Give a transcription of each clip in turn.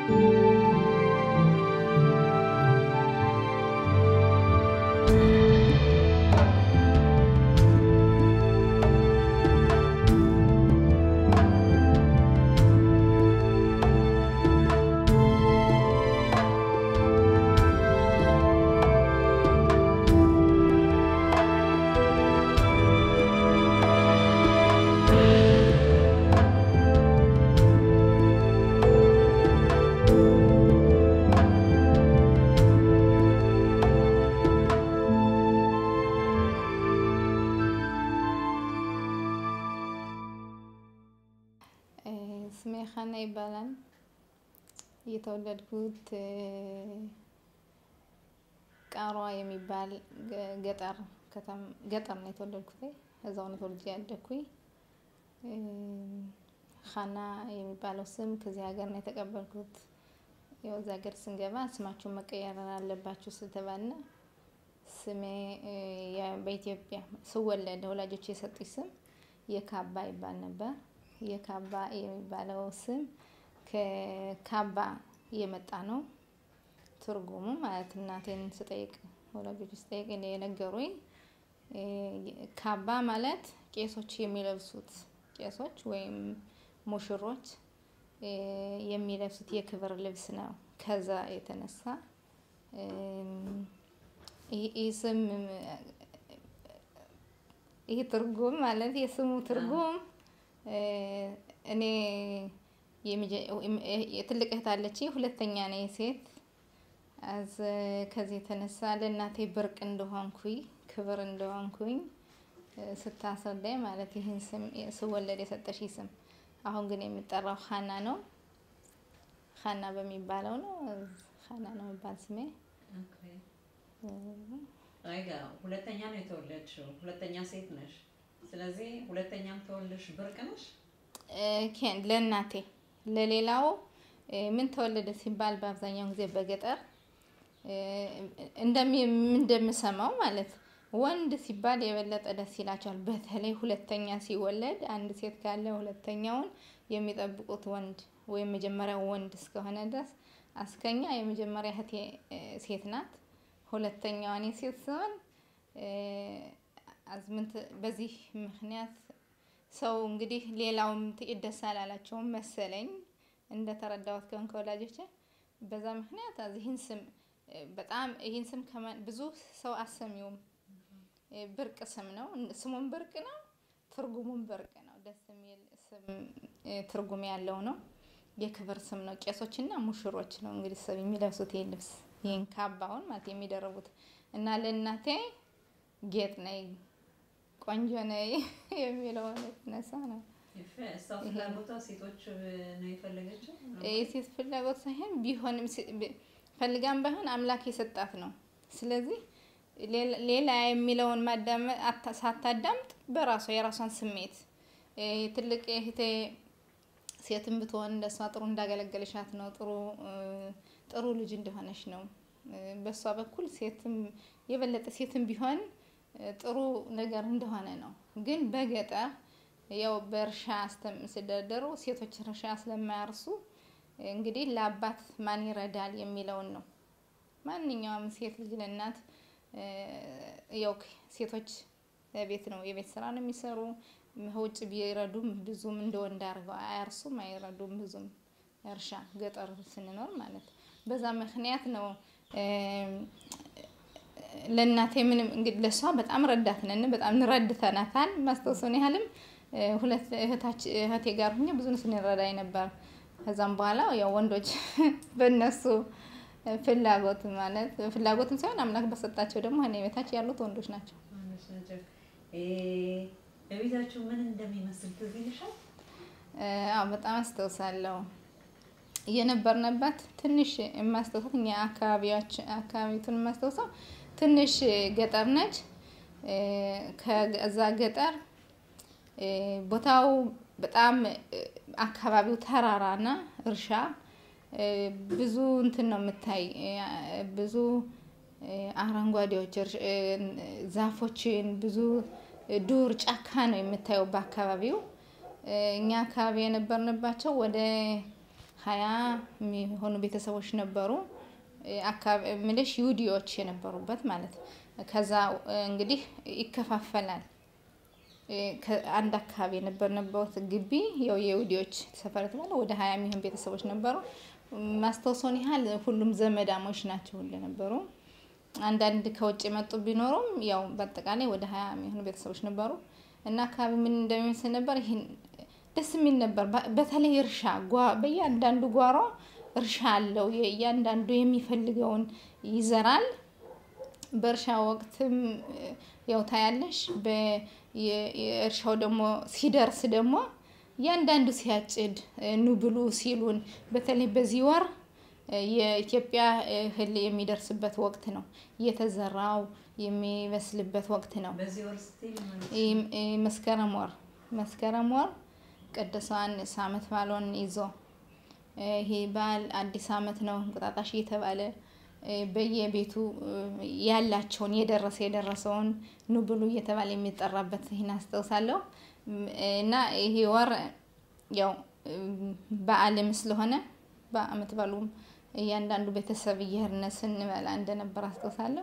ስሜ ሀና ይባላል። የተወለድኩት ቃሯ የሚባል ገጠር ከተማ ገጠር ነው የተወለድኩት። እዛው ነው ተወልጄ ያደግኩኝ። ሀና የሚባለው ስም ከዚህ ሀገር ነው የተቀበልኩት። ያው እዚህ ሀገር ስንገባ ስማችሁን መቀየር አለባችሁ ስለተባልን ስሜ በኢትዮጵያ ስወለድ ወላጆች የሰጡኝ ስም የካባ ይባል ነበር። የካባ የሚባለው ስም ከካባ የመጣ ነው። ትርጉሙ ማለት እናቴን ስጠይቅ ወላጆች ስጠይቅ የነገሩኝ ካባ ማለት ቄሶች የሚለብሱት ቄሶች ወይም ሙሽሮች የሚለብሱት የክብር ልብስ ነው። ከዛ የተነሳ ይህ ስም ይህ ትርጉም ማለት የስሙ ትርጉም እኔ የትልቅ እህት አለችኝ፣ ሁለተኛ ነኝ ሴት። አዝ ከዚህ የተነሳ ለእናቴ ብርቅ እንደሆንኩኝ ክብር እንደሆንኩኝ ስታስረዳኝ ማለት ይህን ስም ስወለድ የሰጠሽ ስም አሁን ግን የምጠራው ሀና ነው። ሀና በሚባለው ነው። ሀና ነው የሚባል ስሜ። ሁለተኛ ነው የተወለድሽው፣ ሁለተኛ ሴት ነሽ። ስለዚህ ሁለተኛም ተወልደሽ ብርቅ ነሽ። ለእናቴ ለሌላው ምን ተወለደ ሲባል በአብዛኛው ጊዜ በገጠር እንደምሰማው ማለት ወንድ ሲባል የበለጠ ደስ ይላቸዋል። በተለይ ሁለተኛ ሲወለድ አንድ ሴት ካለ ሁለተኛውን የሚጠብቁት ወንድ ወይም መጀመሪያው ወንድ እስከሆነ ድረስ አስከኛ የመጀመሪያ እህቴ ሴት ናት። ሁለተኛዋ እኔ ሴት ሲሆን አዝምንት በዚህ ምክንያት ሰው እንግዲህ ሌላውም ጥቂት ደስ አላላቸውም መሰለኝ እንደተረዳሁት ከሆን ከወላጆቼ በዛ ምክንያት ይህን ስም በጣም ይህን ስም ብዙ ሰው አሰሚውም ብርቅ ስም ነው። ስሙም ብርቅ ነው፣ ትርጉሙም ብርቅ ነው። ደስ የሚል ስም ትርጉም ያለው ነው። የክብር ስም ነው። ቄሶችና ሙሽሮች ነው እንግዲህ ሰብ የሚለብሱት ይህ ልብስ ይህን ካባውን ማለት የሚደረቡት እና ለእናቴ ጌጥ ነይ ቆንጆ ነይ የሚለውን የተነሳ ነው። እሷ ፍላጎቷ ሴቶች ነው የፈለገችው። የሴት ፍላጎት ሳይሆን ቢሆንም ፈልጋም ባይሆን አምላክ የሰጣት ነው። ስለዚህ ሌላ የሚለውን ማዳመጥ ሳታዳምጥ በራሷ የራሷን ስሜት ትልቅ እህቴ ሴትም ብትሆን እንደሷ ጥሩ እንዳገለገለሻት ነው። ጥሩ ጥሩ ልጅ እንደሆነች ነው። በእሷ በኩል ሴትም የበለጠ ሴትም ቢሆን ጥሩ ነገር እንደሆነ ነው። ግን በገጠር ያው በእርሻ ሲደረደሩ ሴቶች እርሻ ስለማያርሱ እንግዲህ ለአባት ማን ይረዳል የሚለውን ነው። ማንኛውም ሴት ልጅ ለእናት ያው ሴቶች ቤት ነው የቤት ስራ ነው የሚሰሩ። ውጭ ቢረዱም ብዙም እንደ ወንድ አድርገው አያርሱም፣ አይረዱም ብዙም እርሻ ገጠር ስንኖር ማለት በዛ ምክንያት ነው። ለእናቴ ምንም እንግዲህ ለእሷ በጣም ረዳት ነን፣ በጣም እንረድተናታል። ማስታወሰውን ያህልም ሁለት እህቴ ጋር ሁኜ ብዙ ስንረዳኝ ነበር። ከዛም በኋላ ያው ወንዶች በእነሱ ፍላጎት ማለት ፍላጎትም ሳይሆን አምላክ በሰጣቸው ደግሞ እኔ ቤታች ያሉት ወንዶች ናቸው። በቤታችሁ ምን እንደሚመስል ትዝ ይልሻል? አዎ በጣም አስታውሳለሁ። የነበርንባት ትንሽ የማስታውሳት እኛ አካባቢያችን አካባቢቱን የማስታውሰው ትንሽ ገጠር ነች። ከዛ ገጠር ቦታው በጣም አካባቢው ተራራና እርሻ ብዙ እንትን ነው የምታይ ብዙ አረንጓዴዎች ዛፎችን ብዙ ዱር ጫካ ነው የምታየው በአካባቢው። እኛ አካባቢ የነበርንባቸው ወደ ሀያ የሚሆኑ ቤተሰቦች ነበሩ። አካባቢ ምልሽ ይሁዲዎች የነበሩበት ማለት ከዛ እንግዲህ ይከፋፈላል። አንድ አካባቢ የነበርንበት ግቢ ያው የይሁዲዎች ሰፈር የተባለ ወደ ሀያ የሚሆን ቤተሰቦች ነበሩ። ማስታወሰውን ያህል ሁሉም ዘመዳሞች ናቸው ሁሉ ነበሩ። አንዳንድ ከውጭ የመጡ ቢኖሩም ያው በአጠቃላይ ወደ ሀያ የሚሆኑ ቤተሰቦች ነበሩ እና አካባቢ ምን እንደሚመስል ነበር ይህን ደስ የሚል ነበር። በተለይ እርሻ በእያንዳንዱ ጓሮ እርሻ አለው። እያንዳንዱ የሚፈልገውን ይዘራል። በእርሻ ወቅትም ያው ታያለሽ። የእርሻው ደግሞ ሲደርስ ደግሞ እያንዳንዱ ሲያጭድ ኑ ብሉ ሲሉን፣ በተለይ በዚህ ወር የኢትዮጵያ እህል የሚደርስበት ወቅት ነው። እየተዘራው የሚበስልበት ወቅት ነው። በዚህ ወር ስትይ መስከረም ወር መስከረም ወር ቅዱሳን ዓመት ባለውን ይዞ ይሄ በዓል አዲስ ዓመት ነው እንቁጣጣሽ እየተባለ በየቤቱ ያላቸውን የደረሰ የደረሰውን ኑ ብሉ እየተባለ የሚጠራበት ይህን አስታውሳለሁ። እና ይሄ ወር ያው በዓልም ስለሆነ በዓመት ባሉም እያንዳንዱ ቤተሰብ እየሄድን ስንበላ እንደነበር አስታውሳለሁ።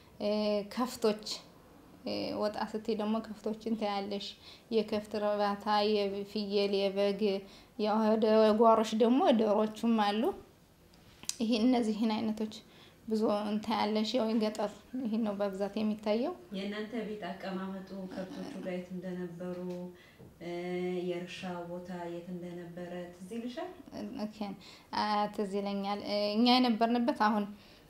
ከፍቶች ወጣ ስትይ ደግሞ ከፍቶችን ታያለሽ። የከፍት እርባታ፣ የፍየል፣ የበግ ያው ወደ ጓሮች ደግሞ ዶሮዎቹም አሉ። ይሄ እነዚህን አይነቶች ብዙ እንታያለሽ። ያው የገጠር ይሄን ነው በብዛት የሚታየው። የእናንተ ቤት አቀማመጡ ከብቶቹ ጋር የት እንደነበሩ የእርሻ ቦታ የት እንደነበረ ትዝ ይልሻል? ትዝ ይለኛል። እኛ የነበርንበት አሁን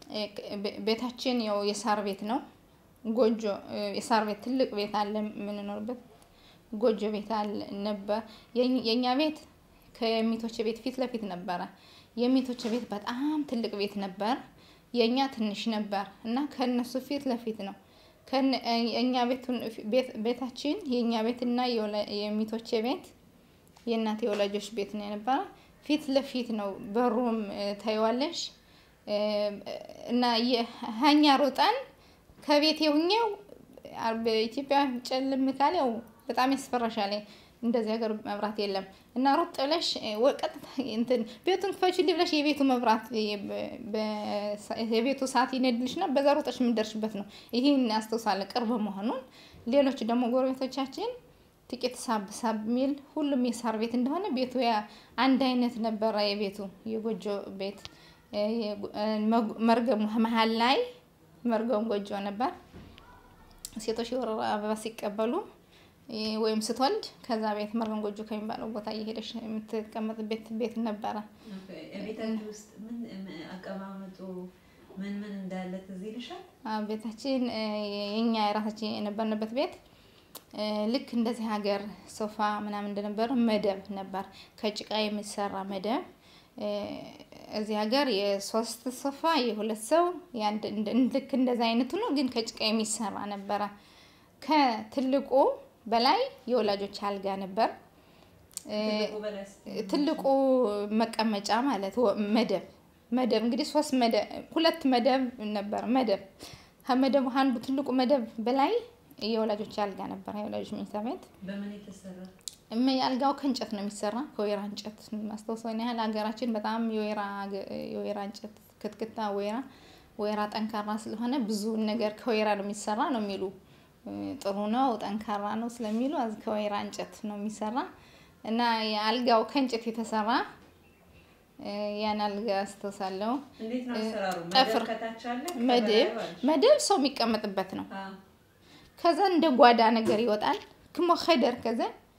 ቤታችን ያው የሳር ቤት ነው። ጎጆ የሳር ቤት ትልቅ ቤት አለ የምንኖርበት ጎጆ ቤት አለ ነበር። የእኛ ቤት ከሚቶች ቤት ፊት ለፊት ነበረ። የሚቶች ቤት በጣም ትልቅ ቤት ነበር። የእኛ ትንሽ ነበር እና ከእነሱ ፊት ለፊት ነው። እኛ ቤታችን የእኛ ቤት እና የሚቶቼ ቤት የእናቴ የወላጆች ቤት ነው የነበረ። ፊት ለፊት ነው። በሩም ታይዋለሽ እና ሀኛ ሮጠን ከቤት የሁኘው በኢትዮጵያ ጨልም ካለ ያው በጣም ያስፈራሻል። እንደዚህ ሀገር መብራት የለም እና ሩጥ ብለሽ ቀጥታ እንትን ቤቱን ክፈችልኝ ብለሽ የቤቱ መብራት የቤቱ ሰዓት ይነድልሽና በዛ ሩጠሽ የምንደርሽበት ነው። ይህን አስታውሳለሁ ቅርብ መሆኑን። ሌሎች ደግሞ ጎረቤቶቻችን ጥቂት ሳብ ሳብ የሚል ሁሉም የሳር ቤት እንደሆነ ቤቱ ያ አንድ አይነት ነበረ። የቤቱ የጎጆ ቤት መርገሙ መሀል ላይ መርገም ጎጆ ነበር። ሴቶች የወር አበባ ሲቀበሉ ወይም ስትወልድ ከዛ ቤት መርገም ጎጆ ከሚባለው ቦታ እየሄደች የምትቀመጥበት ቤት ነበረ። ቤታችሁ ውስጥ ምን አቀማመጡ ምን ምን እንዳለ ትዝ ይልሻል? ቤታችን የኛ የራሳችን የነበርንበት ቤት ልክ እንደዚህ ሀገር ሶፋ ምናምን እንደነበረ መደብ ነበር፣ ከጭቃ የሚሰራ መደብ። እዚህ ሀገር የሶስት ሶፋ የሁለት ሰው ልክ እንደዚህ አይነቱ ነው፣ ግን ከጭቃ የሚሰራ ነበረ። ከትልቁ በላይ የወላጆች አልጋ ነበር። ትልቁ መቀመጫ ማለት መደብ መደብ እንግዲህ ሶስት መደብ ሁለት መደብ ነበር። መደብ ከመደቡ አንዱ ትልቁ መደብ በላይ የወላጆች አልጋ ነበር። የወላጆች መኝታ ቤት በምን የተሰራ? አልጋው ከእንጨት ነው የሚሰራ፣ ከወይራ እንጨት። ማስታወሰውን ያህል ሀገራችን በጣም የወይራ እንጨት ክትክታ፣ ወይራ ወይራ ጠንካራ ስለሆነ ብዙ ነገር ከወይራ ነው የሚሰራ ነው የሚሉ ጥሩ ነው ጠንካራ ነው ስለሚሉ ከወይራ እንጨት ነው የሚሰራ እና አልጋው ከእንጨት የተሰራ ያን አልጋ አስታውሳለሁ። እንዴት ነው አሰራሩ? ጠፍር ከታች አለ መደብ መደብ ሰው የሚቀመጥበት ነው። ከዛ እንደ ጓዳ ነገር ይወጣል ክሞ ኸደር ከዛ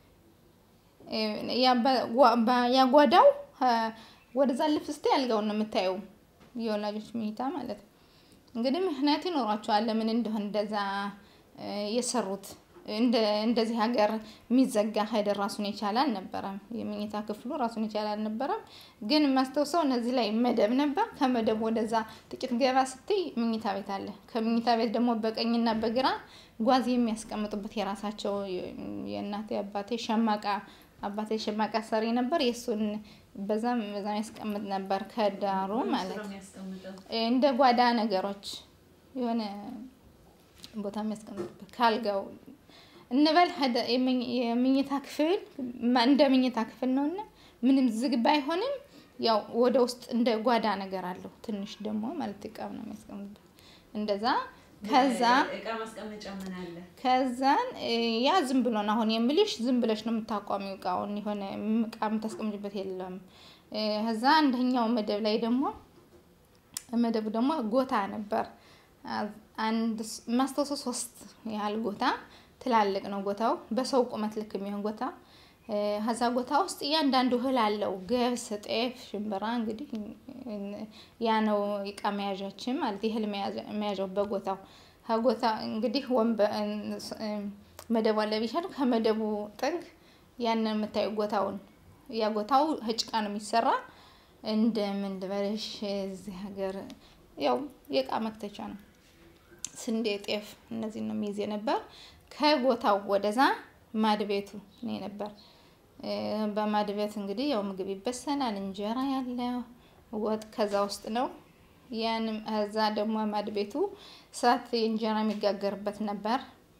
ያጓዳው ወደዛ ልፍ ስቴ አልጋውን ነው የምታየው። የወላጆች መኝታ ማለት ነው። እንግዲህ ምክንያት ይኖሯቸዋል ለምን እንደሆነ እንደዛ የሰሩት። እንደዚህ ሀገር የሚዘጋ ኸደር ራሱን የቻለ አልነበረም። የመኝታ ክፍሉ ራሱን የቻለ አልነበረም። ግን የማስታውሰው እነዚህ ላይ መደብ ነበር። ከመደብ ወደዛ ጥቂት ገባ ስትይ መኝታ ቤት አለ። ከመኝታ ቤት ደግሞ በቀኝና በግራ ጓዝ የሚያስቀምጡበት የራሳቸው የእናቴ አባቴ ሸማቃ አባቴ ሸማቃ ሰሪ ነበር። የእሱን በዛም በዛም ያስቀምጥ ነበር ከዳሩ ማለት እንደ ጓዳ ነገሮች የሆነ ቦታ የሚያስቀምጥበት ካልጋው እንበል የመኝታ ክፍል እንደ መኝታ ክፍል ነውና ምንም ዝግ ባይሆንም ያው ወደ ውስጥ እንደ ጓዳ ነገር አለው ትንሽ ደግሞ ማለት እቃ ነው የሚያስቀምጥበት እንደዛ ከዛ እቃ ማስቀመጫ ምን አለ? ከዛን ያ ዝም ብሎ ነው አሁን የምልሽ፣ ዝም ብለሽ ነው የምታቋሚው እቃውን የሆነ እቃ የምታስቀምጭበት የለም። ከዛ አንደኛው መደብ ላይ ደግሞ መደቡ ደግሞ ጎታ ነበር። አንድ ማስታወሰው ሶስት ያህል ጎታ ትላልቅ ነው ጎታው፣ በሰው ቁመት ልክ የሚሆን ጎታ። ከዛ ጎታ ውስጥ እያንዳንዱ እህል አለው፣ ገብስ፣ ጤፍ፣ ሽምብራ። እንግዲህ ያ ነው እቃ መያዣችን ማለት የእህል መያዣው በጎታው ከጎታ እንግዲህ ወንበ መደቡ አለ ቢሻል ከመደቡ ጥግ ያንን የምታዩ ጎታውን ያ ጎታው ህጭቃ ነው የሚሰራ። እንደ ምን ልበልሽ እዚህ ሀገር ያው የእቃ መክተቻ ነው። ስንዴ፣ ጤፍ እነዚህ ነው የሚይዝ ነበር። ከጎታው ወደዛ ማድቤቱ ነው ነበር። በማድቤት እንግዲህ ያው ምግብ ይበሰናል፣ እንጀራ ያለ ወጥ ከዛ ውስጥ ነው። ያንም እዛ ደግሞ ማድቤቱ እሳት እንጀራ የሚጋገርበት ነበር።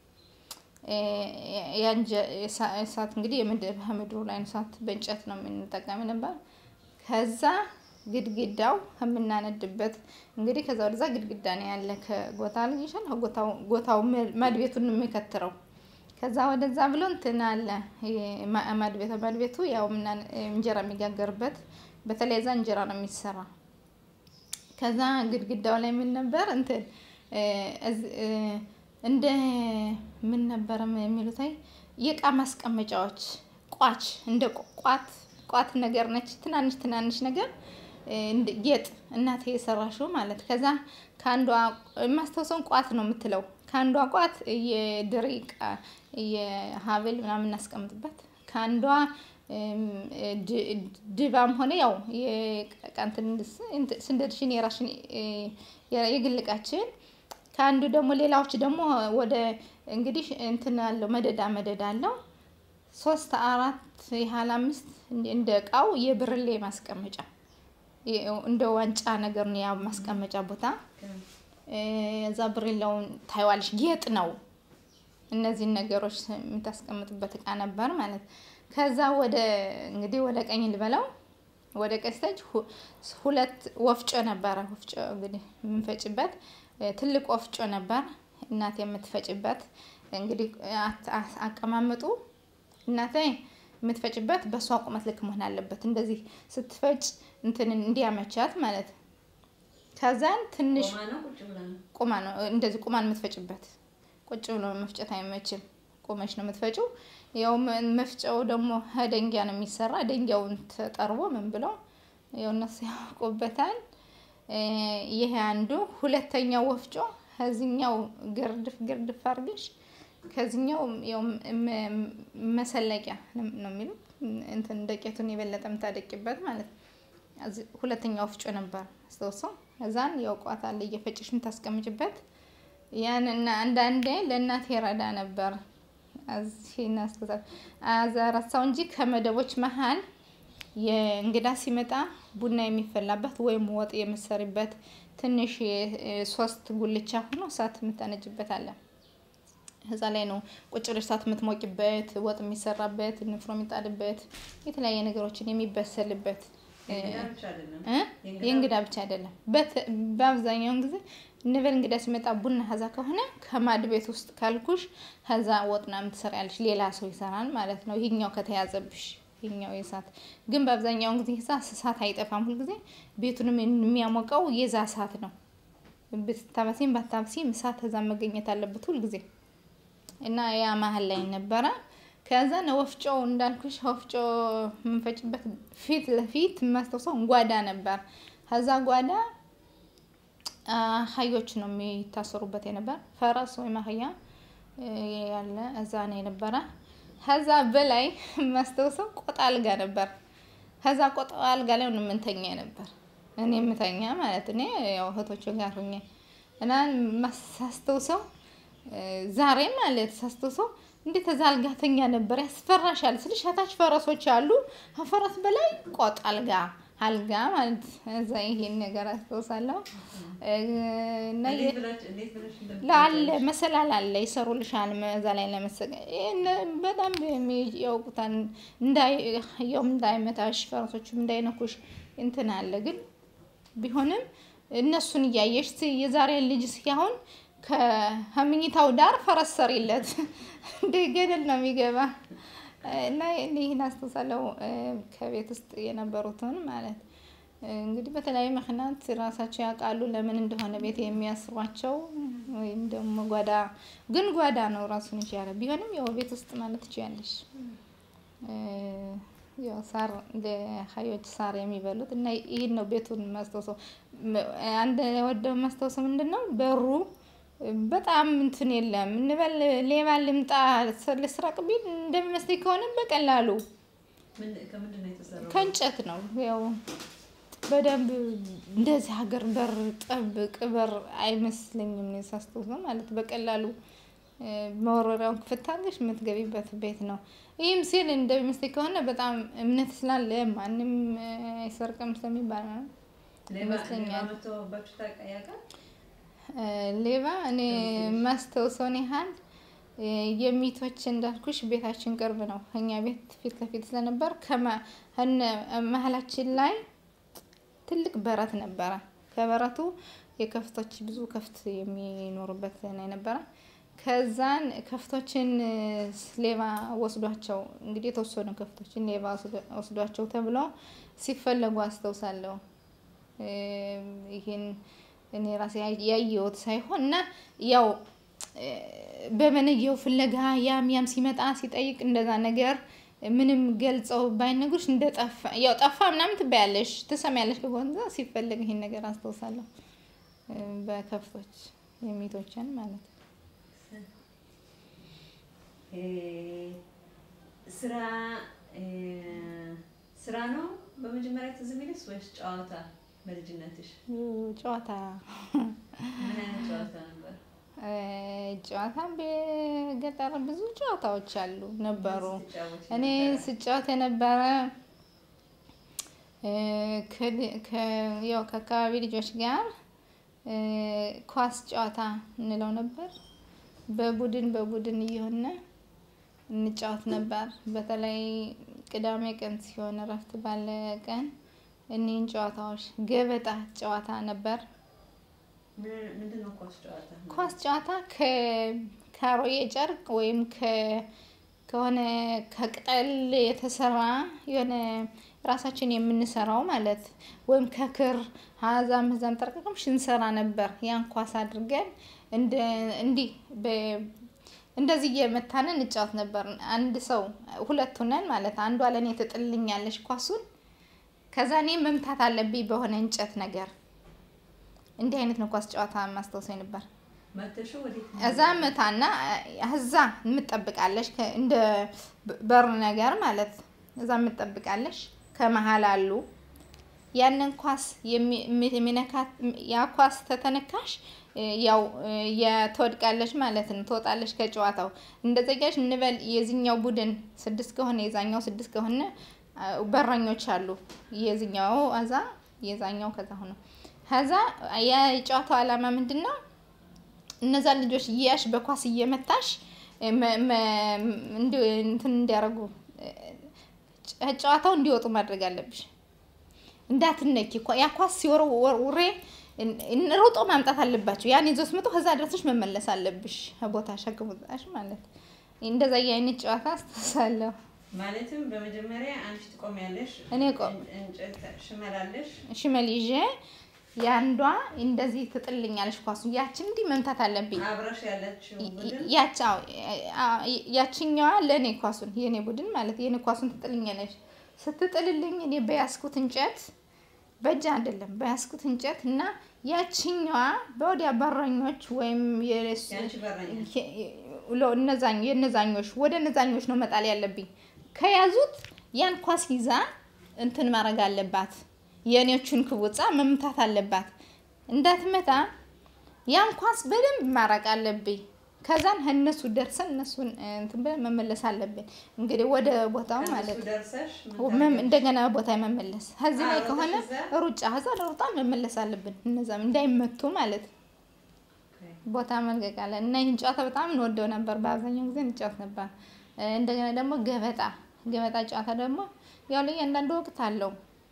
እሳት እንግዲህ ከምድሩ ላይ እሳት በእንጨት ነው የምንጠቀም ነበር። ከዛ ግድግዳው የምናነድበት እንግዲህ ከዛ ወደዛ ግድግዳ ነው ያለ ከጎታ ልጅሻል ጎታው ማድቤቱን የሚከትረው ከዛ ወደዛ ብሎ እንትን አለ ማድቤቱ ማድቤቱ ያው እንጀራ የሚጋገርበት በተለይ እዛ እንጀራ ነው የሚሰራ። ከዛ ግድግዳው ላይ ምን ነበር እንትን እንደ ምን ነበር የሚሉት የእቃ ማስቀመጫዎች ቋች እንደ ቋት ቋት ነገር ነች። ትናንሽ ትናንሽ ነገር ጌጥ እናቴ የሰራሽው ማለት ከዛ ከአንዷ የማስታውሰውን ቋት ነው የምትለው ከአንዷ ቋት የድሪቃ የሀብል ምናምን እናስቀምጥበት ከአንዷ ድባም ሆነ ያው የቃንትን ስንደድሽን የራሽን የግልቃችን ከአንዱ ደግሞ ሌላዎች ደግሞ ወደ እንግዲህ እንትን አለው መደዳ መደዳ አለው ሶስት አራት ያህል አምስት እንደ እቃው የብርሌ ማስቀመጫ እንደ ዋንጫ ነገር ነው ያ ማስቀመጫ ቦታ። እዛ ብርሌውን ታይዋለሽ ጌጥ ነው። እነዚህን ነገሮች የምታስቀምጥበት እቃ ነበር ማለት። ከዛ ወደ እንግዲህ ወደ ቀኝ ልበለው ወደ ቀኝ ስተጅ ሁለት ወፍጮ ነበረ። ወፍጮ እንግዲህ የምንፈጭበት ትልቅ ወፍጮ ነበር እናቴ የምትፈጭበት። እንግዲህ አቀማመጡ እናቴ የምትፈጭበት በእሷ ቁመት ልክ መሆን አለበት። እንደዚህ ስትፈጭ እንትን እንዲያመቻት ማለት ከዛን ትንሽ ቁማ ነው እንደዚህ ቁማን የምትፈጭበት። ቁጭ ብሎ መፍጨት አይመችም። ቁመሽ ነው የምትፈጭው። ያው መፍጫው ደግሞ ደንጊያ ነው የሚሰራ። ደንጊያውን ተጠርቦ ምን ብለው ያው እነሱ ያውቁበታል። ይሄ አንዱ። ሁለተኛው ወፍጮ ከዚህኛው ግርድፍ ግርድፍ አድርገሽ ከዚህኛው ያው መሰለቂያ ነው የሚሉት እንትን ደቄቱን የበለጠ የምታደቂበት ማለት ነው። ሁለተኛ ወፍጮ ነበር አስታውሰው። እዛን ያው ቋት አለ እየፈጨሽ የምታስቀምጭበት ያን እና አንዳንዴ ለእናቴ ረዳ ነበር። እዚህና አስተዛብ አዛራሳው እንጂ ከመደቦች መሀል የእንግዳ ሲመጣ ቡና የሚፈላበት ወይም ወጥ የምሰሪበት ትንሽ ሶስት ጉልቻ ሆኖ እሳት የምታነጅበት አለ። እዛ ላይ ነው ቁጭ ብለሽ እሳት የምትሞቂበት፣ ወጥ የሚሰራበት፣ ንፍሮ የሚጣልበት፣ የተለያየ ነገሮችን የሚበሰልበት የእንግዳ ብቻ አይደለም። በአብዛኛውን ጊዜ እንበል እንግዳ ሲመጣ ቡና ከዛ ከሆነ ከማድ ቤት ውስጥ ካልኩሽ ከዛ ወጥና የምትሰሪያለሽ ሌላ ሰው ይሰራል ማለት ነው። ይሄኛው ከተያዘብሽ ይሄኛው የእሳት ግን በአብዛኛውን ጊዜ እሳት አይጠፋም። ሁልጊዜ ቤቱንም የሚያሞቀው የዛ እሳት ነው። ብታበሲም ባታበሲም እሳት ከዛ መገኘት አለበት ሁልጊዜ እና ያ መሀል ላይ ነበረ። ከዛ ወፍጮው እንዳልኩሽ ወፍጮ የምንፈጭበት ፊት ለፊት የማስታውሰው ጓዳ ነበር። ከዛ ጓዳ አህዮች ነው የሚታሰሩበት የነበር ፈረስ ወይም አህያ ያለ እዛ ነው የነበረ። ከዛ በላይ የማስታውሰው ቆጣ አልጋ ነበር። ከዛ ቆጣ አልጋ ላይ ነው የምንተኛ ነበር። እኔ የምተኛ ማለት እኔ ያው እህቶች ጋር ሁኜ እና ሳስታውሰው ዛሬ ማለት ሳስታውሰው እንዴት እዛ አልጋ ተኛ ነበር ያስፈራሻል ስልሽ ከታች ፈረሶች አሉ ከፈረስ በላይ ቆጥ አልጋ አልጋ ማለት እዛ ይሄን ነገር አስታውሳለሁ እና የ- እንዴት ብላችሁ- እንዴት ብለሽ ላለ እንደምትገልጪ? መሰላል አለ ይሰሩልሻል። እዛ ላይ ለመሰቀ ይሄን በጣም የሚ- ያውቁታል። እንዳይ ያውም እንዳይመታሽ ፈረሶቹም እንዳይነኩሽ እንትን አለ። ግን ቢሆንም እነሱን እያየሽ ስ- የዛሬ ልጅ ሲያሁን ከምኝታው ዳር ፈረስ ሰሪለት እንደ ገደል ነው የሚገባ እና ይህን አስተሳለው ከቤት ውስጥ የነበሩትን ማለት እንግዲህ በተለያዩ ምክንያት ራሳቸው ያውቃሉ ለምን እንደሆነ ቤት የሚያስሯቸው ወይም ደግሞ ጓዳ ግን ጓዳ ነው ራሱን ይችላል። ቢሆንም ያው ቤት ውስጥ ማለት ትችያለሽ። ያው ሳር ለሀዮች ሳር የሚበሉት እና ይህን ነው ቤቱን ማስታወሰው። አንድ ወደው ማስታወሰው ምንድን ነው በሩ በጣም እንትን የለም እንበል ሌባ ልምጣ ልስረቅ ቢል እንደሚመስለኝ ከሆነ በቀላሉ ምን- ከምንድን ነው የተሰራው? ከእንጨት ነው ያው በደንብ እንደዚህ ሀገር በር ጠብቅ በር አይመስለኝም እኔ ሳስታውሰው ማለት በቀላሉ እ፣ መወረሪያውን ክፍት አድርገሽ የምትገቢበት ቤት ነው። ይህም ሲል እንደሚመስለኝ ከሆነ በጣም እምነት ስላለ ማንም እ፣ አይሰርቅም ስለሚባል ነው። ሌባ ይመስለኛል። ሌባ መተውባችሁ ታውቃ- ያውቃል? እ፣ ሌባ እኔ ማስታውሰውን ያህል እ፣ የሚቶች እንዳልኩሽ ቤታችን ቅርብ ነው። ከኛ ቤት ፊት ለፊት ስለነበር ከመ- ከነ- መሀላችን ላይ ትልቅ በረት ነበረ። ከበረቱ የከፍቶች ብዙ ከፍት የሚኖሩበት ነው የነበረ። ከዛን ከፍቶችን እ፣ ሌባ ወስዷቸው እንግዲህ የተወሰኑ ከፍቶችን ሌባ ወስዶ- ወስዷቸው ተብሎ ሲፈለጉ አስታውሳለሁ። እ፣ ይህን እኔ ራሴ ያየ- ያየሁት ሳይሆን እና ያው እ፣ በመነየው ፍለጋ ያም ያም ሲመጣ ሲጠይቅ እንደዛ ነገር ምንም ገልጸው ባይነግሩሽ እንደ ጠፋ ያው ጠፋ ምናምን ትበያለሽ ትሰሚያለሽ። ከሆነ ሲፈለግ ይሄን ነገር አስታውሳለሁ እ፣ በከፍቶች የሚቶችን ማለት ነው። እ፣ ስራ እ፣ ስራ ነው በመጀመሪያ ትዝ የሚልሽ ወይስ ጨዋታ በልጅነትሽ? ጨዋታ ምን አይነት ጨዋታ ነበር? እ፣ ጨዋታ በገጠር ብዙ ጨዋታዎች አሉ ነበሩ። ስትጫወቺ እኔ ነበረ? ስጫወት የነበረ እ፣ ከል- ከ- ያው ከአካባቢ ልጆች ጋር እ፣ ኳስ ጨዋታ እንለው ነበር። በቡድን በቡድን እየሆነ እንጫወት ነበር። በተለይ ቅዳሜ ቀን ሲሆን እረፍት ባለ ቀን እኒህን ጨዋታዎች ገበጣ ጨዋታ ነበር። ምን- ምንድን ነው ኳስ ጨዋታ? ኳስ ጨዋታ ከ- ከአሮጌ ጨርቅ ወይም ከ- ከሆነ ከቅጠል የተሰራ የሆነ ራሳችን የምንሰራው ማለት ወይም ከክር ሀዛም ዛም ጠርቀቅም ሽንሰራ ነበር። ያን ኳስ አድርገን እንደ እንዲህ በ- እንደዚህ እየመታን እንጫወት ነበር። አንድ ሰው ሁለት ሆነን ማለት አንዷ ለእኔ ትጥልኛለች ኳሱን ከዛ እኔ መምታት አለብኝ በሆነ እንጨት ነገር። እንዲህ አይነት ነው ኳስ ጨዋታ ማስታወሰኝ ነበር። መተሹ ወዴት ነው? እዛ መታና እዛ የምትጠብቃለሽ ከ- እንደ ብ- በር ነገር ማለት እዛ የምትጠብቃለሽ ከመሀል አሉ ያንን ኳስ የሚ- የሚ- የሚነካት ያ ኳስ ተተነካሽ እ፣ ያው እ፣ የትወድቃለች ማለት ነው። ትወጣለች ከጨዋታው እንደዘጋሽ እንበል የዚኛው ቡድን ስድስት ከሆነ የዛኛው ስድስት ከሆነ አ፣ በረኞች አሉ የዚኛው እዛ የዛኛው ከዛ ሆኖ ከዛ የጨዋታው ዓላማ ምንድን ነው? እነዛን ልጆች እያሽ በኳስ እየመታሽ እ፣ መ- መ- እንዲ- እንትን እንዲያደርጉ እ፣ ጨ- ጨዋታው እንዲወጡ ማድረግ አለብሽ። እንዳትነኪ ኳ- ያ ኳስ ሲወረውሬ ሮጦ ማምጣት አለባቸው። ያን ይዞ ስመጡ ከዛ ድረስሽ መመለስ አለብሽ ቦታሽ አግቦታሽ ማለት እንደዛ የአይነት ጨዋታ አስተሳለሁ። ማለትም በመጀመሪያ አንቺ ትቆሚያለሽ፣ እኔ ቆም እን- እንጨት ሽመላለሽ፣ ሽመል ይዤ የአንዷ እንደዚህ ትጥልኛለሽ ኳሱ ያችን እንዲህ መምታት አለብኝ። አብረሽ ያለችው ቡድን ያች አዎ፣ አ- ያችኛዋ ለእኔ ኳሱን የእኔ ቡድን ማለት የእኔ ኳሱን ትጥልኛለች። ስትጥልልኝ እኔ በያዝኩት እንጨት በእጅ አይደለም በያዝኩት እንጨት እና ያችኛዋ በወዲያ በረኞች ወይም የስ- ያንቺ በረኛ ሎ- እነዛኝ የነዛኞች ወደ እነዛኞች ነው መጣል ያለብኝ። ከያዙት ያን ኳስ ይዛ እንትን ማድረግ አለባት። የእኔዎቹን ክቡጻ መምታት አለባት። እንዳትመታ ያን ኳስ በደንብ ማረቅ አለብኝ። ከዛን እነሱ ደርሰን እነሱን እንትን ብለን መመለስ አለብን። እንግዲህ ወደ ቦታው ማለት ከእነሱ ደርሰሽ ምን መም- ታደርጊያለሽ? እንደገና ቦታ መመለስ ከዚህ ላይ አዎ፣ ከሆነ እዛ- ሩጫ ከዛ ሩጣ መመለስ አለብን። እነዛም እንዳይመቱ ማለት ነው። ኦኬ። ቦታ መልቀቅ አለ እና ይህን ጨዋታ በጣም እንወደው ነበር። በአብዛኛው ጊዜ እንጫወት ነበር። እ፣ እንደገና ደግሞ ገበጣ ገበጣ ጨዋታ ደግሞ ያው ለእያንዳንዱ ወቅት አለው።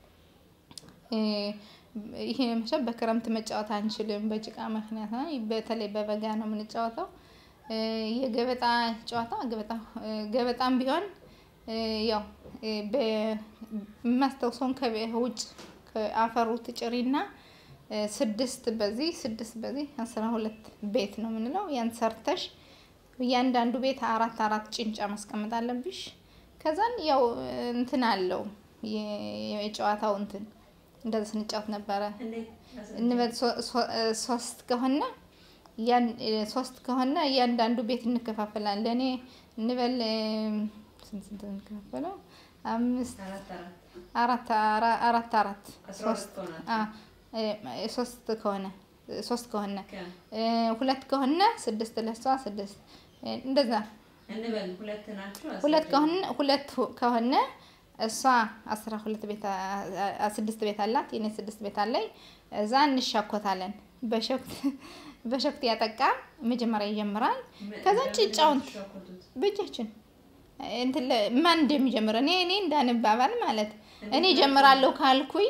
እ፣ ይሄ መቼም በክረምት መጫወት አንችልም፣ በጭቃ ምክንያት ነው። በተለይ በበጋ ነው የምንጫወተው። እ፣ የገበጣ ጨዋታ ገበጣ እ፣ ገበጣም ቢሆን እ፣ ያው እ፣ በ- የማስታውሰውን ከውጭ ከአፈሩ ትጭሪና እ፣ ስድስት በዚህ ስድስት በዚህ አስራ ሁለት ቤት ነው የምንለው። ያን ሰርተሽ እያንዳንዱ ቤት አራት አራት ጭንጫ ማስቀመጥ አለብሽ። ከዛን ያው እንትን አለው የ- የጨዋታው እንትን እንደዚህ ስንጫወት ነበረ። እንዴት አስረጅኝ። እንበል ሶ- ሶ- እ፣ ሶስት ከሆነ ያን እ፣ ሶስት ከሆነ እያንዳንዱ ቤት እንከፋፈላለን። ለእኔ እንበል እ፣ ስንት ስንት ነው እንከፋፈለው? አምስት አራት አራት አራት አራ- አራት አራት አስራ ሶስት ሁለት ከሆናችሁ። አ፣ እ፣ ሶስት ከሆነ እ፣ ሶስት ከሆነ ኦኬ። እ፣ ሁለት ከሆነ ስድስት ለሷ ስድስት እ፣ እንደዛ እንበል ሁለት ናችሁ። ሁለት አስረጅኝ። ከሆነ ሁለት ከሆነ እሷ አስራ ሁለት ቤት አ- አ- ስድስት ቤት አላት የኔ ስድስት ቤት አለኝ። እዛ እንሻኮታለን። በሸክት በሸክት ያጠቃ መጀመሪያ ይጀምራል። ም- ከዛ ለምንድን ነው ጭጫውን የምትሻኮቱት? በእጃችን እንትን ለ- ማን እንደሚጀምር እኔ እኔ እንዳንባባል ማለት እኔ እንዴት ጀምራለሁ ካልኩኝ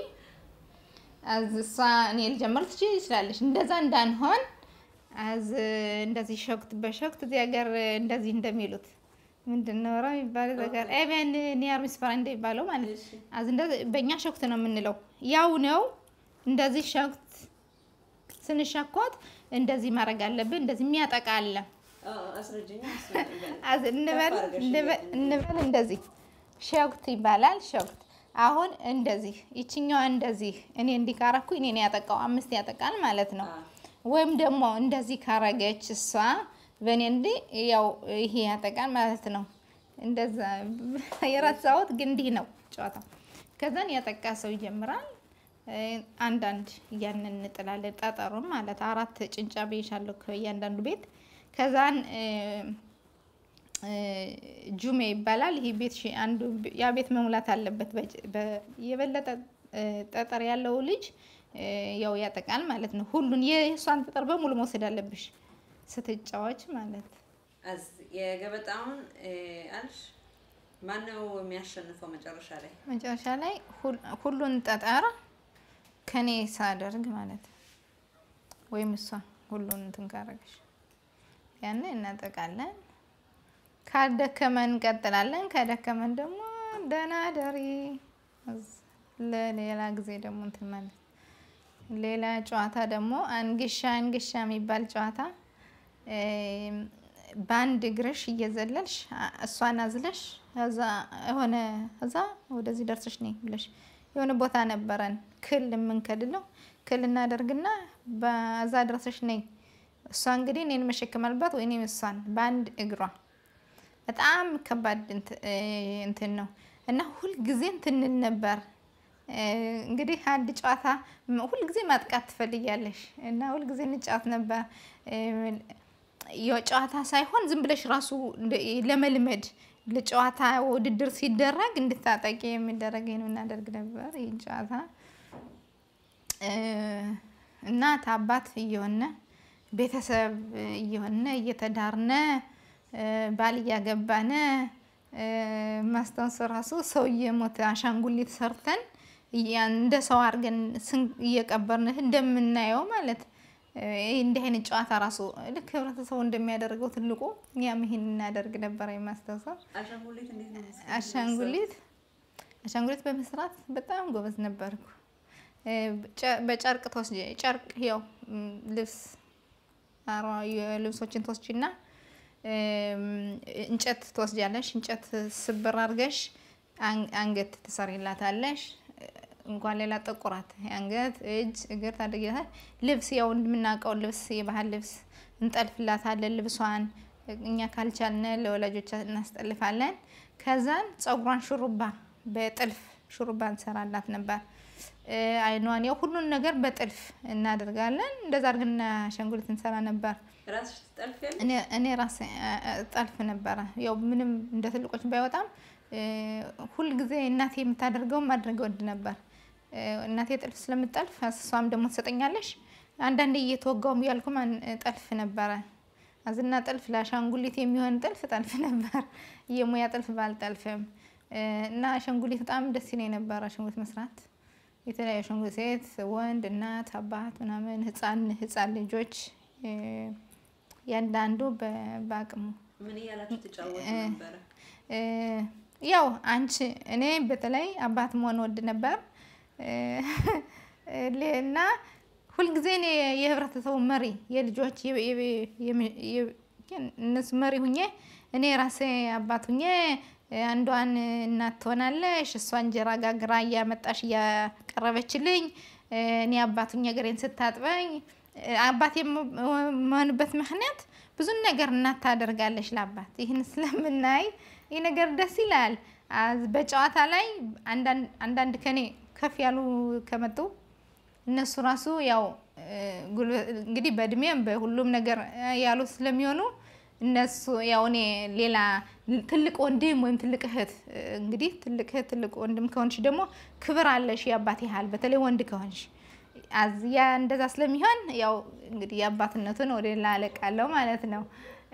አዝ እሷ እኔ ልጀምር ትችል ትችላለች። እንደዛ እንዳንሆን አዝ እንደዚህ ሸክት በሸክት እዚህ ሀገር እንደዚህ እንደሚሉት ምንድን ነው ራ የሚባለው ነገር ኤቨን ኒያር ሚስፈራ እንደሚባለው ማለት እሺ። አዝ እንደዚህ በእኛ ሸክት ነው የምንለው። ያው ነው እንደዚህ ሸክት ስንሻኮት እንደዚህ ማድረግ አለብን። እንደዚህ የሚያጠቃ አለ። አዎ፣ አስረጅኝ። አስረጅኝ። አዝ እንበል ከፍ አድርገሽ እንበል- እንደዚህ። እንበል እንደዚህ ሸክት ይባላል። ሸክት አሁን እንደዚህ ይችኛዋ እንደዚህ እኔ እንዲህ ካረኩ እኔን ያጠቃው አምስት ያጠቃል ማለት ነው። አዎ። ወይም ደግሞ እንደዚህ ካረገች እሷ በእኔ እንዲህ ያው ይሄ ያጠቃል ማለት ነው። እንደዛ የረሳሁት ግን እንዲህ ነው ጨዋታው። ከዛን ያጠቃ ሰው ይጀምራል። እ፣ አንዳንድ እያንን እንጥላለን ጠጠሩን ማለት አራት ጭንጫ ብዬሻለሁ ከእያንዳንዱ ቤት ከዛን እ፣ እ፣ ጁሜ ይባላል። ይህ ቤት ሺ- አንዱ ያ ቤት መሙላት አለበት። በጭ- በ- የበለጠ እ፣ ጠጠር ያለው ልጅ እ፣ ያው ያጠቃል ማለት ነው። ሁሉን የእሷን ጠጠር በሙሉ መውሰድ አለብሽ ስትጫወች ማለት አዝ የገበጣውን እ፣ አልሽ ማነው የሚያሸንፈው መጨረሻ ላይ? መጨረሻ ላይ ሁል- ሁሉን ጠጠር ከኔ ሳደርግ ማለት ነው። ወይም እሷ ሁሉን እንትን ካረገሽ ያን እናጠቃለን። ካልደከመን እንቀጥላለን። ከደከመን ደግሞ ደህና ደሪ። እዝ- ለሌላ ጊዜ ደግሞ እንትን ማለት ሌላ ጨዋታ ደግሞ አንግሻ አንግሻ የሚባል ጨዋታ እም፣ በአንድ እግርሽ እየዘለልሽ አ- እሷን አዝለሽ እዛ የሆነ እዛ ወደዚህ ደርሰሽ ነይ ብለሽ የሆነ ቦታ ነበረን ክል የምንከልለው ክል እናደርግና በዛ ደርሰሽ ነይ። እሷ እንግዲህ እኔን መሸከም አለባት ወይ እኔም እሷን በአንድ እግሯ በጣም ከባድ እንት- እ፣ እንትን ነው እና ሁልጊዜ እንትንል ነበር። እ፣ እንግዲህ አንድ ጨዋታ ም- ሁልጊዜ ማጥቃት ትፈልጊያለሽ እና ሁልጊዜ እንጫወት ነበር። እ፣ የጨዋታ ሳይሆን ዝም ብለሽ ራሱ እንደ- ለመልመድ ለጨዋታ ውድድር ሲደረግ እንድታጠቂ የሚደረግ ነው እናደርግ ነበር ይህን ጨዋታ እ፣ እናት አባት እየሆነ ቤተሰብ እየሆነ እየተዳርነ እ፣ ባል እያገባነ እ፣ ማስታወስ ራሱ ሰው እየሞተ አሻንጉሊት ሰርተን እያ- እንደ ሰው አድርገን ስን- እየቀበርን እንደምናየው ማለት እ፣ ይህ እንዲህ አይነት ጨዋታ ራሱ ልክ ህብረተሰቡ እንደሚያደርገው ትልቁ እኛም ይሄን እናደርግ ነበር የማስታውሰው። አሻንጉሊት እንዴት ነው የምትሰሪው? አሻንጉሊት አሻንጉሊት በመስራት በጣም ጎበዝ ነበርኩ። እ፣ ጨ- በጨርቅ ተወስጂ ጨርቅ ያው ም፣ ልብስ አሯ የልብሶችን ትወስጂና እም፣ እንጨት ትወስጃለሽ። እንጨት ስብር አድርገሽ አን- አንገት ትሰሪላታለሽ። እንኳን ሌላ ጥቁራት አንገት፣ እጅ፣ እግር ታደርጊላታል። ልብስ ያው እንደምናውቀው ልብስ የባህል ልብስ እንጠልፍላታለን። ልብሷን እኛ ካልቻልን ለወላጆች እናስጠልፋለን። ከዛን ፀጉሯን ሹሩባ በጥልፍ ሹሩባ እንሰራላት ነበር። አይኗን ያው ሁሉን ነገር በጥልፍ እናደርጋለን። እንደዛ አድርገን አሻንጉሊት እንሰራ ነበር። ራስሽ ትጠልፊያለሽ? እኔ ራሴ ጠልፍ ነበረ። ያው ምንም እንደ ትልቆች ባይወጣም ሁል ጊዜ እናቴ የምታደርገውን ማድረግ ወድ ነበር። እናቴ ጥልፍ ስለምጠልፍ እሷም ደግሞ ትሰጠኛለሽ። አንዳንዴ እየተወጋውም እያልኩም ጠልፍ ነበረ። አዝና ጥልፍ ለአሻንጉሊት የሚሆን ጥልፍ ጠልፍ ነበር። የሙያ ጥልፍ ባልጠልፍም እና አሻንጉሊት በጣም ደስ ይለኝ ነበር አሻንጉሊት መስራት። የተለያዩ አሻንጉሊት ሴት፣ ወንድ፣ እናት፣ አባት ምናምን ህፃን ህፃን ልጆች ያንዳንዱ በአቅሙ ምን እያላችሁ ትጫወቱ ነበረ? ያው አንቺ እኔ በተለይ አባት መሆን ወድ ነበር እና ሁልጊዜ እኔ የህብረተሰቡ መሪ የልጆች እነሱ መሪ ሁኜ እኔ ራሴ አባት ሁኜ አንዷን እናት ትሆናለሽ፣ እሷ እንጀራ ጋግራ እያመጣሽ እያቀረበችልኝ፣ እኔ አባት ሁኜ እግሬን ስታጥበኝ አባት የመሆንበት ምክንያት ብዙ ነገር እናት ታደርጋለች ለአባት። ይህን ስለምናይ ይህ ነገር ደስ ይላል። በጨዋታ ላይ አንዳንድ ከኔ ከፍ ያሉ ከመጡ እነሱ ራሱ ያው እንግዲህ በእድሜም በሁሉም ነገር ያሉ ስለሚሆኑ እነሱ ያው እኔ ሌላ ትልቅ ወንድም ወይም ትልቅ እህት እንግዲህ ትልቅ እህት ትልቅ ወንድም ከሆንሽ ደግሞ ክብር አለሽ የአባት ያህል በተለይ ወንድ ከሆንሽ ያ እንደዛ ስለሚሆን ያው እንግዲህ የአባትነቱን ወደ ሌላ አለቃለሁ ማለት ነው።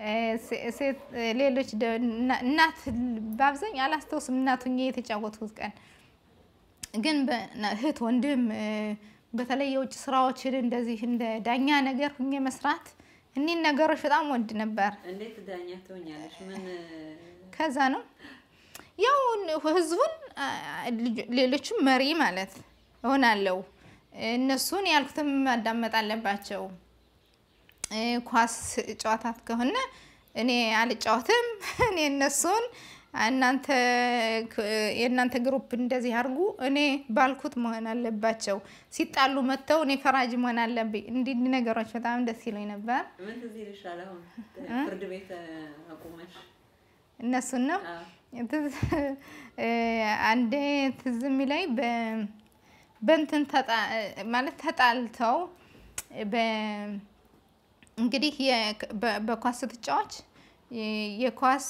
ሌሎች እናት በአብዛኛው አላስታውስም እናት ሁኜ የተጫወትኩት ቀን ግን እህት ወንድም በተለይ የውጭ ስራዎችን እንደዚህ እንደ ዳኛ ነገር ሁኜ መስራት እኒህን ነገሮች በጣም ወድ ነበር። እንዴት ዳኛ ትሆኛለሽ? ምን ከዛ ነው ያው ህዝቡን ሌሎችም መሪ ማለት እሆናለሁ። እነሱን ያልኩትም ማዳመጥ አለባቸው። ኳስ ጨዋታት ከሆነ እኔ አልጫወትም። እኔ እነሱን እናንተ የእናንተ ግሩፕ እንደዚህ አድርጉ፣ እኔ ባልኩት መሆን አለባቸው። ሲጣሉ መጥተው እኔ ፈራጅ መሆን አለብኝ። እንዲህ ነገሮች በጣም ደስ ይለኝ ነበር። ምን ትዝ ይልሻል? አሁን ፍርድ ቤት አቁመሽ እነሱን ነው አንዴ ትዝ የሚለኝ በእንትን ማለት ተጣልተው እንግዲህ በኳስ ስትጫዋች የኳስ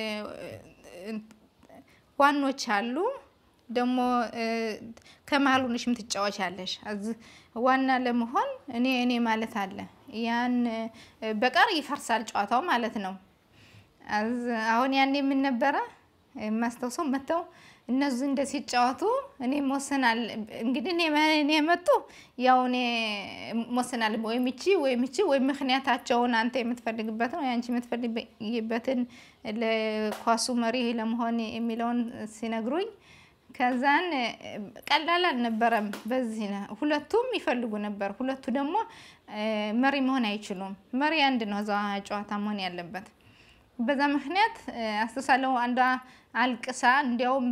ዋኖች አሉ። ደግሞ ከመሀል ሆነሽ የምትጫወች አለሽ። ዋና ለመሆን እኔ እኔ ማለት አለ። ያን በቀር ይፈርሳል ጨዋታው ማለት ነው። አሁን ያኔ የምን ነበረ የማስታውሰው መተው እነሱ እንደ ሲጫወቱ እኔ መወሰናል እንግዲህ እኔ መጡ ያው እኔ መወሰናል ወይም ይቺ ወይም ይቺ ወይም ምክንያታቸውን አንተ የምትፈልግበትን ወይ አንቺ የምትፈልግበትን ለኳሱ መሪ ለመሆን የሚለውን ሲነግሩኝ ከዛን ቀላል አልነበረም። በዚህ ሁለቱም ይፈልጉ ነበር። ሁለቱ ደግሞ መሪ መሆን አይችሉም። መሪ አንድ ነው እዛ ጨዋታ መሆን ያለበት። በዛ ምክንያት አስተሳለው አንዷ አልቅሳ እንዲያውም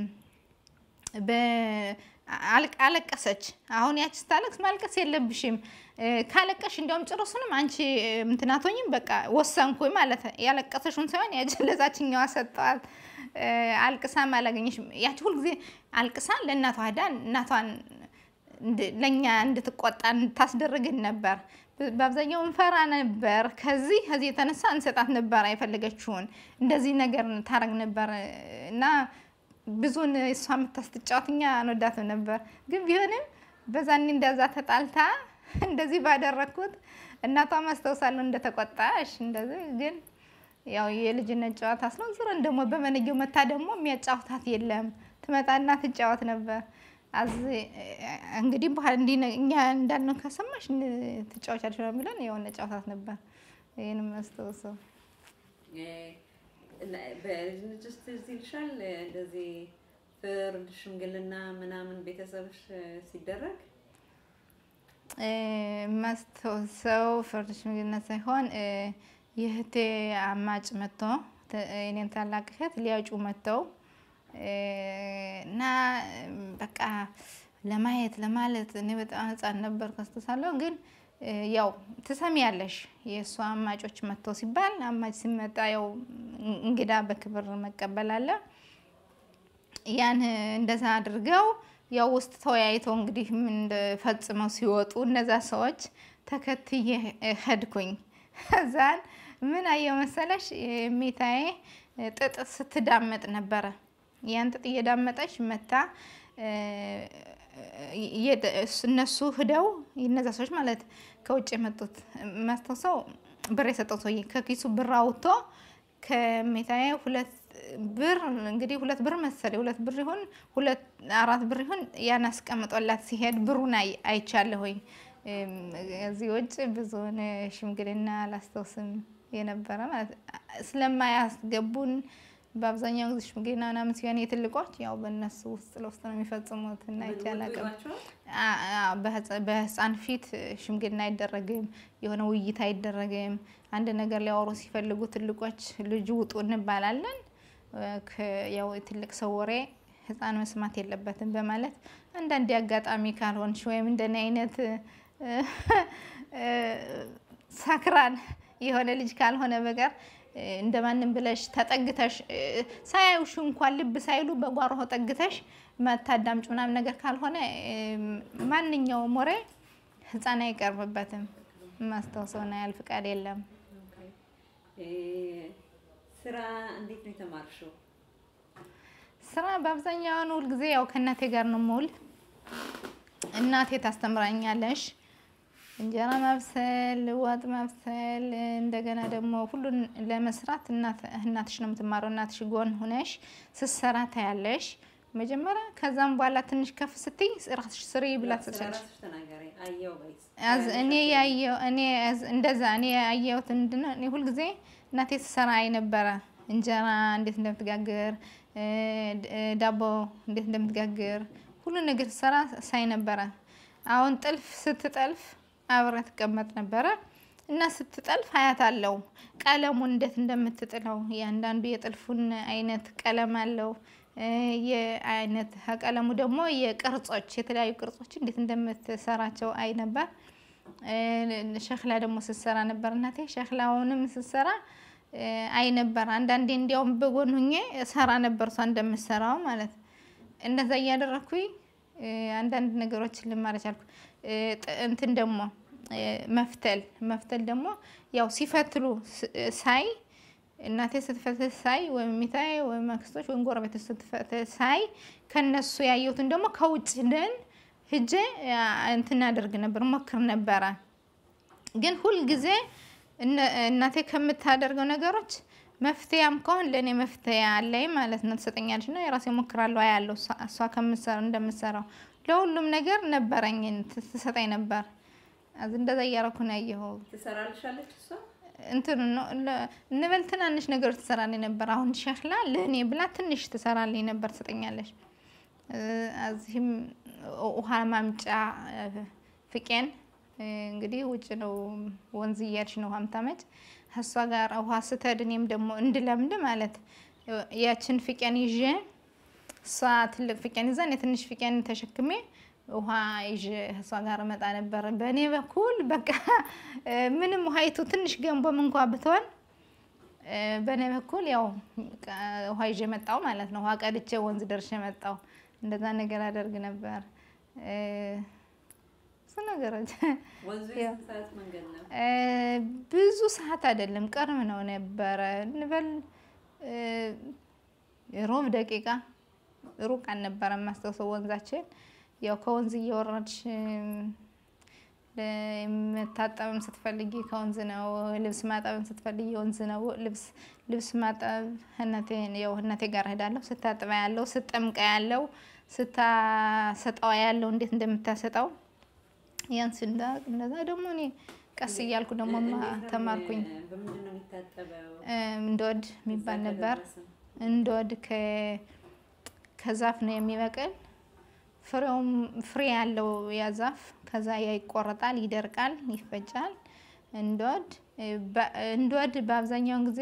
አለቀሰች። አሁን ያቺ ስታለቅስ ማልቀስ የለብሽም ካለቀሽ እንዲያውም ጭሩሱንም አንቺ ምትናቶኝም በቃ ወሰንኩኝ ማለት ያለቀሰሽውን ሳይሆን ያጀለዛችኛዋ ሰጠዋት። አልቅሳም አላገኘሽም። ያቺ ሁልጊዜ አልቅሳ ለእናቷ ሄዳ እናቷን ለእኛ እንድትቆጣ ታስደርግን ነበር። በአብዛኛው እንፈራ ነበር። ከዚህ ከዚህ የተነሳ እንሰጣት ነበር የፈለገችውን እንደዚህ ነገር ታረግ ነበር እና ብዙን እሷ የምታስትጫወት እኛ አንወዳትም ነበር። ግን ቢሆንም በዛኔ እንደዛ ተጣልታ እንደዚህ ባደረግኩት እናቷ ማስታውሳለሁ እንደተቆጣሽ እንደዚህ ግን ያው የልጅነት ጨዋታ ስለሆነ ዙረን ደግሞ በመነጌው መታ ደግሞ የሚያጫውታት የለም ትመጣና ትጫወት ነበር። አዝ እንግዲህ በኋላ እንዲህ እኛ እንዳልነው ከሰማሽ ትጫወቻለሽ ነው የሚለን የሆነ ጨዋታት ነበር። ይህንም አስታውሰው በልጅነት ውስጥ ትዝ ይልሻል እንደዚህ ፍርድ፣ ሽምግልና ምናምን ቤተሰብሽ ሲደረግ ማስታውሰው ፍርድ፣ ሽምግልና ሳይሆን የእህቴ አማጭ መጥቶ እኔን ታላቅ እህት ሊያጩ መጥተው እና በቃ ለማየት ለማለት እኔ በጣም ሕፃን ነበር ከስተሳለሁ ግን ያው ትሰሚያለሽ የእሷ አማጮች መጥተው ሲባል አማጭ ሲመጣ ያው እንግዳ በክብር መቀበል አለ። ያን እንደዛ አድርገው ያው ውስጥ ተወያይተው እንግዲህ ምን ፈጽመው ሲወጡ እነዛ ሰዎች ተከትዬ ሄድኩኝ። እዛን ምን አየው መሰለሽ ሜታዬ ጥጥ ስትዳመጥ ነበረ። ያን ጥጥ እየዳመጠች መታ እነሱ ሂደው እነዛ ሰዎች ማለት ከውጭ የመጡት ማስታውሰው ብር የሰጠው ሰውዬ ከኪሱ ብር አውጥቶ ከሜታዬ ሁለት ብር እንግዲህ ሁለት ብር መሰለኝ ሁለት ብር ይሁን ሁለት አራት ብር ይሁን ያን አስቀምጦላት ሲሄድ ብሩን አይቻለሁኝ። እዚህ ውጭ ብዙውን ሽምግልና አላስታውስም የነበረ ማለት ስለማያስገቡን በአብዛኛው ጊዜ ሽምግልና ምናምን ሲሆን የትልቆች ያው በእነሱ ውስጥ ለውስጥ ነው የሚፈጽሙት እና ይቻላቅም በህፃን ፊት ሽምግልና አይደረግም። የሆነ ውይይት አይደረግም። አንድ ነገር ሊያወሩ ሲፈልጉ ትልቆች ልጁ ውጡ እንባላለን። ያው የትልቅ ሰው ወሬ ህፃን መስማት የለበትም በማለት አንዳንድ አጋጣሚ ካልሆንሽ ወይም እንደኔ አይነት ሰክራን የሆነ ልጅ ካልሆነ በቀር እንደማንም ብለሽ ተጠግተሽ ሳያዩሽ እንኳን ልብ ሳይሉ በጓሮ ጠግተሽ መታዳምጭ ምናምን ነገር ካልሆነ ማንኛውም ወሬ ህፃን አይቀርብበትም። ማስታወሰውና ያህል ፍቃድ የለም። ስራ እንዴት ነው የተማርሽው? ስራ በአብዛኛውን ሁልጊዜ ያው ከእናቴ ጋር ነው የምውል። እናቴ ታስተምራኛለሽ። እንጀራ ማብሰል፣ ወጥ ማብሰል፣ እንደገና ደግሞ ሁሉን ለመስራት እናትሽ ነው የምትማረው። እናትሽ ጎን ሁነሽ ስትሰራ ታያለሽ መጀመሪያ። ከዛም በኋላ ትንሽ ከፍ ስትይ ራስሽ ስሪ ብላ ትሰጫለሽ። እኔ ያየው እኔ እንደዛ እኔ ያየሁት ምንድን ነው እኔ ሁልጊዜ እናቴ ስትሰራ አይ ነበረ። እንጀራ እንዴት እንደምትጋግር፣ ዳቦ እንዴት እንደምትጋግር ሁሉ ነገር ስትሰራ ሳይ ነበረ። አሁን ጥልፍ ስትጠልፍ አብረ ትቀመጥ ነበረ እና ስትጠልፍ አያት አለው ቀለሙን እንዴት እንደምትጥለው እያንዳንዱ የጥልፉን አይነት ቀለም አለው። የአይነት ቀለሙ ደግሞ የቅርጾች የተለያዩ ቅርጾች እንዴት እንደምትሰራቸው አይ ነበር። ሸክላ ደግሞ ስትሰራ ነበር እናቴ ሸክላውንም ስትሰራ አይ ነበር። አንዳንዴ እንዲያውም በጎን ሁኜ ሰራ ነበር እሷ እንደምትሰራው ማለት እንደዛ እያደረግኩኝ አንዳንድ ነገሮችን ልማር ቻልኩ። እንትን ደግሞ መፍተል መፍተል ደግሞ ያው ሲፈትሉ ሳይ እናቴ ስትፈትል ሳይ ወይም ሚታይ ወይም አክስቶች ወይም ጎረቤቶች ስትፈትል ሳይ ከነሱ ያየሁትን ደግሞ ከውጭ ደን ሂጄ እንትን አደርግ ነበር ሞክር ነበረ። ግን ሁልጊዜ እናቴ ከምታደርገው ነገሮች መፍትያም ከሆን ለእኔ መፍትያ አለኝ ማለት ነው። ትሰጠኛለች ነው የራሴ ሞክራለሁ አያለሁ እሷ እንደምትሰራው ለሁሉም ነገር ነበረኝ ትሰጠኝ ነበር። እንደዛ እያረኩ ነው ያየኸው። ትሰራልሻለች እሷ እንትን ነው እንበል ትናንሽ ነገሮች ትሰራልኝ ነበር። አሁን ሸክላ ለእኔ ብላ ትንሽ ትሰራልኝ ነበር ትሰጠኛለች። እዚህም ውሃ ማምጫ ፍቄን እንግዲህ ውጭ ነው ወንዝ እያልሽ ነው ውሃ የምታመጭ እሷ ጋር ውሃ ስትሄድ እኔም ደግሞ እንድለምድ ማለት ያችን ፍቄን ይዤ እሷ ትልቅ ፍቄን ይዛ እኔ ትንሽ ፍቄን ተሸክሜ ውሃ ይዤ እሷ ጋር እመጣ ነበር። በእኔ በኩል በቃ ምንም ውሃይቱ ትንሽ ገንቦም እንኳ ብትሆን በእኔ በኩል ያው ውሃ ይዤ መጣው ማለት ነው። ውሃ ቀድቼ ወንዝ ደርሼ መጣው። እንደዛ ነገር አደርግ ነበር። ብዙ ነገሮች ብዙ ሰዓት አይደለም ቅርብ ነው ነበረ እንበል ሮብ ደቂቃ ሩቅ አልነበረም። ማስታውሰው ወንዛችን ያው ከወንዝ እየወረድሽ መታጠብም ስትፈልጊ ከወንዝ ነው። ልብስ ማጠብም ስትፈልጊ ወንዝ ነው። ልብስ ልብስ ማጠብ እናቴ ያው እናቴ ጋር እሄዳለሁ። ስታጥባ ያለው ስጠምቃ ያለው ስታሰጠዋ ያለው እንዴት እንደምታሰጠው ያን ስንዳቅ እንደዛ ደግሞ እኔ ቀስ እያልኩ ደግሞ ተማርኩኝ። እንዶድ የሚባል ነበር። እንዶድ ከዛፍ ነው የሚበቅል ፍሬውም ፍሬ ያለው ያ ዛፍ ከዛ ያ ይቆረጣል፣ ይደርቃል፣ ይፈጫል። እንዶድ እንዶድ በአብዛኛውን ጊዜ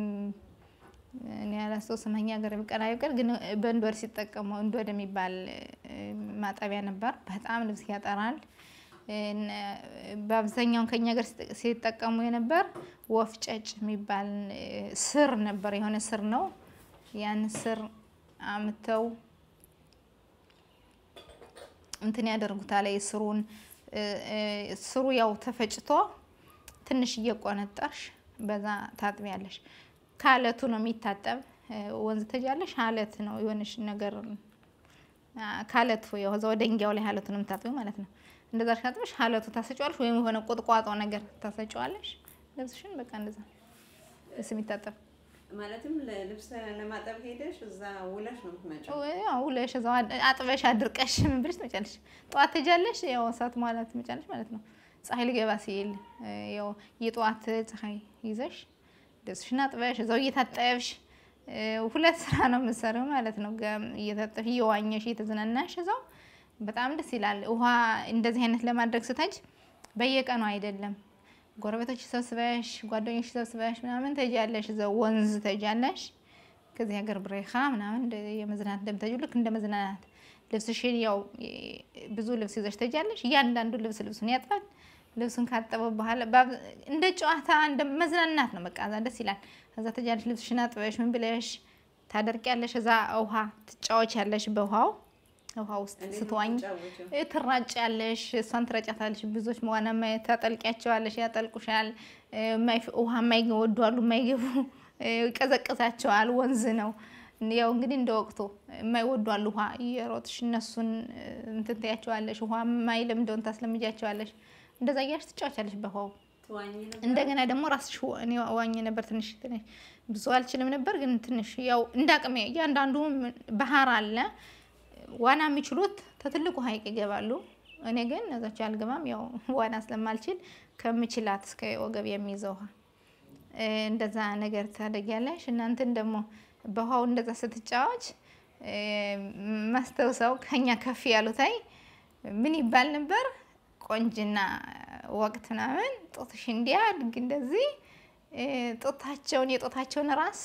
እኔ ያላስታውስም እኛ ሀገር ቢቀር አይቀር ግን በእንዶድ ሲጠቀሙ እንዶድ የሚባል ማጠቢያ ነበር። በጣም ልብስ ያጠራል። በአብዛኛውን ከኛ ሀገር ሲጠቀሙ የነበር ወፍ ጨጭ የሚባል ስር ነበር። የሆነ ስር ነው። ያን ስር አምተው እንትን ያደርጉታል ስሩን እ፣ እ፣ ስሩ ያው ተፈጭቶ ትንሽ እየቆነጠርሽ በዛ ታጥቢያለሽ። ከአለቱ ነው የሚታጠብ። እ፣ ወንዝ ተጃለሽ አለት ነው የሆነሽ ነገር አ፣ ከአለቱ ያው እዛው ደንጊያው ላይ አለቱ ነው የምታጥቢው ማለት ነው። እንደዛ ካጥበሽ አለቱ ታሰጫዋለሽ፣ ወይም የሆነ ቁጥቋጦ ነገር ታሰጫዋለሽ። ልብስሽን በቃ እንደዛ ልብስ የሚታጠብ ማለትም ልብስ ለማጠብ ሄደሽ እዛ ውለሽ ነው የምትመጪው? ያው ውለሽ እዛው አድ- አጥበሽ አድርቀሽ ምን ብለሽ ትመጫለሽ። ጠዋት ትሄጃለሽ፣ ያው ሰዓት ማለት ትመጫለሽ ማለት ነው። ፀሐይ ሊገባ ሲል እ፣ ያው የጠዋት ፀሐይ ይዘሽ ልብስሽን አጥበሽ እዛው እየታጠብሽ እ፣ ሁለት ስራ ነው የምትሰሪው ማለት ነው። ገም- እየታጠብሽ እየዋኘሽ እየተዝናናሽ እዛው በጣም ደስ ይላል። ውሃ እንደዚህ አይነት ለማድረግ ስተጅ በየቀኑ አይደለም ጎረቤቶች ሰብስበሽ ጓደኞች ሰብስበሽ ምናምን ተጃለሽ፣ እዛው ወንዝ ተጃለሽ። ከዚህ ሀገር ብሬኻ ምናምን እንደ የመዝናናት እንደምታዩ ልክ እንደ መዝናናት ልብስሽን ያው የ- ብዙ ልብስ ይዘሽ ተጃለሽ። እያንዳንዱ ልብስ ልብሱን ያጥባል። ልብሱን ካጠበ በኋላ ባብ- እንደ ጨዋታ እንደ መዝናናት ነው። በቃ እዛ ደስ ይላል። ከዛ ተጃለሽ፣ ልብስሽን አጥበሽ ምን ብለሽ ታደርቂያለሽ። እዛ ውሃ ትጫወቻለሽ በውሃው ውሃ ውስጥ እንዴት ነው ስትዋኝ የምትጫወቺው? ትራጭ ያለሽ እሷን ትረጫታለሽ። ብዙዎች መዋና ማየት ታጠልቂያቸዋለሽ፣ ያጠልቁሻል። እ፣ የማይፍ- ውሃ የማይወዱ አሉ፣ የማይገቡ እ፣ ይቀዘቅዛቸዋል። ወንዝ ነው ያው እንግዲህ እንደ ወቅቱ የማይወዱ አሉ። ውሃ እየሮጥሽ እነሱን እ፣ እንትን ትያቸዋለሽ። ውሃ የማይለምደውን ታስለምጃቸዋለሽ። እንደዛ እያልሽ ትጫወቻለሽ በውሃው ትዋኚ ነበር? እንደገና ደግሞ ራስሽ ወ- እኔ ዋኝ ነበር ትንሽ ትንሽ ብዙ አልችልም ነበር፣ ግን ትንሽ ያው እንዳቅሜ እያንዳንዱ ም- ባህር አለ ዋና የሚችሉት ከትልቁ ሐይቅ ይገባሉ። እኔ ግን እዛች አልገባም፣ ያው ዋና ስለማልችል ከምችላት እስከ ወገብ የሚይዘው ውሃ እ፣ እንደዛ ነገር ታደጊያለሽ። እናንተን ደግሞ በውሃው እንደዛ ስትጫወች እ፣ ማስተውሰው ከኛ ከፍ ያሉታይ ምን ይባል ነበር ቆንጅና ወቅት ምናምን ጦትሽ እንዲያድግ እንደዚህ እ፣ ጦታቸውን የጦታቸውን ራስ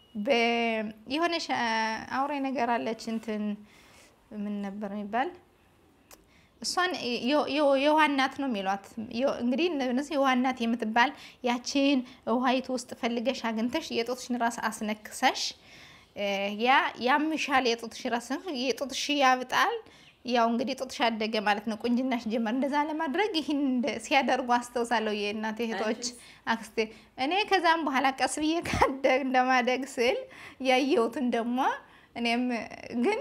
በ- የሆነች አ፣ አውሬ ነገር አለች እንትን ምን ነበር የሚባል እሷን የ- የ- የዋናት ነው የሚሏት። የ- እንግዲህ እነሱ የዋናት የምትባል ያችን ውሃይቱ ውስጥ ፈልገሽ አግኝተሽ የጦትሽን ራስ አስነክሰሽ እ፣ ያ ያምሻል። የጦትሽ ራስ የጦትሽ ያብጣል። ያው እንግዲህ ጦትሽ አደገ ማለት ነው። ቁንጅናሽ ጀመር። እንደዛ ለማድረግ ይህን እንደ- ሲያደርጉ አስታውሳለሁ የእናቴ እህቶች አክስቴ። እኔ ከዛም በኋላ ቀስ ብዬ ካደግ እንደማደግ ስል ያየሁትን ደግሞ እኔም ግን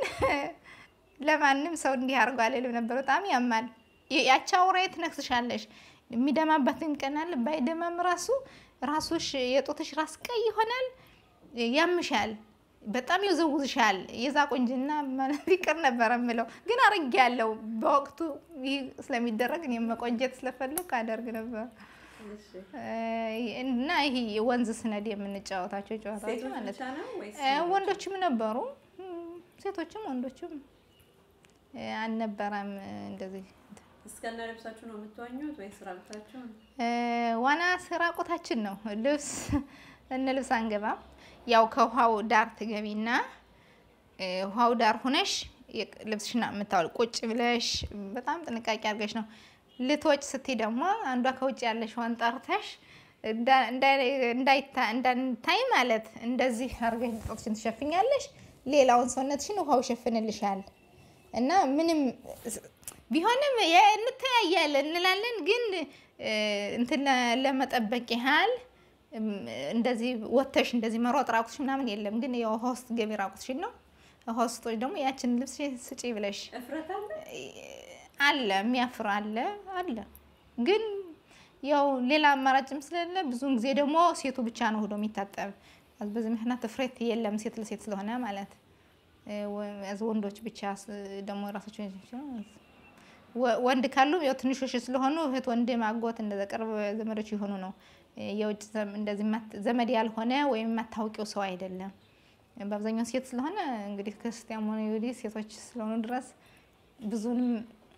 ለማንም ሰው እንዲህ አድርጎ አልልም ነበር። በጣም ያማል። የ- ያቺ አውሬ ትነክስሻለሽ። የሚደማበትን ቀን አለ። ባይደማም ራሱ ራሱሽ የጦትሽ ራስ ቀይ ይሆናል፣ ያምሻል፣ በጣም ይዘውዝሻል። የዛ ቁንጅና ማለት ይቅር ነበር የምለው ግን አርግ ያለው በወቅቱ ይህ ስለሚደረግ እኔም መቆንጀት ስለፈለግ አደርግ ነበር እሺ። እና ይሄ ወንዝ ስነድ የምንጫወታቸው ጨዋታዎች ሴቶች ማለት ብቻ ነው ወይስ እ፣ ወንዶችም ነበሩ፣ እም፣ ሴቶችም ወንዶችም እ፣ አልነበረም እ፣ እንደዚህ እስከነ ልብሳችሁ ነው የምትዋኙት ወይስ ራቁታችሁ ነው? እ፣ ዋና ራቁታችን ነው። ልብስ እነ ልብስ አንገባም። ያው ከውሃው ዳር ትገቢና እ፣ ውሃው ዳር ሁነሽ የቅ- ልብስሽን የምታወል ቁጭ ብለሽ በጣም ጥንቃቄ አድርገሽ ነው። ልትወጭ ስትይ ደግሞ አንዷ ከውጭ ያለሽዋን ጠርተሽ እንዳ- እንዳይ- እንዳይታ- እንዳንታይ ማለት እንደዚህ አድርገሽ ጡትሽን ትሸፍኛለሽ። ሌላውን ሰውነትሽን ውሃው ይሸፍንልሻል። እና ምንም ቢሆንም የ- እንተያያለን እንላለን፣ ግን እ፣ እንትን ለ- ለመጠበቅ ያህል እም፣ እንደዚህ ወተሽ እንደዚህ መሮጥ ራቁትሽ ምናምን የለም። ግን የውሃ ውስጥ ገቢ ራቁትሽን ነው። ውሃ ውስጥ ደግሞ ያችን ልብስ ስጪ ብለሽ እፍረት አለ? አለ የሚያፍር አለ አለ። ግን ያው ሌላ አማራጭም ስለሌለ ብዙውን ጊዜ ደግሞ ሴቱ ብቻ ነው ሄዶ የሚታጠብ። በዚህ ምክንያት እፍረት የለም ሴት ለሴት ስለሆነ ማለት እ፣ ወ- እዝ ወንዶች ብቻ ስ- ደግሞ ራሳቸው ወ- ወንድ ካሉ ያው ትንሾች ስለሆኑ እህት፣ ወንድም፣ አጎት እንደዛ ቅርብ ዘመዶች የሆኑ ነው። እ፣ የውጭ ዘም- እንደዚህ የማት- ዘመድ ያልሆነ ወይም የማታውቂው ሰው አይደለም። በአብዛኛው ሴት ስለሆነ እንግዲህ ክርስቲያን ሆነ ይሁዲ ሴቶች ስለሆኑ ድረስ ብዙንም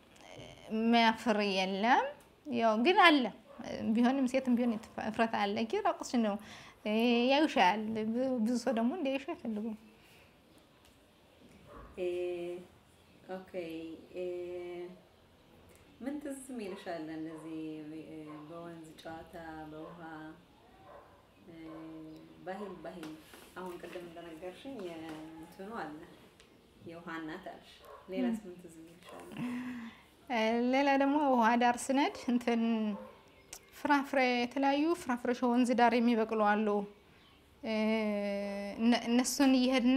የሚያፍር የለም። ያው ግን አለ ቢሆንም ሴትም ቢሆን የተፈ- እፍረት አለ። ግን ራቁትሽን ነው እ፣ ያዩሻል። ብ- ብዙ ሰው ደግሞ እንዲያዩሽ አይፈልጉም። እ፣ ኦኬ እ፣ ምን ትዝ ይልሻል? እነዚህ እ፣ በወንዝ ጨዋታ በውሃ እ፣ ባህል ባህል አሁን ቅድም እንደነገርሽኝ የእንትኑ አለ የውሃ እናት አልሽ። ሌላስ ምን ትዝ ይልሻል? ሌላ ደግሞ ውሃ ዳር ስነድ እንትን ፍራፍሬ የተለያዩ ፍራፍሬዎች ወንዝ ዳር የሚበቅሉ አሉ። እነ- እነሱን እየሄድነ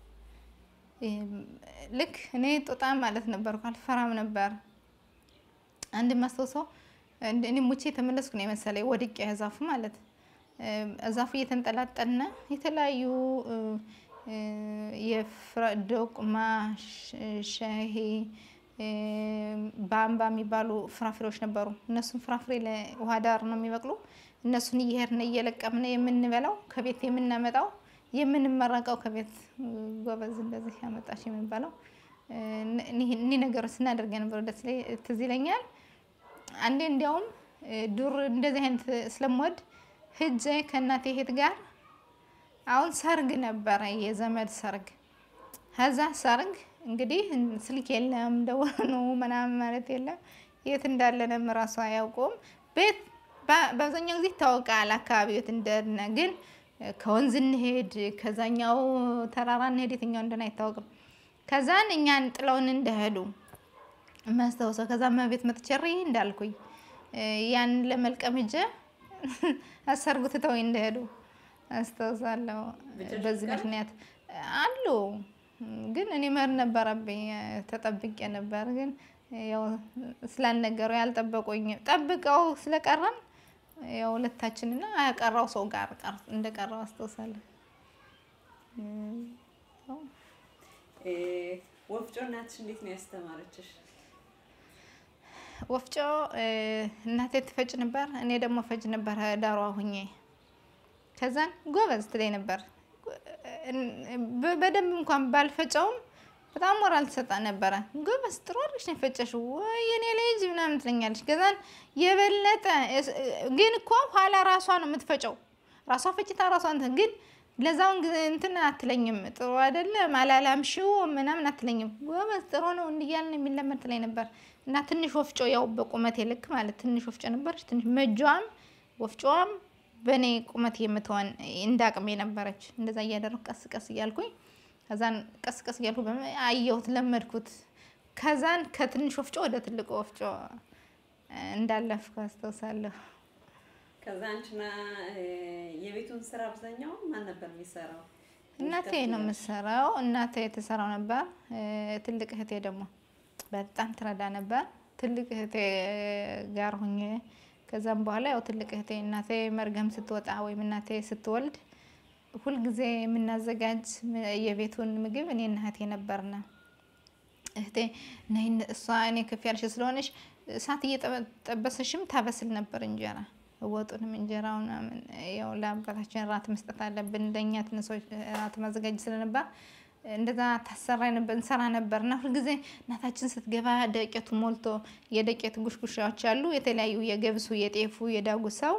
ልክ እኔ ጦጣ ማለት ነበርኩ፣ አልፈራም ነበር። አንድ ማስታውሰው እንደ- እኔ ሙቼ የተመለስኩ ነው የመሰለኝ ወድቄ ዛፉ ማለት ዛፉ እየተንጠላጠልነ የተለያዩ እ፣ እ፣ የፍራ- ዶቅማ፣ ሽ- ሻሂ፣ እ፣ ባምባ የሚባሉ ፍራፍሬዎች ነበሩ። እነሱን ፍራፍሬ ለውሃ ዳር ነው የሚበቅሉ። እነሱን እየሄድን እየለቀምነ የምንበላው ከቤት የምናመጣው የምንመረቀው ከቤት እ፣ ጎበዝ እንደዚህ ያመጣች የሚባለው እ፣ እኒህ እኒህ ነገሮች ስናደርግ የነበረ ደስ ይለኝ- ትዝ ይለኛል። አንዴ እንዲያውም እ፣ ዱር እንደዚህ አይነት ስለምወድ ሂጄ ከእናቴ እህት ጋር አሁን ሰርግ ነበረ፣ የዘመድ ሰርግ። ከዛ ሰርግ እንግዲህ ስልክ የለም ደወሉ ምናምን ማለት የለም የት እንዳለንም ራሱ አያውቁም። ቤት በ- በአብዛኛው ጊዜ ይታወቃል አካባቢ የት እንደነ ግን ከወንዝ እንሄድ ከዛኛው ተራራ እንሄድ የትኛው እንደሆነ አይታወቅም። ከዛን እኛን ጥለውን እንደሄዱ ማስታወሰው ከዛ መቤት መጥቸሪ እንዳልኩኝ እ፣ ያን ለመልቀም ሂጄ አሰርጉ ትተው እንደሄዱ አስታውሳለሁ። ብቻሽን በዚህ ቀረ? ምክንያት አሉ ግን እኔ መሄድ ነበረብኝ። ተጠብቄ ነበር ግን ያው ስላልነገሩ ያልጠበቁኝ ጠብቀው ስለቀረን ያው ሁለታችንና ያቀራው ሰው ጋር ቀር እንደቀረው አስታውሳለሁ። እ፣ ወፍጮ እናትሽ እንዴት ነው ያስተማረችሽ? ወፍጮ እ፣ እናቴ ትፈጭ ነበር፣ እኔ ደግሞ ፈጭ ነበር ዳሯ ሁኜ። ከዛን ጎበዝ ትለኝ ነበር። በ- በደንብ እንኳን ባልፈጨውም በጣም ሞራል ትሰጣ ነበረ። ጎበዝ ጥሩ አድርገሽ ነው የፈጨሽው ወይ የኔ ልጅ ምናምን ትለኛለች። ከዛን የበለጠ እስ- ግን እኮ ኋላ ራሷ ነው የምትፈጨው። ራሷ ፈጭታ ራሷ እንትን ግን ለዛውን ጊዜ እንትን አትለኝም። ጥሩ አይደለም አላላምሽው ምናምን አትለኝም። ጎበዝ ጥሩ ነው እንዲያልን የሚለመድ ትለኝ ነበር። እና ትንሽ ወፍጮ ያው በቁመቴ ልክ ማለት ትንሽ ወፍጮ ነበረች። ትንሽ መጇም ወፍጮዋም በእኔ ቁመት የምትሆን እንደ አቅሜ ነበረች። እንደዛ እያደረኩ ቀስ ቀስ እያልኩኝ ከዛን ቀስ ቀስ እያልኩ በመ- አየሁት፣ ለመድኩት። ከዛን ከትንሽ ወፍጮ ወደ ትልቁ ወፍጮ እ፣ እንዳለፍኩ አስታውሳለሁ። ከዛ አንቺና እ፣ የቤቱን ስራ አብዛኛውን ማን ነበር የሚሰራው? እናቴ ነው የምትሰራው። እናቴ ትሰራው ነበር። እ፣ ትልቅ እህቴ ደግሞ በጣም ትረዳ ነበር። ትልቅ እህቴ ጋር ሁኜ ከዛም በኋላ ያው ትልቅ እህቴ እናቴ መርገም ስትወጣ ወይም እናቴ ስትወልድ ሁልጊዜ የምናዘጋጅ ም- የቤቱን ምግብ እኔና እህቴ ነበርና እህቴ ነይ እነ- እሷ እኔ ከፍ ያልሽ ስለሆነች እሳት እየጠበሰሽም ታበስል ነበር እንጀራ ወጡንም እንጀራው ምናምን ያው ለአባታችን ራት መስጠት አለብን እንደኛ ትንሶች ራት ማዘጋጀት ስለነበር እንደዛ ታሰራ ነበር እንሰራ ነበር እና ሁልጊዜ እናታችን ስትገባ ደቄቱ ሞልቶ የደቄት ጉሽጉሻዎች አሉ የተለያዩ የገብሱ የጤፉ የዳጉሳው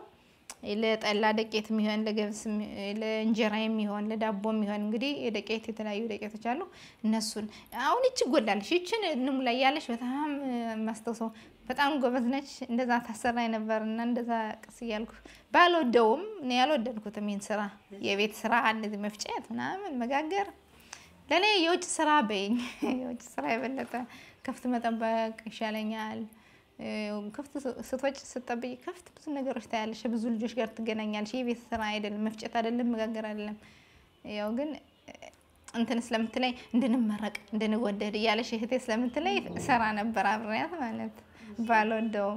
ለጠላ ደቄት የሚሆን ለገብስ የሚ- ለእንጀራ የሚሆን ለዳቦ የሚሆን እንግዲህ የደቄት የተለያዩ ደቄቶች አሉ። እነሱን አሁን ይች ጎላለች ይችን እንሙላ እያለች በጣም ማስታውሰው በጣም ጎበዝ ነች። እንደዛ ታሰራኝ ነበር እና እንደዛ ቅስ እያልኩ ባልወደውም እኔ ያልወደድኩትም ይህን ስራ የቤት ስራ እንደዚህ መፍጨት ምናምን መጋገር ለእኔ የውጭ ስራ በይኝ የውጭ ስራ የበለጠ ከፍት መጠበቅ ይሻለኛል። እ፣ ከፍት ስትወጭ ስትጠብቂ ከፍት ብዙ ነገሮች ታያለሽ። ብዙ ልጆች ጋር ትገናኛለሽ። የቤት ስራ አይደለም፣ መፍጨት አይደለም፣ መጋገር አይደለም። ያው ግን እ፣ እንትን ስለምትለይ እንድንመረቅ እንድንወደድ እያለሽ እህቴ ስለምትለይ ሰራ ነበር አብሬያት ማለት ባልወደውም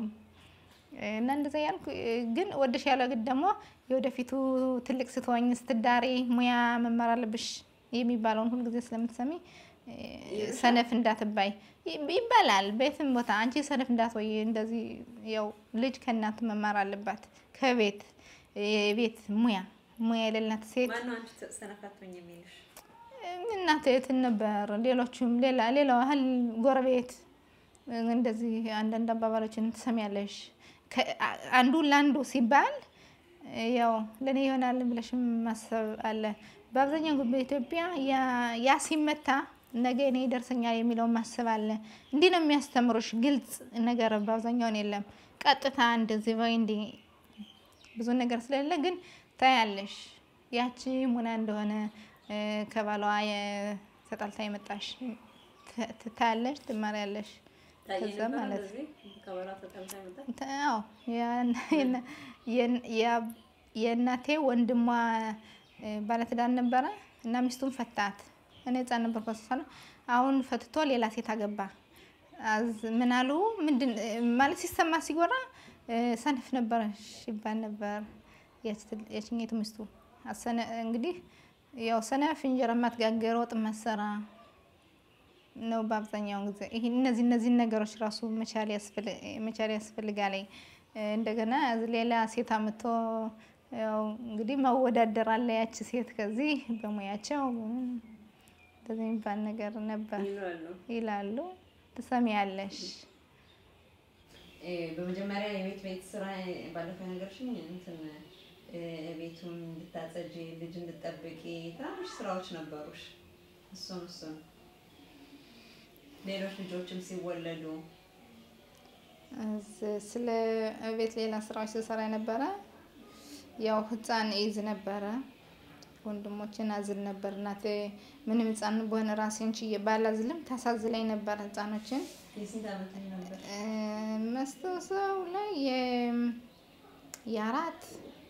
እና እንደዛ ያልኩ ግን ወደሽ ያለ ግን ደግሞ የወደፊቱ ትልቅ ስትሆኝ ስትዳሪ ሙያ መማር አለብሽ የሚባለውን ሁልጊዜ ስለምትሰሚ እ፣ ሰነፍ እንዳትባይ ይ- ይባላል። ቤትም ቦታ አንቺ ሰነፍ እንዳትወይ እንደዚህ ያው ልጅ ከእናቱ መማር አለባት ከቤት የቤት ሙያ ሙያ የሌላት ሴት ማነው አንቺ ሰነፋቶኝ የሚልሽ? እናቴ የትን ነበር ሌሎቹም ሌላ ሌላው ያህል ጎረቤት እንደዚህ አንዳንድ አባባሎችን ትሰሚያለሽ። ከ- አ- አንዱ ለአንዱ ሲባል ያው ለእኔ ይሆናል ብለሽም ማሰብ አለ። በአብዛኛው ግን በኢትዮጵያ ያ- ያ ሲመታ ነገ እኔ ይደርሰኛል የሚለውን ማሰብ አለ። እንዲህ ነው የሚያስተምሩሽ። ግልጽ ነገር በአብዛኛውን የለም። ቀጥታ እንደዚህ ወይ እንዲህ ብዙ ነገር ስለሌለ ግን ታያለሽ ያቺ ሙና እንደሆነ እ፣ ከባሏ የ- ተጣልታ የመጣሽ ት- ትታያለሽ፣ ትማሪያለሽ። ታየ ከዛ ነበር ማለት እንደዚህ ከባሏ ተጣልታ መጣ። ተ- አዎ ያን- የነ- የን- ያ- የእናቴ ወንድሟ እ፣ ባለትዳር ነበረ እና ሚስቱን ፈታት። እኔ ህፃን ነበር ከሰሰነ አሁን ፈትቶ ሌላ ሴት አገባ። አዝ ምን አሉ ምንድን እ፣ ማለት ሲሰማ ሲጎራ እ፣ ሰነፍ ነበረሽ ይባል ነበር። ያች- ያችኛይቱ ሚስቱ አሰነ እንግዲህ ያው ሰነፍ እንጀራ ማትጋገር ወጥ ማሰራ ነው በአብዛኛውን ጊዜ ይሄ እነዚህ እነዚህን ነገሮች ራሱ መቻል ያስፈልግ መቻል ያስፈልጋል። እ፣ እንደገና ሌላ ሴት አምጥቶ ያው እንግዲህ መወዳደር አለ ያቺ ሴት ከዚህ በሙያቸው እንደዚህ የሚባል ነገር ነበር ይላሉ። ይላሉ። ትሰሚያለሽ? እ፣ በመጀመሪያ የቤት ቤት ስራ ባለፈው ነገርሽኝ እንትን እ፣ ቤቱን እንድታጸጂ ልጅ እንድጠብቂ ትናንሽ ስራዎች ነበሩሽ። እሱን እሱን ሌሎች ልጆችም ሲወለዱ እዝ- ስለ ቤት ሌላ ስራዎች ስሰራ የነበረ ያው ህፃን ይዝ ነበረ። ወንድሞችን አዝል ነበር። እናቴ ምንም ህፃን በሆነ ራሴን ችዬ ባላዝልም ታሳዝለኝ ነበር ህፃኖችን የስንት ዓመት ነበር? መስታወሰው ላይ የ- የአራት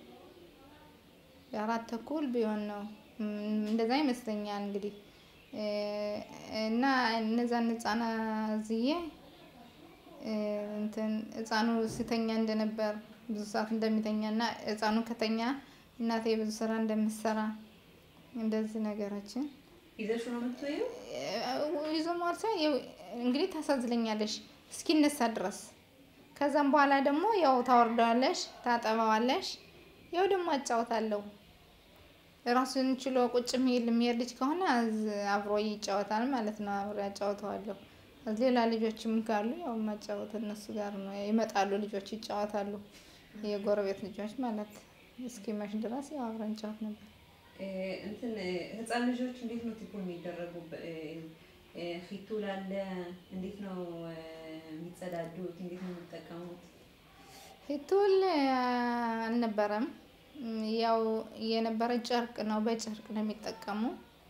የአራት ተኩል ቢሆን ነው እም፣ እንደዛ ይመስለኛል እንግዲህ እ፣ እና እነዛን ህፃና ዝዬ እ፣ እንትን ህፃኑ ሲተኛ እንደነበር ብዙ ሰዓት እንደሚተኛ እና ህፃኑ ከተኛ እናቴ ብዙ ስራ እንደምትሰራ እንደዚህ ነገሮችን ይዘሽ ነው የምትወይው? ይዞ ማለት ሳይሆን ያው እንግዲህ ታሳዝለኛለሽ እስኪነሳ ድረስ። ከዛም በኋላ ደግሞ ያው ታወርደዋለሽ፣ ታጠባዋለሽ። ያው ደግሞ አጫወታለሁ። ራሱን ችሎ ቁጭ የሚል የሚሄድ ልጅ ከሆነ አዝ- አብሮ ይጫወታል ማለት ነው። አብሮ ያጫወተዋለሁ። አዝ ሌላ ልጆችም ካሉ ያው ማጫወት እነሱ ጋር ነው። ይመጣሉ ልጆች ይጫወታሉ፣ የጎረቤት ልጆች ማለት እስኪመሽ ድረስ ያው አብረን እንጫወት ነበር። እ፣ እንትን እ፣ ህፃን ልጆች እንዴት ነው ቲፖ የሚደረጉ? ፊቱ ላለ እንዴት ነው እ፣ የሚጸዳዱት? እንዴት ነው የሚጠቀሙት? ፊቱል አልነበረም። እም፣ ያው የነበረ ጨርቅ ነው፣ በጨርቅ ነው የሚጠቀሙ።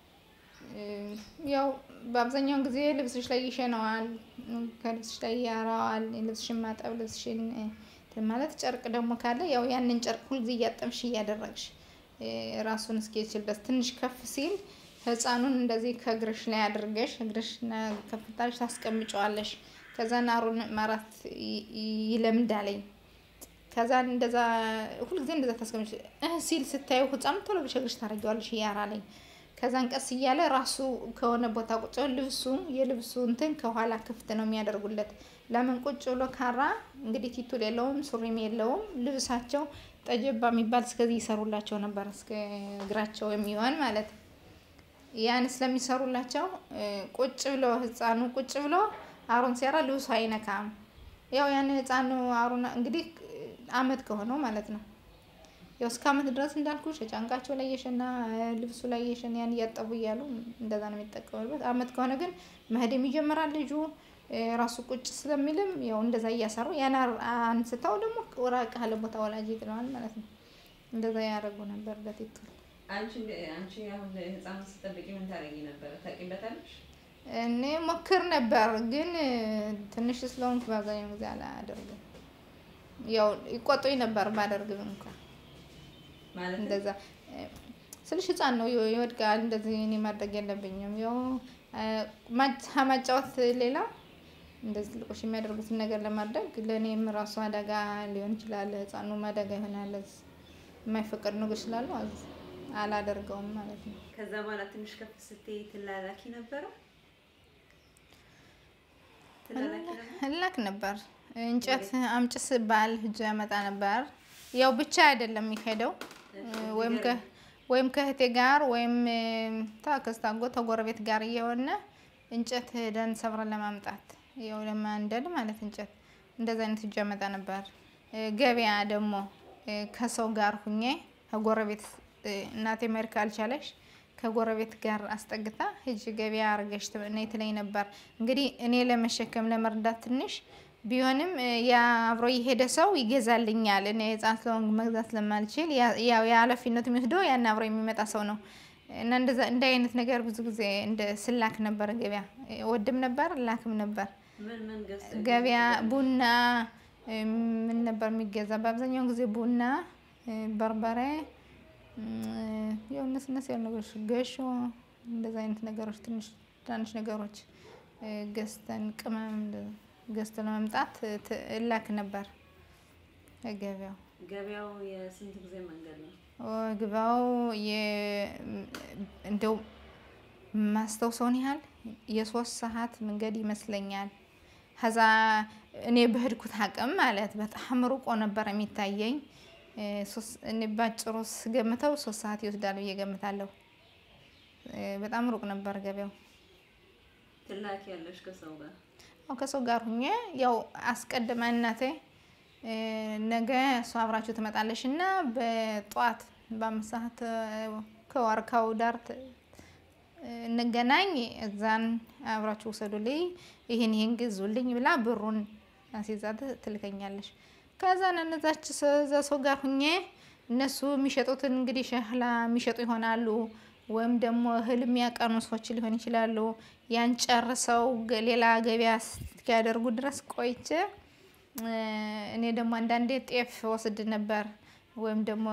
እም፣ ያው በአብዛኛውን ጊዜ ልብስሽ ላይ ይሸነዋል፣ እም፣ ከልብስሽ ላይ ያራዋል። ልብስሽን ማጠብ ልብስሽን እ፣ እንትን ማለት ጨርቅ ደግሞ ካለ ያው ያንን ጨርቅ ሁልጊዜ እያጠብሽ እያደረግሽ እ፣ ራሱን እስኪችልበት ትንሽ ከፍ ሲል ህፃኑን እንደዚህ ከእግርሽ ላይ አድርገሽ እግርሽ ከፍታሽ ታስቀምጨዋለሽ። ከዛ ናሩን ማራት ይ- ይ- ይለምዳለኝ። ከዛ እንደዛ ሁልጊዜ እንደዛ ታስቀምጭ እህ ሲል ስታዩ ህፃኑ ቶሎ ብለሽ እግርሽ ታደርጊዋለሽ እያራለኝ። ከዛን ቀስ እያለ ራሱ ከሆነ ቦታ ቁጭ ብሎ ልብሱ የልብሱ እንትን ከኋላ ክፍት ነው የሚያደርጉለት። ለምን ቁጭ ብሎ ካራ እንግዲህ ቲቱል የለውም ሱሪም የለውም። ልብሳቸው ጠጀባ የሚባል እስከዚህ ይሰሩላቸው ነበር እስከ እግራቸው የሚሆን ማለት ያን ስለሚሰሩላቸው እ፣ ቁጭ ብሎ ህፃኑ ቁጭ ብሎ አሩን ሲያራ ልብሱ አይነካም። ያው ያን ህፃኑ አሩን እንግዲህ እ፣ አመት ከሆነው ማለት ነው። ያው እስከ አመት ድረስ እንዳልኩሽ ጫንቃቸው ላይ የሸና እ፣ ልብሱ ላይ የሸና ያን እያጠቡ እያሉ እንደዛ ነው የሚጠቀሙበት። አመት ከሆነ ግን መሄድም ይጀምራል ልጁ እ፣ ራሱ ቁጭ ስለሚልም ያው እንደዛ እያሰሩ ያን አር- አንስተው ደግሞ ራቅ ያለ ቦታ ወላጅ ይጥለዋል ማለት ነው። እንደዛ ያደርጉ ነበር ለቲቱ አንቺ አንቺ አሁን ህፃን ስጠብቂ ምን ታደርጊ ነበረ? ታውቂበታለሽ? እኔ ሞክር ነበር ግን እ፣ ትንሽ ስለሆንኩ በአብዛኛው ጊዜ አላደርግም። ያው ይቆጡኝ ነበር ባደርግም እንኳን ማለት እንደዛ እ፣ ስልሽ ህፃን ነው ይወ- ይወድቃል። እንደዚህ እኔ ማድረግ የለብኝም። ያው እ፣ ማጫ- ማጫወት ሌላ እንደዚህ ትልቆች የሚያደርጉትን ነገር ለማድረግ ለእኔም ራሱ አደጋ ሊሆን ይችላል። ህፃኑም አደጋ ይሆናል። የማይፈቀዱ ነገሮች ስላሉ አዝ- አላደርገውም ማለት ነው። ከዛ በኋላ ትንሽ ከፍ ስትይ ትላላኪ ነበረ? ትላላኪ ነበር? እላክ ነበር። እንጨት አምጭ ስባል እጅ ያመጣ ነበር። ያው ብቻ አይደለም የሚሄደው ወይም ከ ወይም ከእህቴ ጋር ወይም ከአክስት አጎት ከጎረቤት ጋር እየሆነ እንጨት ሄደን ሰብረን ለማምጣት ያው ለማንደድ ማለት እንጨት እንደዚ አይነት እጅ ያመጣ ነበር። ገበያ ደግሞ ከሰው ጋር ሁኜ ከጎረቤት እናቴ መሄድ ካልቻለሽ ከጎረቤት ጋር አስጠግታ ሂጅ ገበያ አርገሽ ነይ ትለኝ ነበር። እንግዲህ እኔ ለመሸከም ለመርዳት ትንሽ ቢሆንም ያ አብሮ የሄደ ሰው ይገዛልኛል። እኔ ህፃን ስለሆንኩ መግዛት ስለማልችል ያው የኃላፊነቱ የሚወስደው ያን አብሮ የሚመጣ ሰው ነው። እና እንደዛ እንደ አይነት ነገር ብዙ ጊዜ እንደ ስላክ ነበር ገበያ ወድም ነበር ላክም ነበር ምን ምን ገዝተሽ ገበያ ቡና እ፣ ምን ነበር የሚገዛ በአብዛኛው ጊዜ ቡና እ፣ በርበሬ የሆነ ነስነስ ያሉ ነገሮች ገሾ እንደዛ አይነት ነገሮች ትንሽ ትናንሽ ነገሮች እ፣ ገዝተን ቅመም እንደ- ገዝተን ለመምጣት ት- እላክ ነበር ገበያው ገበያው የስንት ጊዜ መንገድ ነው? ግባው እንደው ማስታውሰውን ያህል የሶስት ሰዓት መንገድ ይመስለኛል። ከዛ እኔ በሄድኩት አቅም ማለት በጣም ሩቆ ነበር የሚታየኝ። እ፣ ሶስት- እኔ ባጭሩ ስገምተው ሶስት ሰዓት ይወስዳል ብዬ ገምታለሁ። እ፣ በጣም ሩቅ ነበር ገበያው። ትላኪ ያለሽ ከሰው ጋር ያው ከሰው ጋር ሁኜ ያው አስቀድማ እናቴ እ፣ ነገ እሷ አብራችሁ ትመጣለሽ እና በጠዋት በአምስት ሰዓት እ፣ ከዋርካው ዳር ት- እንገናኝ እዛን አብራችሁ ውሰዱልኝ ይህን ይህን ግዙልኝ ብላ ብሩን አስይዛ ት- ትልከኛለች። ከዛ እነዛች ሰ- እዛ ሰው ጋር ሁኜ እነሱ የሚሸጡትን እንግዲህ ሸህላ የሚሸጡ ይሆናሉ ወይም ደግሞ እህል የሚያቀኑ ሰዎች ሊሆን ይችላሉ። ያን ጨርሰው ገ- ሌላ ገበያ እስኪያደርጉ ድረስ ቆይቼ እ፣ እኔ ደግሞ አንዳንዴ ጤፍ ወስድ ነበር ወይም ደግሞ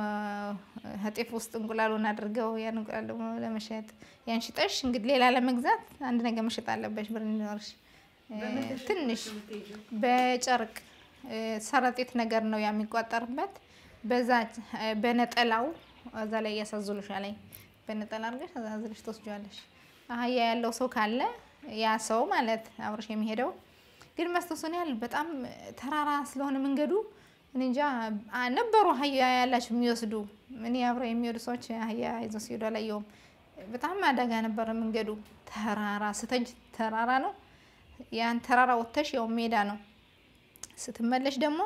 ጤፍ ውስጥ እንቁላሉን አድርገው ያን እንቁላል ደግሞ ለመሸጥ ያን ሽጠሽ እንግዲህ ሌላ ለመግዛት አንድ ነገር መሸጥ አለበሽ ብር እንዲኖርሽ እ፣ በምን ተሸጥተሽ ትንሽ ነው የምትሄጂው? በጨርቅ እ፣ ሰረጤት ነገር ነው ያ የሚቋጠርበት። በዛ እ፣ በነጠላው እዛ ላይ እያሳዝሉሻል። በነጠላ አድርገሽ አዛዝለሽ ትወስጂዋለሽ። አህያ ያለው ሰው ካለ ያ ሰው ማለት አብረሽ የሚሄደው ግን ማስታወሰን ያህል በጣም ተራራ ስለሆነ መንገዱ እኔ እንጃ አ- ነበሩ አህያ ያላቸው የሚወስዱ እኔ አብረው የሚሄዱ ሰዎች አህያ ይዘው ሲሄዱ አላየሁም። በጣም አደጋ ነበረ መንገዱ። ተራራ ስተጅ ተራራ ነው። ያን ተራራ ወጥተሽ ያው ሜዳ ነው። ስትመለሽ ደግሞ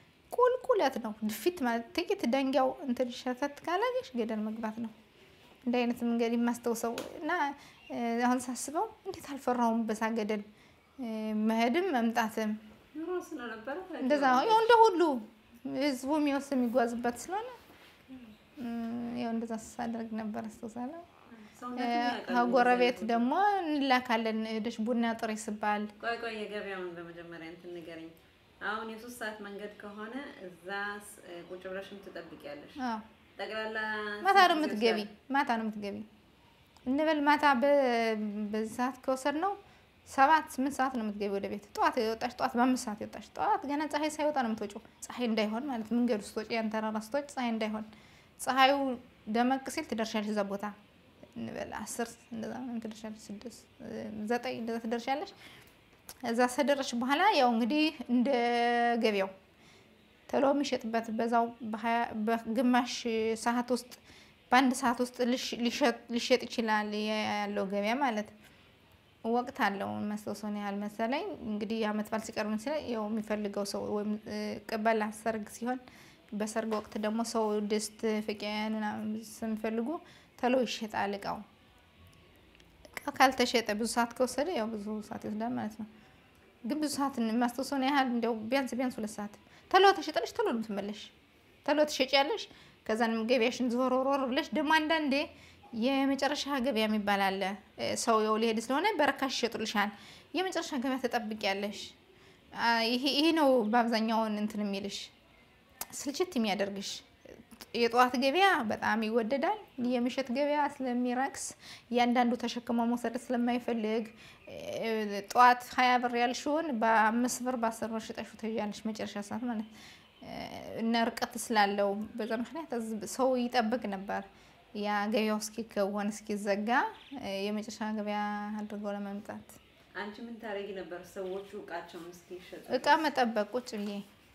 ቁልቁለት ነው። ድፊት ማለት ጥቂት ደንጊያው እንትን ሸተት ካላገሽ ገደል መግባት ነው። እንደ አይነት መንገድ የማስታውሰው እና እ፣ አሁን ሳስበው እንዴት አልፈራውም በዛ ገደል እ፣ መሄድም መምጣትም ኑሮ ስለነበረ እንደዛ ያው እንደ ሁሉ ህዝቡ የሚወስ የሚጓዝበት ስለሆነ እ፣ ያው እንደዛ ሳደርግ ነበር አስታውሳለሁ። ሰውነቱን ያውቃል ከጎረቤት እንደዛ ደግሞ እንላካለን ሄደሽ ቡና ጥሪ ስባል ቆይ ቆይ የገበያውን በመጀመሪያ እንትን ንገረኝ። አሁን የሶስት ሰዓት መንገድ ከሆነ እዛ ስ- ቁጭ ብለሽም ትጠብቂያለሽ። አዎ ጠቅላላ ማታ ነው ስንት ጊዜ የምትገቢ። ይወስዳል? ማታ ነው የምትገቢ እንበል ማታ በ- በዚህ ሰዓት ከወሰድ ነው ሰባት ስምንት ሰዓት ነው የምትገቢ ወደ ቤት። ጠዋት የወጣሽ ጠዋት በአምስት ሰዓት የወጣሽ ጠዋት ገና ፀሐይ ሳይወጣ ነው የምትወጪው። ፀሐይ እንዳይሆን ማለት መንገዱ ስትወጪ ያን ተራራ ስትወጪ ፀሐይ እንዳይሆን ፀሐዩ ደመቅ ሲል ትደርሻለሽ እዛ ቦታ እንበል አስር እንደዛ ምናምን ትደርሻለሽ። ስድስት ዘጠኝ እንደዛ ትደርሻለሽ። እዛ ከደረስሽ በኋላ ያው እንግዲህ እንደ ገበያው ቶሎ የሚሸጥበት በዛው በሀያ- በግማሽ ሰዓት ውስጥ በአንድ ሰዓት ውስጥ ልሽ- ሊሸጥ- ሊሸጥ ይችላል ያለው ገበያ ማለት ወቅት አለው። መስታወሰውን ያህል መሰለኝ እንግዲህ የዓመት በዓል ሲቀርብ ሲል ያው የሚፈልገው ሰው ወይም እ፣ ቅበላ ሰርግ ሲሆን በሰርግ ወቅት ደግሞ ሰው ድስት ፍቄን ምናምን የሚፈልጉ ቶሎ ይሸጣል እቃው። እቃው ካልተሸጠ ብዙ ሰዓት ከወሰደ ያው ብዙ ሰዓት ይወስዳል ማለት ነው። ግን ብዙ ሰዓት ማስታወሰውን ያህል እንዲያው ቢያንስ ቢያንስ ሁለት ሰዓት ቶሎ ተሸጠለሽ ቶሎ ነው የምትመለሽ። ቶሎ ትሸጪያለሽ። ከዛንም ገበያሽን ዞር ዞር ብለሽ ደግሞ አንዳንዴ የመጨረሻ ገበያ የሚባል አለ። እ፣ ሰው የው ሊሄድ ስለሆነ በረካሽ ይሸጡልሻል። የመጨረሻ ገበያ ተጠብቂያለሽ። አ፣ ይሄ ይሄ ነው በአብዛኛውን እንትን የሚልሽ ስልችት የሚያደርግሽ። የጠዋት ገበያ በጣም ይወደዳል። የምሽት ገበያ ስለሚረክስ እያንዳንዱ ተሸክሞ መውሰድ ስለማይፈልግ እ፣ ጠዋት ሀያ ብር ያልሽውን በአምስት ብር በአስር ብር ሽጠሽው ትሄጃለሽ መጨረሻ ሰዓት ማለት እ፣ እና ርቀት ስላለው በዛ ምክንያት ህዝብ- ሰው ይጠብቅ ነበር። ያ ገበያው እስኪከወን እስኪዘጋ እ፣ የመጨረሻ ገበያ አድርገው ለመምጣት አንቺ ምን ታደርጊ ነበር? ሰዎቹ እቃቸውን እስኪሸጡ እቃ መጠበቅ ቁጭ ብዬ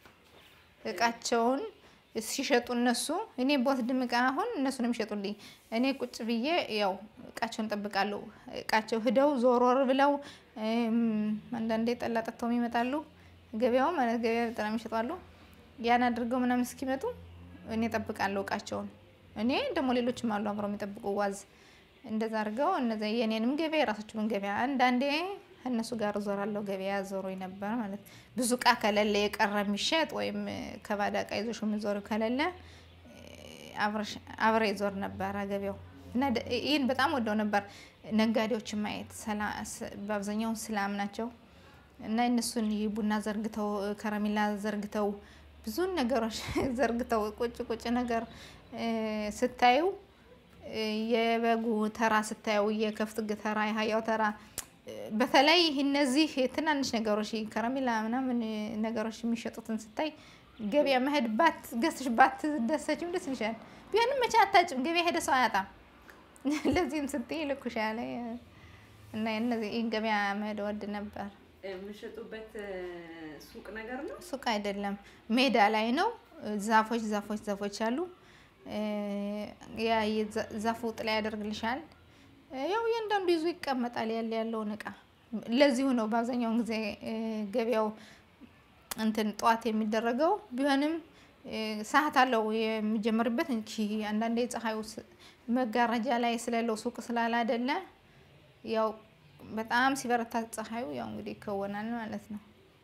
እቃቸውን ሲሸጡ እነሱ እኔ በወስድም እቃ አሁን እነሱ ነው የሚሸጡልኝ። እኔ ቁጭ ብዬ ያው እቃቸውን እጠብቃለሁ። እቃቸው ሂደው ዞሮር ብለው እም፣ አንዳንዴ ጠላ ጠጥተው ይመጣሉ። ገበያው ማለት ገበያ በጣም ይሸጣሉ። ያን አድርገው ምናምን እስኪመጡ እኔ እጠብቃለሁ እቃቸውን። እኔ ደግሞ ሌሎችም አሉ አብረው የሚጠብቁ ዋዝ እንደዛ አድርገው እነዚ የኔንም ገበያ የራሳቸውን ገበያ አንዳንዴ ከእነሱ ጋር ዞራለሁ። ገበያ ዞሮኝ ነበር ማለት ብዙ እቃ ከሌለ የቀረ የሚሸጥ ወይም ከባዳ እቃ ይዞሽ የምዞሪው ከሌለ እ፣ አብረሽ- አብሬ ዞር ነበረ ገበያው እና ደ- ይህን በጣም ወደው ነበር ነጋዴዎችን ማየት። ሰላ- ስ- በአብዛኛው ስላም ናቸው እና እነሱን ቡና ዘርግተው ከረሜላ ዘርግተው ብዙ ነገሮች ዘርግተው ቁጭ ቁጭ ነገር እ፣ ስታዩ እ፣ የበጉ ተራ ስታዩ የከፍት ግ- ተራ የሀያው ተራ እ፣ በተለይ እነዚህ ትናንሽ ነገሮች ከረሜላ ምናምን እ፣ ነገሮች የሚሸጡትን ስታይ ገበያ መሄድ ባት ገዝተሽ ባት ደሰችም ደስ ይልሻል። ቢሆንም መቼ አታጭም ገበያ ሄደ ሰው አያጣም። ለዚህም ስትይ ልኩሻለ እና እነዚህ ይህን ገበያ መሄድ ወድ ነበር። የምሸጡበት ሱቅ ነገር ነው። ሱቅ አይደለም፣ ሜዳ ላይ ነው። ዛፎች ዛፎች ዛፎች አሉ። እ፣ ያ የዛ- ዛፉ ጥላ ያደርግልሻል። እ፣ ያው እያንዳንዱ ይዞ ይቀመጣል ያለ ያለውን እቃ። ለዚሁ ነው በአብዛኛውን ጊዜ እ፣ ገበያው እንትን ጠዋት የሚደረገው ቢሆንም እ፣ ሰዓት አለው የሚጀምርበት እንጂ አንዳንዴ ፀሐዩ ስ- መጋረጃ ላይ ስለለው ሱቅ ስላለ አይደለ ያው በጣም ሲበረታ ፀሐዩ ያው እንግዲህ ይከወናል ማለት ነው።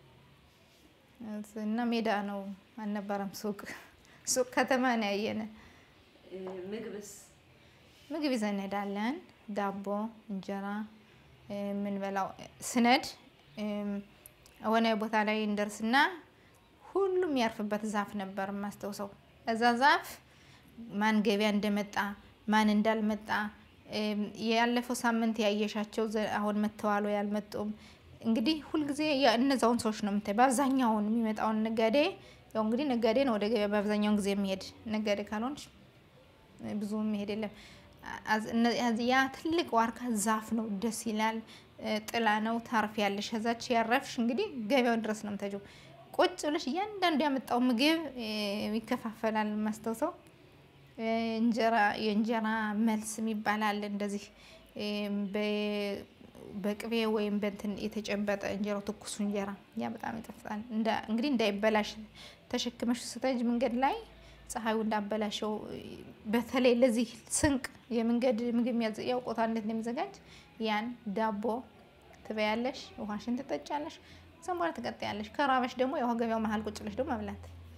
እና ሜዳ ነው አልነበረም ሱቅ ሱቅ ከተማ ነው ያየነ። እ፣ ምግብስ ምግብ ይዘን እንሄዳለን። ዳቦ፣ እንጀራ እ፣ የምንበላው ስነድ እም፣ የሆነ ቦታ ላይ እንደርስና ሁሉም ያርፍበት ዛፍ ነበር የማስታውሰው። እዛ ዛፍ ማን ገበያ እንደመጣ ማን እንዳልመጣ እም፣ ያለፈው ሳምንት ያየሻቸው ዘ- አሁን መጥተዋል ወይ አልመጡም። እንግዲህ ሁልጊዜ ያ- እነዛውን ሰዎች ነው የምታይ። በአብዛኛውን የሚመጣውን ነጋዴ ያው እንግዲህ ነጋዴ ነው ወደ ገበያ በአብዛኛውን ጊዜ የሚሄድ ነጋዴ ካልሆንሽ ብዙ መሄድ የለም። አዝ- እነ- አዝ- ያ ትልቅ ዋርካ ዛፍ ነው፣ ደስ ይላል። እ፣ ጥላ ነው፣ ታርፍ ያለሽ ከዛች ያረፍሽ እንግዲህ ገበያውን ድረስ ነው የምታጀው። ቁጭ ብለሽ እያንዳንዱ ያመጣው ምግብ እ፣ ይከፋፈላል። የማስታውሰው እ፣ እንጀራ የእንጀራ መልስ የሚባል አለ እንደዚህ እ፣ በ- በቅቤ ወይም በእንትን የተጨበጠ እንጀራው ትኩሱ እንጀራ ያ በጣም ይጠፍጣል። እንዳ- እንግዲህ እንዳይበላሽ ተሸክመሽ ስተጅ መንገድ ላይ ፀሐዩ እንዳበላሸው በተለይ ለዚህ ስንቅ የመንገድ ምግብ የሚያዘ ያውቆታ እንዴት እንደሚዘጋጅ ያን ዳቦ ትበያለሽ፣ ውሃሽን ትጠጫለሽ፣ እዛም በኋላ ትቀጥያለሽ። ከራበሽ ደግሞ ያው ገበያው መሀል ቁጭ ብለሽ ደግሞ መብላት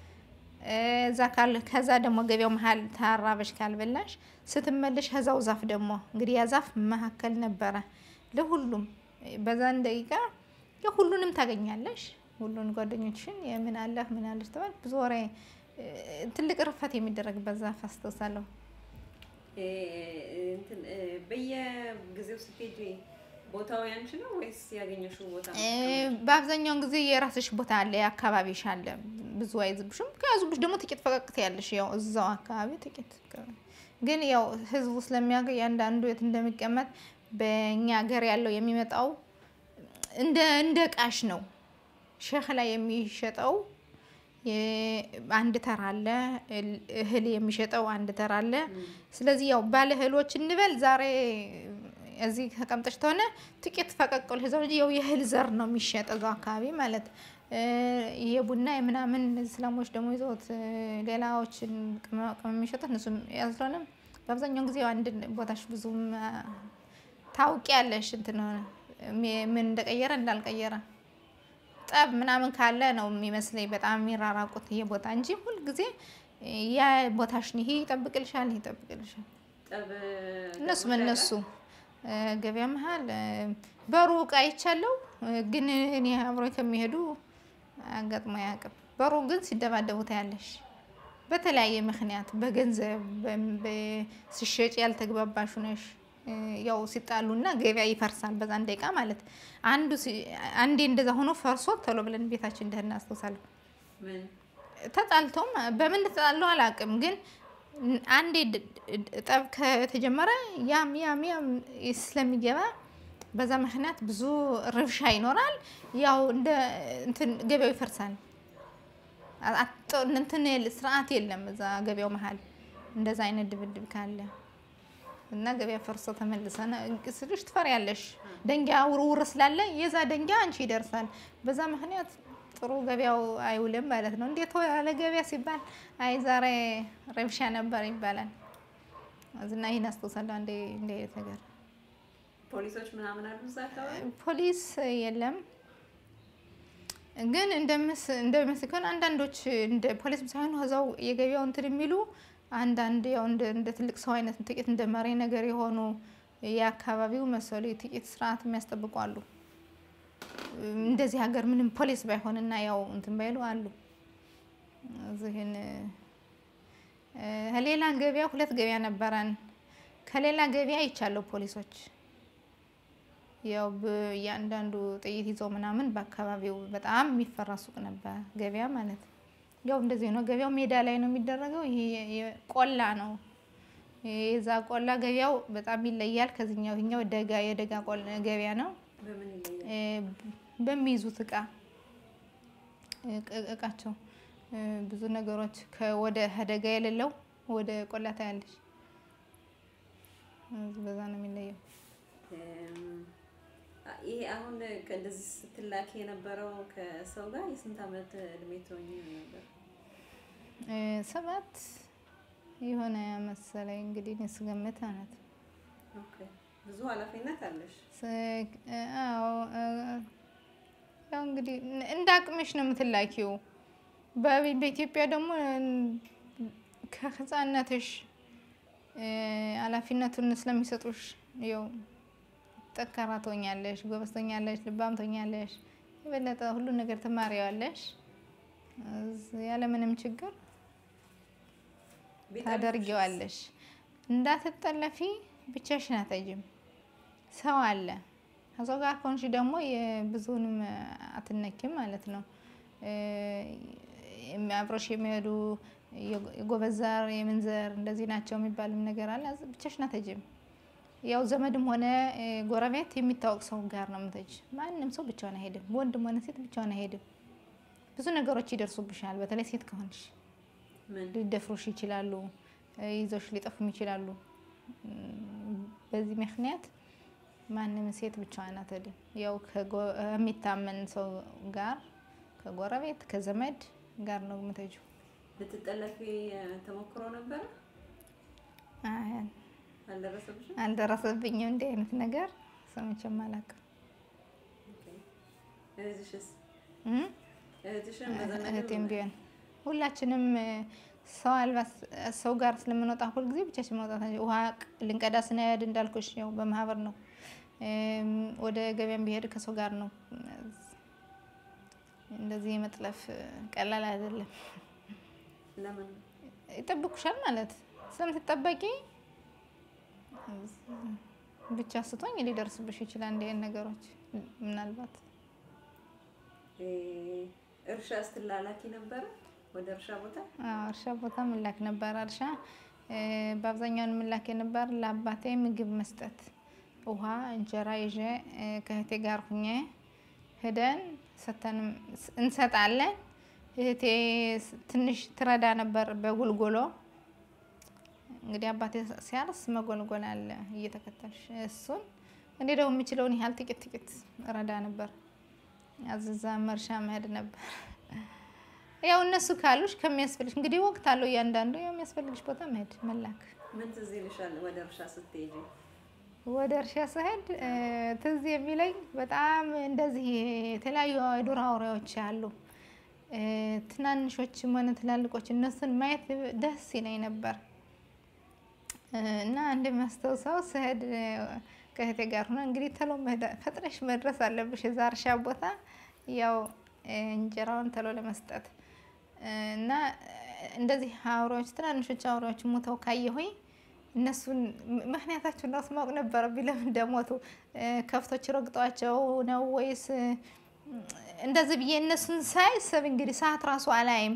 እዛ ካል ከዛ ደግሞ ገበያው መሀል ታራበሽ ካልበላሽ ስትመለሽ ከዛው ዛፍ ደግሞ እንግዲህ ያ ዛፍ መካከል ነበረ ለሁሉም በዛን ደቂቃ ያው ሁሉንም ታገኛለሽ። ሁሉን ጓደኞችሽን የምን አለህ ምን አለሽ ተባል ብዙ ወሬ እ፣ ትልቅ ርፈት የሚደረግበት ዛፍ አስታውሳለሁ። እ፣ እንትን እ፣ በየጊዜው ስትሄጂ ቦታው ያንቺ ነው ወይስ ያገኘሽው ቦታ ነው? እ፣ በአብዛኛውን ጊዜ የራስሽ ቦታ አለ፣ የአካባቢሽ አለ። ብዙ አይዝብሽም። ከያዙብሽ ደግሞ ጥቂት ፈቀቅት ያለሽ ያው እዛው አካባቢ ጥቂት ግን ያው ህዝቡ ስለሚያውቅ ያንዳንዱ የት እንደሚቀመጥ በእኛ ሀገር ያለው የሚመጣው እንደ እንደ ቃሽ ነው። ሸህ ላይ የሚሸጠው የ- አንድ ተራ አለ፣ እል- እህል የሚሸጠው አንድ ተራ አለ። ስለዚህ ያው ባለ እህሎች እንበል ዛሬ እዚህ ተቀምጠሽ ተሆነ ጥቂት ፈቀቅል ህዛው እንጂ ያው የእህል ዘር ነው የሚሸጥ እዛው አካባቢ ማለት እ፣ የቡና የምናምን እነዚህ እስላሞች ደግሞ ይዘውት እ፣ ሌላዎችን ቅመማ ቅመም የሚሸጡት እነሱም ያስለሆነም በአብዛኛውን ጊዜ ያው አንድ ቦታሽ ብዙም አ፣ ታውቂያለሽ እንትን ሆነ ሚ- ምን እንደቀየረ እንዳልቀየረ ጠብ ምናምን ካለ ነው የሚመስለኝ በጣም የሚራራቁት ይሄ ቦታ እንጂ ሁልጊዜ ያ ቦታሽን ይሄ ይጠብቅልሻል፣ ይሄ ይጠብቅልሻል። ጠብ እነሱ ገጥሞሽ በእነሱ እ፣ ገበያ መሀል እ፣ በሩቅ አይቻለው እ፣ ግን እኔ አብሮ ከሚሄዱ አጋጥሞ አያውቅም። በሩቅ ግን ሲደባደቡ ታያለሽ። በተለያየ ምክንያት በገንዘብ በም- በ- ሲሸጭ ያልተግባባሽ ነሽ ያው ሲጣሉና ገበያ ይፈርሳል በዛን ደቂቃ ማለት አንዱ ሲ- አንዴ እንደዛ ሆኖ ፈርሶ ቶሎ ብለን ቤታችን እንደህና አስታውሳለሁ። ምን ተጣልተውም በምን ተጣለው አላውቅም፣ ግን አንዴ ድ- ድ- ጠብ ከተጀመረ ያም ያም ያም ስለሚገባ በዛ ምክንያት ብዙ ርብሻ ይኖራል። ያው እንደ እንትን ገበያው ይፈርሳል። አ- አጥ- እንትን የለ- ስርዓት የለም እዛ ገበያው መሀል እንደዛ አይነት ድብድብ ካለ እና ገበያ ፈርሶ ተመልሰን ስልሽ ትፈሪያለሽ። ደንጊያ ውርውር ስላለ የዛ ደንጊያ አንቺ ይደርሳል። በዛ ምክንያት ጥሩ ገበያው አይውልም ማለት ነው። እንዴት ያለ ገበያ ሲባል አይ ዛሬ ረብሻ ነበር ይባላል። እና ይህን አስታውሳለሁ። አንዴ እንደ አይነት ነገር ፖሊሶች ምናምን አሉ እዛ አካባቢ? ፖሊስ የለም ግን እንደምስ እንደሚመስል ከሆነ አንዳንዶች እንደ ፖሊስም ሳይሆኑ እዛው የገበያው እንትን የሚሉ አንዳንድ ያው እንደ እንደ ትልቅ ሰው አይነት ጥቂት እንደ መሪ ነገር የሆኑ የአካባቢው መሰሉ ጥቂት ስርዓት የሚያስጠብቁ አሉ። እንደዚህ ሀገር ምንም ፖሊስ ባይሆንና ያው እንትን ባይሉ አሉ። እዚህን ሌላ ገበያ ሁለት ገበያ ነበረን። ከሌላ ገበያ ይቻለው ፖሊሶች ያው እያንዳንዱ ጥይት ይዘው ምናምን በአካባቢው በጣም የሚፈራ ሱቅ ነበር፣ ገበያ ማለት ያው እንደዚህ ነው። ገበያው ሜዳ ላይ ነው የሚደረገው። ይሄ ቆላ ነው። የዛ ቆላ ገበያው በጣም ይለያል ከዚህኛው። ይሄኛው ደጋ የደጋ ቆላ ገበያ ነው። በምን ይለያል? በሚይዙት እቃ እቃቸው ብዙ ነገሮች ወደ ደጋ የሌለው ወደ ቆላ ታያለች። በዛ ነው የሚለየው። ይሄ አሁን ከእንደዚህ ስትላክ የነበረው ከሰው ጋር የስንት ዓመት እድሜ ትሆኝ ነበር? ሰባት የሆነ መሰለኝ እንግዲህ እኔ ስገምት ማለት ነው። ኦኬ። ብዙ ኃላፊነት አለሽ። አዎ ያው እንግዲህ እንደ አቅምሽ ነው የምትላኪው። በኢትዮጵያ ደግሞ ከህፃነትሽ ኃላፊነቱን ስለሚሰጡሽ ያው ጠንካራ ትሆኛለሽ፣ ጎበዝ ትሆኛለሽ፣ ልባም ትሆኛለሽ። የበለጠ ሁሉን ነገር ትማሪዋለሽ ያለምንም ችግር ታደርጊዋለሽ። እንዳትጠለፊ ብቻሽን አትሄጂም። ሰው አለ። ከሰው ጋር ከሆንሽ ደግሞ ብዙንም አትነኪም ማለት ነው። አብሮሽ የሚሄዱ የጎበዝ ዘር የምን ዘር እንደዚህ ናቸው የሚባልም ነገር አለ። ብቻሽን አትሄጂም። ያው ዘመድም ሆነ ጎረቤት የሚታወቅ ሰው ጋር ነው የምትሄጂ። ማንም ሰው ብቻውን አይሄድም። ወንድም ሆነ ሴት ብቻውን አይሄድም። ብዙ ነገሮች ይደርሱብሻል። በተለይ ሴት ከሆንሽ ሊደፍሩሽ ይችላሉ። ይዘውሽ ሊጠፉም ይችላሉ። በዚህ ምክንያት ማንም ሴት ብቻዋን አትሄድም። ያው ከሚታመን ሰው ጋር ከጎረቤት ከዘመድ ጋር ነው የምትሄጂው። ልትጠለፊ ተሞክሮ ነበረ? አልደረሰብሽም? አልደረሰብኝም። እንዲህ አይነት ነገር ሰምቼም አላውቅም። እህትሽስ? እም? እህትሽም በዘመድ እህቴም ቢሆን ሁላችንም ሰው አልባ ሰው ጋር ስለምንወጣ ሁልጊዜ ብቻችን መውጣት ውሃ ልንቀዳ ስንሄድ እንዳልኩሽ ያው በማህበር ነው። ወደ ገበያም ቢሄድ ከሰው ጋር ነው። እንደዚህ የመጥለፍ ቀላል አይደለም። ለምን? ይጠብቁሻል ማለት ስለምትጠበቂ ብቻ ስቶኝ ሊደርስብሽ ይችላል። እንዲህ አይነት ነገሮች ምናልባት እርሻ ስትላላኪ ነበረ ወደ እርሻ ቦታ? አዎ እርሻ ቦታ ምላክ ነበር። እርሻ በአብዛኛውን ምላክ የነበር ለአባቴ ምግብ መስጠት፣ ውሃ፣ እንጀራ ይዤ ከእህቴ ጋር ሁኜ ሄደን ሰተን እንሰጣለን። እህቴ ትንሽ ትረዳ ነበር በጉልጎሎ። እንግዲህ አባቴ ሲያርስ መጎልጎል አለ እየተከተልሽ እሱን እኔ ደግሞ የምችለውን ያህል ጥቂት ጥቂት ረዳ ነበር። አዝዛ መርሻ መሄድ ነበር። ያው እነሱ ካሉሽ ከሚያስፈልግሽ እንግዲህ ወቅት አለው እያንዳንዱ ያው የሚያስፈልግሽ ቦታ መሄድ መላክ። ምን ትዝ ይልሻል ወደ እርሻ ስትሄጂ? ወደ እርሻ ስሄድ ትዝ የሚለኝ በጣም እንደዚህ የተለያዩ የዱር አውሬዎች አሉ። ትናንሾችም ሆነ ትላልቆች እነሱን ማየት ደስ ይለኝ ነበር እና እንደሚያስታውሰው ስሄድ ከእህቴ ጋር ሆነ እንግዲህ ተሎ ፈጥነሽ መድረስ አለብሽ እዛ እርሻ ቦታ ያው እንጀራውን ተሎ ለመስጠት እና እንደዚህ አውሬዎች ትናንሾች አውሬዎች ሞተው ካየሁኝ እነሱን ምክንያታቸውን ራሱ ማወቅ ነበረብኝ። ለምን እንደሞቱ ከብቶች ረግጧቸው ነው ወይስ እንደዚህ ብዬ እነሱን ሳይ ሰብ እንግዲህ ሰዓት ራሱ አላይም።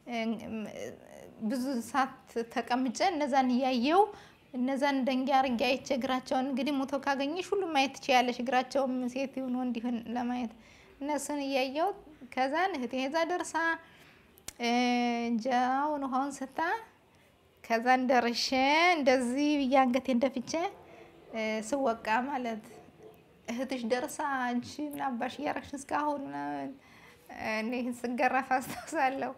ብዙ ሰዓት ተቀምጬ እነዛን እያየው እነዛን ደንጊያ አርጌ አይቼ እግራቸውን እንግዲህ ሞተው ካገኘሽ ሁሉም ማየት ትችያለሽ። እግራቸውም ሴት ይሁን ወንድ ይሁን ለማየት እነሱን እያየው ከዛን እህቴ ዛ ደርሳ እንጀራውን ውሃውን ስታ ከዛን ደርሼ እንደዚህ ብዬ አንገቴን ደፍቼ ስወቃ ማለት እህትሽ ደርሳ አንቺ ምን አባሽ እያረግሽ እስካሁን ምናምን እኔ ስገረፍ አስታውሳለሁ።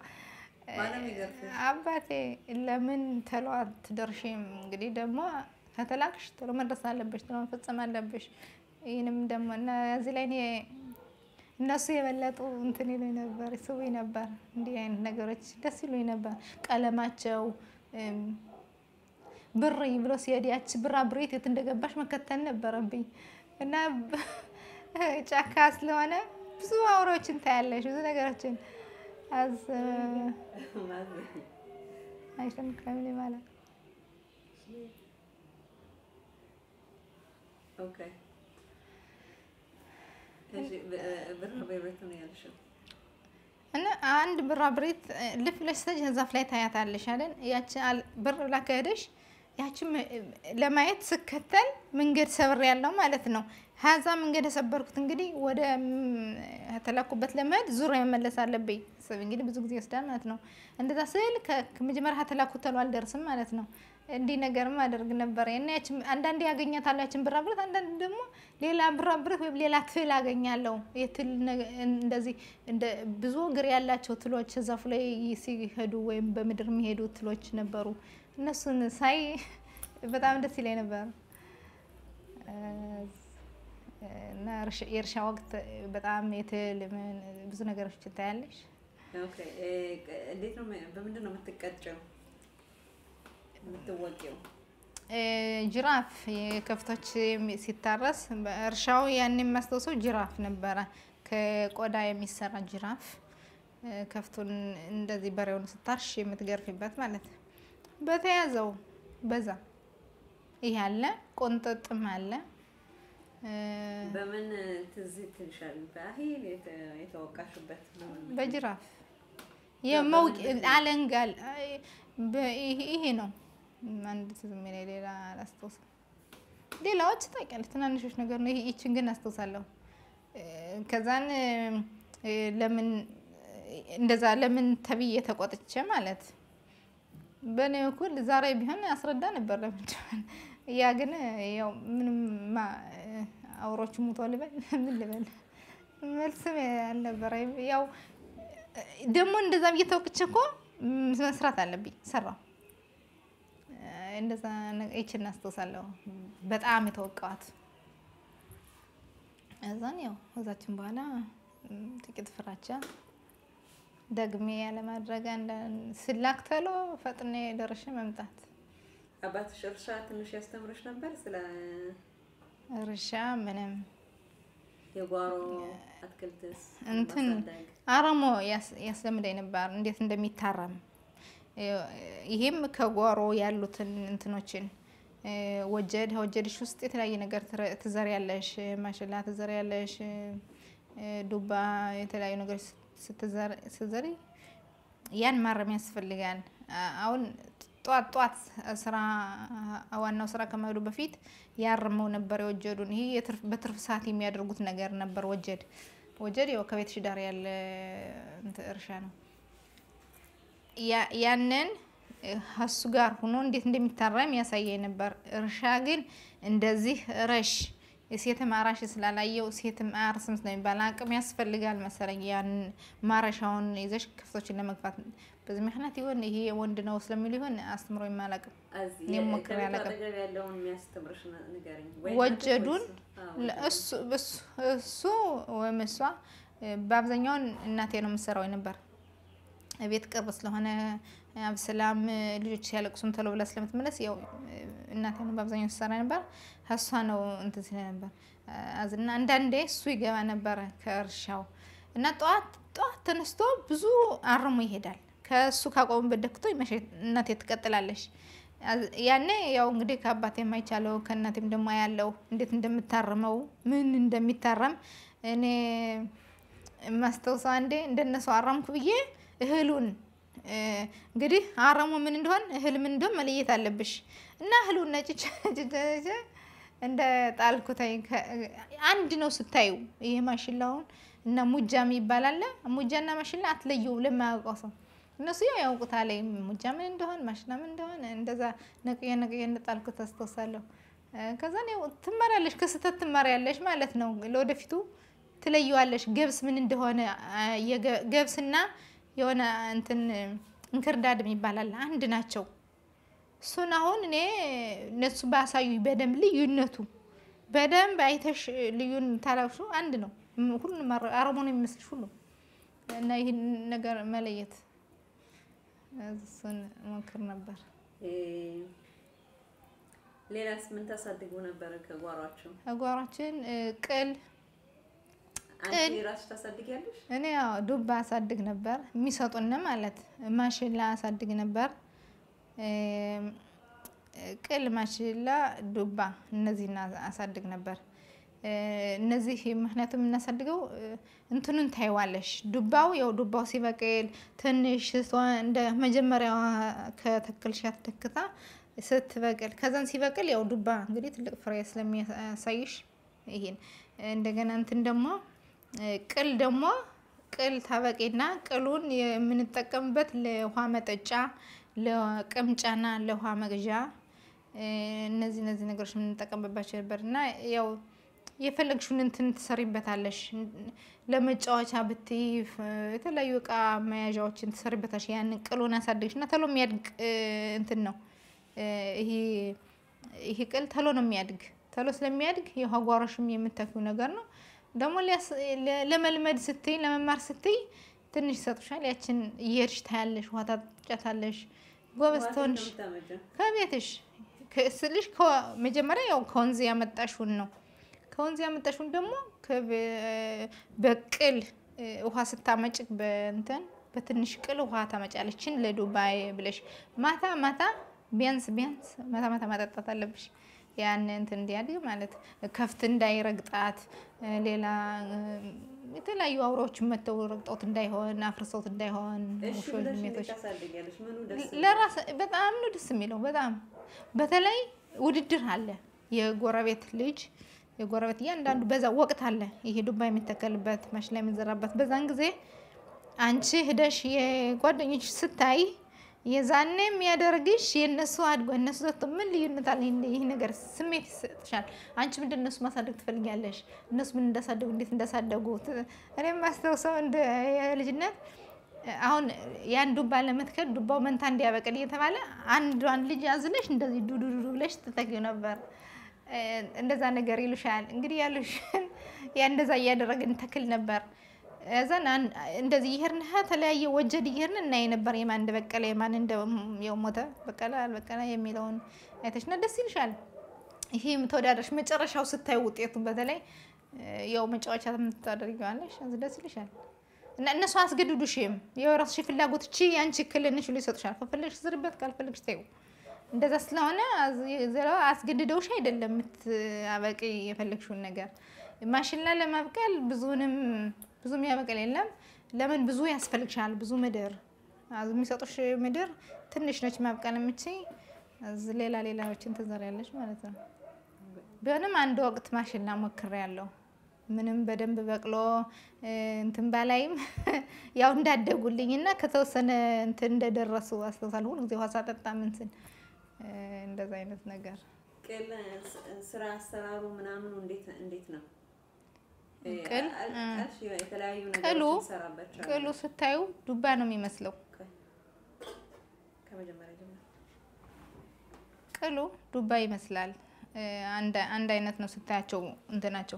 አባቴ ለምን ተሎ አትደርሺም? እንግዲህ ደግሞ ከተላክሽ ቶሎ መድረስ አለብሽ፣ ቶሎ መፈጸም አለብሽ። ይህንም ደግሞ እና እዚህ ላይ እኔ እነሱ የበለጡ እንትን ይሉኝ ነበር፣ ይስቡኝ ነበር። እንዲህ አይነት ነገሮች ደስ ይሉኝ ነበር። ቀለማቸው እም፣ ብር ብሎ ሲሄድ ያች ብራ ብሬት የት እንደገባሽ መከተል ነበረብኝ እና ጫካ ስለሆነ ብዙ አውሬዎችን ታያለሽ፣ ብዙ ነገሮችን አዝ አይተም ከምን ማለት ኦኬ እሺ ብር በቤት ነው ያልሽው እና አንድ ብራ ብሬት ልፍ ብለሽ ስትሄጂ ዛፍ ላይ ታያታለሽ አይደል? ያቺ አል- ብር ብላ ከሄደሽ ያቺም ለማየት ስከተል መንገድ ሰብር ያለው ማለት ነው። ሀዛ መንገድ የሰበርኩት እንግዲህ ወደ ም- ተላኩበት ለመሄድ ዙሪያ መመለስ አለብኝ። ሰብ እንግዲህ ብዙ ጊዜ ይወስዳል ማለት ነው። እንደዛ ስል ከ- ከመጀመሪያ ከተላኩት ተሎ አልደርስም ማለት ነው። እንዲህ ነገርም አደርግ ነበረ እና ያችን አንዳንዴ ያገኛታለሁ ያችን ብራ ብረት፣ አንዳንድ ደግሞ ሌላ ብራ ብረት ወይም ሌላ ትል አገኛለሁ። የትል ነገ- እንደዚህ እንደ ብዙ እግር ያላቸው ትሎች ዛፉ ላይ ሲሄዱ ወይም በምድር የሚሄዱ ትሎች ነበሩ። እነሱን ሳይ በጣም ደስ ይለኝ ነበር። እና እርሻ- የእርሻ ወቅት በጣም የትል ምን ብዙ ነገሮች ታያለሽ። ኦኬ እ፣ እንዴት ነው በምንድን ነው የምትቀጨው የምትወቂው እ፣ ጅራፍ የከብቶች የሚ- ሲታረስ በእርሻው ያን የሚያስታውሰው ጅራፍ ነበረ። ከቆዳ የሚሰራ ጅራፍ እ፣ ከፍቱን እንደዚህ በሬውን ስታርሽ የምትገርፊበት ማለት ነው። በተያዘው በዛ ይህ አለ፣ ቆንጠጥም አለ። እ፣ በምን ትዝ ትልሻል በአሂል የተ- የተወቃሽበት በምን በጅራፍ የመውቅ አለንጋል አይ፣ በ- ይሄ- ይሄ ነው አንድ ትዝ የሚለኝ ሌላ አላስታውስም። ሌላዎች ታውቂያለሽ ትናንሾች ነገር ነው። ይሄ- ይችን ግን አስታውሳለሁ። እ፣ ከዛን እ፣ ለምን እንደዛ ለምን ተብዬ ተቆጥቼ ማለት በእኔ በኩል ዛሬ ቢሆን ያስረዳ ነበር ለምን እንደሆነ። ያ ግን ያው ምንም ማ- አውሮቹ ሙቶ ልበል ምን ልበል መልስም አልነበረ። ያው ደግሞ እንደዛ ብዬ ተወቅቼ እኮ መስራት አለብኝ ሰራው። እንደዛ ነገ- ይችን አስታውሳለሁ። በጣም የተወቃዋት እዛን ያው እዛችን በኋላ ም፣ ጥቂት ፍራቻ ደግሜ ያለማድረግ አንዳንድ ስላክ ተሎ ፈጥኔ ደርሼ መምጣት አባትሽ እርሻ ትንሽ ያስተምርሽ ነበር ስለ እርሻ ምንም የጓሮ አትክልትስ እንትን ማሳደግ አረሞ ያስ- ያስለምደኝ ነበር እንዴት እንደሚታረም እ- ይሄም ከጓሮ ያሉትን እንትኖችን እ፣ ወጀድ ወጀድሽ ውስጥ የተለያየ ነገር ትረ- ትዘሪያለሽ ማሽላ ትዘሪያለሽ እ፣ ዱባ የተለያዩ ነገሮች ስትዘር- ስትዘሪ ያን ማረም ያስፈልጋል። አ- አሁን ጧት ጧት ስራ ዋናው ስራ ከመሄዱ በፊት ያርመው ነበር የወጀዱን። ይሄ የትርፍ- በትርፍ ሰዓት የሚያደርጉት ነገር ነበር። ወጀድ ወጀድ ያው ከቤትሽ ዳር ያለ እንትን እርሻ ነው። ያ- ያንን እሱ ጋር ሆኖ እንዴት እንደሚታረም ያሳየኝ ነበር። እርሻ ግን እንደዚህ ረሽ ሴትም አራሽ ስላላየው ሴትም አያርስም ስለሚባል አቅም ያስፈልጋል መሰለኝ። ያን ማረሻውን ይዘሽ ከፍቶችን ለመግፋት በዚህ ምክንያት ይሆን ይሄ ወንድ ነው ስለሚሉ ይሆን አስተምሮ የማላቅም እዚህ እኔም ሞክሬ ከቤቱ አላውቅም። አጠገብ ያለውን የሚያስተምርሽ ነ- ንገረኝ። ወይ ወጀዱን እናትህ ወይስ- አዎ፣ ለ- እሱ እሱ- እሱ ወይም እሷ እ፣ በአብዛኛውን እናቴ ነው የምትሰራው ነበር። ቤት ቅርብ ስለሆነ አብስላም እ፣ ልጆች ሲያለቅሱም ቶሎ ብላ ስለምትመለስ ያው እ፣ እናቴ ነው በአብዛኛው ትሰራ ነበር። እሷ ነው እንትን ስለ ነበር አዝና አንዳንዴ እሱ ይገባ ነበረ ከእርሻው እና ጠዋት ጠዋት ተነስቶ ብዙ አርሞ ይሄዳል። ከእሱ ካቆሙበት ደክቶ ይመሸ- እናቴ ትቀጥላለች። አዝ- ያኔ ያው እንግዲህ ከአባቴ የማይቻለው ከእናቴም ደግሞ ያለው እንዴት እንደምታርመው ምን እንደሚታረም እኔ ማስታውሰው አንዴ እንደነሱ አረምኩ ብዬ እህሉን እ፣ እንግዲህ አረሙ ምን እንደሆን እህል ምን እንደሆን መለየት አለብሽ እና እህሉን ነጭቼ ነጭቼ ነጭቼ እንደ ጣልኩተኝ ከ- አንድ ነው ስታዩ ይሄ ማሽላውን እና ሙጃ የሚባል አለ ሙጃና ማሽላ አትለየው ለማያውቀው ሰው እነሱ ያው ያውቁታል ሙጃ ምን እንደሆን ማሽላ ምን እንደሆን እንደዛ ነቅዬ ነቅዬ እንደጣልኩት አስታውሳለሁ እ፣ ከዛን ያው ትማሪያለሽ ከስህተት ትማሪያለሽ ማለት ነው ለወደፊቱ ትለየዋለሽ ገብስ ምን እንደሆነ አ፣ የገ- ገብስና የሆነ እንትን እንክርዳድ ይባላል አንድ ናቸው እሱን አሁን እኔ እነሱ ባሳዩ በደንብ ልዩነቱ በደንብ አይተሽ ልዩን ታላሹ አንድ ነው ም- ሁሉም አረ- አረሞ ነው የሚመስልሽ ሁሉ እና ይህን ነገር መለየት እሱን ሞክር ነበር ሌላስ ምን ታሳድጉ ነበረ ከጓሯቸው? ጓሯችን ቅል አንቺ ራስሽ ታሳድጊያለሽ? እኔ ያው ዱባ አሳድግ ነበር የሚሰጡን ማለት ማሽላ አሳድግ ነበር። ቅል፣ ማሽላ፣ ዱባ እነዚህን አሳድግ ነበር። እነዚህ ምክንያቱም የምናሳድገው እንትኑን ታይዋለሽ። ዱባው ያው ዱባው ሲበቅል ትንሽ እንደ መጀመሪያዋ ከተክልሻት ተክታ ስትበቅል ከዛን ሲበቅል ያው ዱባ እንግዲህ ትልቅ ፍሬ ስለሚያሳይሽ ይሄን እንደገና እንትን ደግሞ ቅል ደግሞ ቅል ታበቂና ቅሉን የምንጠቀምበት ለውሃ መጠጫ፣ ለቅምጫና ለውሃ መግዣ እነዚህ እነዚህ ነገሮች የምንጠቀምባቸው ነበር እና ያው የፈለግሽውን እንትን ትሰሪበታለሽ። ለመጫወቻ ብትይ የተለያዩ እቃ መያዣዎችን ትሰሪበታለሽ። ያንን ቅሉን አሳደግሽ እና ተሎ የሚያድግ እንትን ነው ይሄ ቅል ተሎ ነው የሚያድግ። ተሎ ስለሚያድግ የውሃ ጓሮሽም የምታኪው ነገር ነው። ደግሞ ለመልመድ ስትይ ለመማር ስትይ ትንሽ ይሰጡሻል። ያችን እየሄድሽ ታያለሽ፣ ውሃ ታጫታለሽ። ጎበዝ ትሆንሽ ከቤትሽ ስልሽ መጀመሪያ ያው ከወንዝ ያመጣሽውን ነው። ከወንዝ ያመጣሽውን ደግሞ በቅል ውሃ ስታመጭ በእንትን በትንሽ ቅል ውሃ ታመጫለችን ለዱባይ ብለሽ ማታ ማታ ቢያንስ ቢያንስ ማታ ማታ ማጠጣት አለብሽ። ያን እንትን እንዲያድግ ማለት ከፍት እንዳይረግጣት ሌላ የተለያዩ አውሬዎች መተው ረግጠውት እንዳይሆን አፍርሰውት እንዳይሆን ውሾች፣ ድመቶች ለራስ በጣም ነው ደስ የሚለው። በጣም በተለይ ውድድር አለ። የጎረቤት ልጅ የጎረቤት እያንዳንዱ በዛ ወቅት አለ። ይሄ ዱባ የሚተከልበት ማሽላ የሚዘራበት በዛን ጊዜ አንቺ ሂደሽ የጓደኞች ስታይ የዛኔ የሚያደርግሽ የእነሱ አድጎ እነሱ ዘቶ ምን ልዩነት አለ? ይህ ነገር ስሜት ይሰጥሻል። አንቺ ምንድን እነሱ ማሳደግ ትፈልጊያለሽ? እነሱ ምን እንዳሳደጉ እንዴት እንዳሳደጉ እኔም ማስታውሰው እንደ ልጅነት አሁን ያን ዱባ ለመትከል ዱባው መንታ እንዲያበቅል እየተባለ አንዷን ልጅ አዝለሽ እንደዚህ ዱዱዱ ብለሽ ትተኪው ነበር። እንደዛ ነገር ይሉሻል። እንግዲህ ያሉሽን ያ እንደዛ እያደረግን ተክል ነበር። እዛን እንደዚህ ይሄርን ተለያየ ወጀድ ይሄርን እናይ ነበር። የማን እንደበቀለ የማን እንደው ሞተ በቀለ አልበቀለ የሚለውን አይተሽና ደስ ይልሻል። ይሄ ተወዳደርሽ መጨረሻው ስታይ ውጤቱ በተለይ ያው መጫወቻ የምታደርጊዋለሽ ደስ ይልሻል። እና እነሱ አስገድዱሽም የራስሽ ፍላጎት እቺ ያንቺ ክልንሽ ብሎ ይሰጡሻል። ከፈለግሽ ዝርበት፣ ካልፈለግሽ ተይው። እንደዛ ስለሆነ አስገድደውሽ አይደለም የምታበቂ የፈለግሽውን ነገር ማሽላ ለማብቀል ብዙንም ብዙ የሚያበቅል የለም። ለምን ብዙ ያስፈልግሻል። ብዙ ምድር የሚሰጡሽ ምድር ትንሽ ነች ማብቀል የምችይ። ሌላ ሌላዎችን ትዘሪያለሽ ማለት ነው። ቢሆንም አንድ ወቅት ማሽላ ሞክሬያለሁ። ምንም በደንብ በቅሎ እንትን ባላይም ያው እንዳደጉልኝ እና ከተወሰነ እንትን እንደደረሱ አስታውሳለሁ። ሁሉ ጊዜ ውሃ ሳጠጣ ምንትን እንደዛ አይነት ነገር ቅል ስራ አሰራሩ ምናምኑ እንዴት እንዴት ነው? ቅል የተለያዩ ቅሉ ነገሮች ትሰራባቸዋለሽ። ቅሉ ስታዩ ዱባ ነው የሚመስለው። ከመጀመሪያ ጀምሮ ቅሉ ዱባ ይመስላል። አንድ አንድ አይነት ነው ስታያቸው እንትናቸው።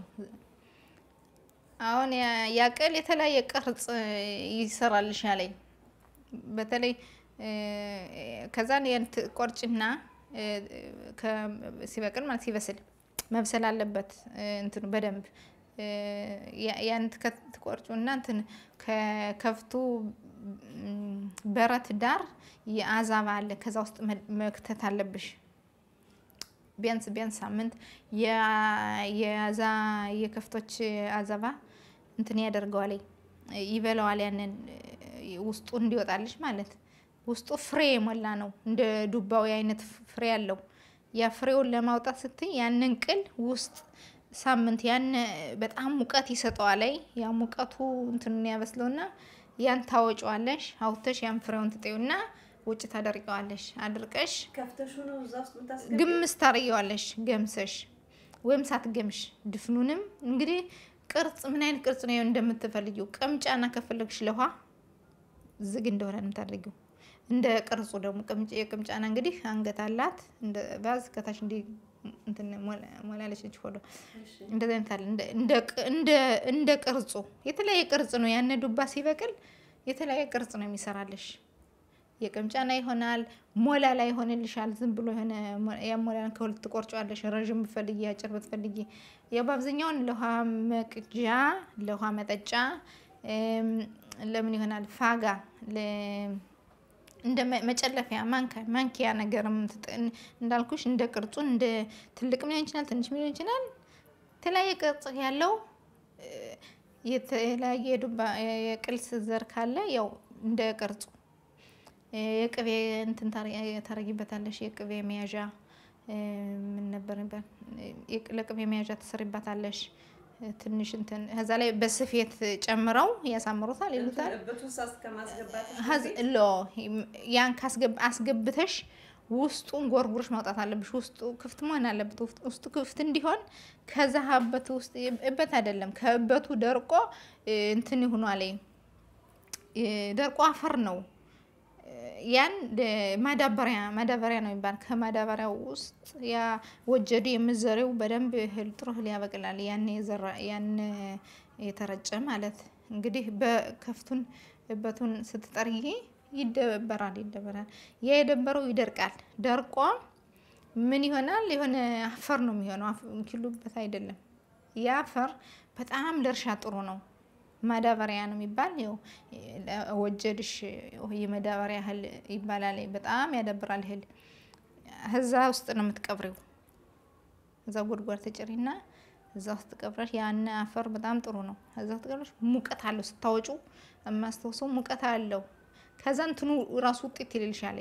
አሁን ያ- ያ ቅል የተለያየ ቅርጽ ይሰራልሽ ያለኝ በተለይ ከዛን ያን ትቆርጭና ከ- ሲበቅል ማለት ሲበስል መብሰል አለበት እንትኑ በደንብ ያ- ያን ትከ- ትቆርጩና እንትን ከከፍቱ ም፣ በረት ዳር የአዛባ አለ ከዛ ውስጥ መ- መክተት አለብሽ። ቢያንስ ቢያንስ ሳምንት ያ- የዛ የከፍቶች አዘባ እንትን ያደርገዋል ይበላዋል። ያንን ውስጡ እንዲወጣልሽ ማለት ውስጡ ፍሬ የሞላ ነው። እንደ ዱባዊ አይነት ፍሬ አለው። ያ ፍሬውን ለማውጣት ስትይ ያንን ቅል ውስጥ ሳምንት ያን በጣም ሙቀት ይሰጠዋል። ያ ሙቀቱ እንትኑን ያበስለውና ያን ታወጪዋለሽ። አውጥተሽ ያን ፍሬውን ትጤውና ውጭ ታደርቀዋለሽ። አድርቀሽ ከፍተሹ ነው እዛ ውስጥ የምታስገቢው? ግምስ ታረጊዋለሽ። ገምሰሽ ወይም ሳትገምሽ ድፍኑንም እንግዲህ ቅርጽ ምን አይነት ቅርጽ ነው እንደምትፈልጊው ቅምጫና ከፈለግሽ ለውሃ ዝግ እንደሆነ ነው የምታደርጊው። እንደ ቅርጹ ደግሞ ቅምጭ የቅምጫና እንግዲህ አንገት አላት እንደ ባዝ ከታች እንዲ እንትን ሞላ- ሞላለች ነች ሆዶ እሺ። እንደዚህ አይነት አለ። እንደ- እንደ ቅ- እንደ እንደ ቅርጹ የተለያየ ቅርጽ ነው። ያነ ዱባ ሲበቅል የተለያየ ቅርጽ ነው የሚሰራልሽ። የቅምጫና ይሆናል። ሞላላ ይሆንልሻል። ዝም ብሎ የሆነ ያሞላን ከሁለት ትቆርጫዋለሽ። ረዥም ብትፈልጊ፣ አጭር ብትፈልጊ ያው በአብዛኛውን ለውሃ መቅጃ፣ ለውሃ መጠጫ ለምን ይሆናል ፋጋ እንደ መጨለፊያ ማንኪያ ነገርም እንዳልኩሽ እንደ ቅርጹ እንደ ትልቅም ሊሆን ይችላል፣ ትንሽም ሊሆን ይችላል። የተለያየ ቅርጽ ያለው የተለያየ የቅልስ ዘር ካለ ያው እንደ ቅርጹ የቅቤ እንትን ታረጊበታለሽ። የቅቤ መያዣ ምን ነበር ለቅቤ መያዣ ትሰሪባታለሽ። ትንሽ እንትን ከዛ ላይ በስፌት ጨምረው ያሳምሩታል ይሉታል። ሎ ያን አስገብተሽ ውስጡን ጎርጉሮሽ ማውጣት አለብሽ። ውስጡ ክፍት መሆን አለበት። ውስጡ ክፍት እንዲሆን ከዛ ሀበት ውስጥ እበት አይደለም ከእበቱ ደርቆ እንትን ይሁኗል። ደርቆ አፈር ነው። ያን ማዳበሪያ ማዳበሪያ ነው የሚባል ከማዳበሪያው ውስጥ ያ ወጀዱ የምዘሬው በደንብ እህል ጥሩ እህል ያበቅላል። ያን የዘራ ያን የተረጨ ማለት እንግዲህ በከፍቱን እበቱን ስትጠርጊ ይደበራል ይደበራል። ያ የደበረው ይደርቃል። ደርቆ ምን ይሆናል? የሆነ አፈር ነው የሚሆነው። ኪሉበት አይደለም። ያ አፈር በጣም ለእርሻ ጥሩ ነው። ማዳበሪያ ነው የሚባል ይኸው ወጀድሽ የማዳበሪያ እህል ይባላል። በጣም ያዳብራል እህል። እዛ ውስጥ ነው የምትቀብሪው። እዛ ጉድጓድ ተጭሪና እዛ ውስጥ ቀብረሽ ያን አፈር በጣም ጥሩ ነው። እዛ ውስጥ ቀብረሽ ሙቀት አለው ስታወጩ የማስታውሰው ሙቀት አለው። ከዛ እንትኑ ራሱ ውጤት ይልልሻል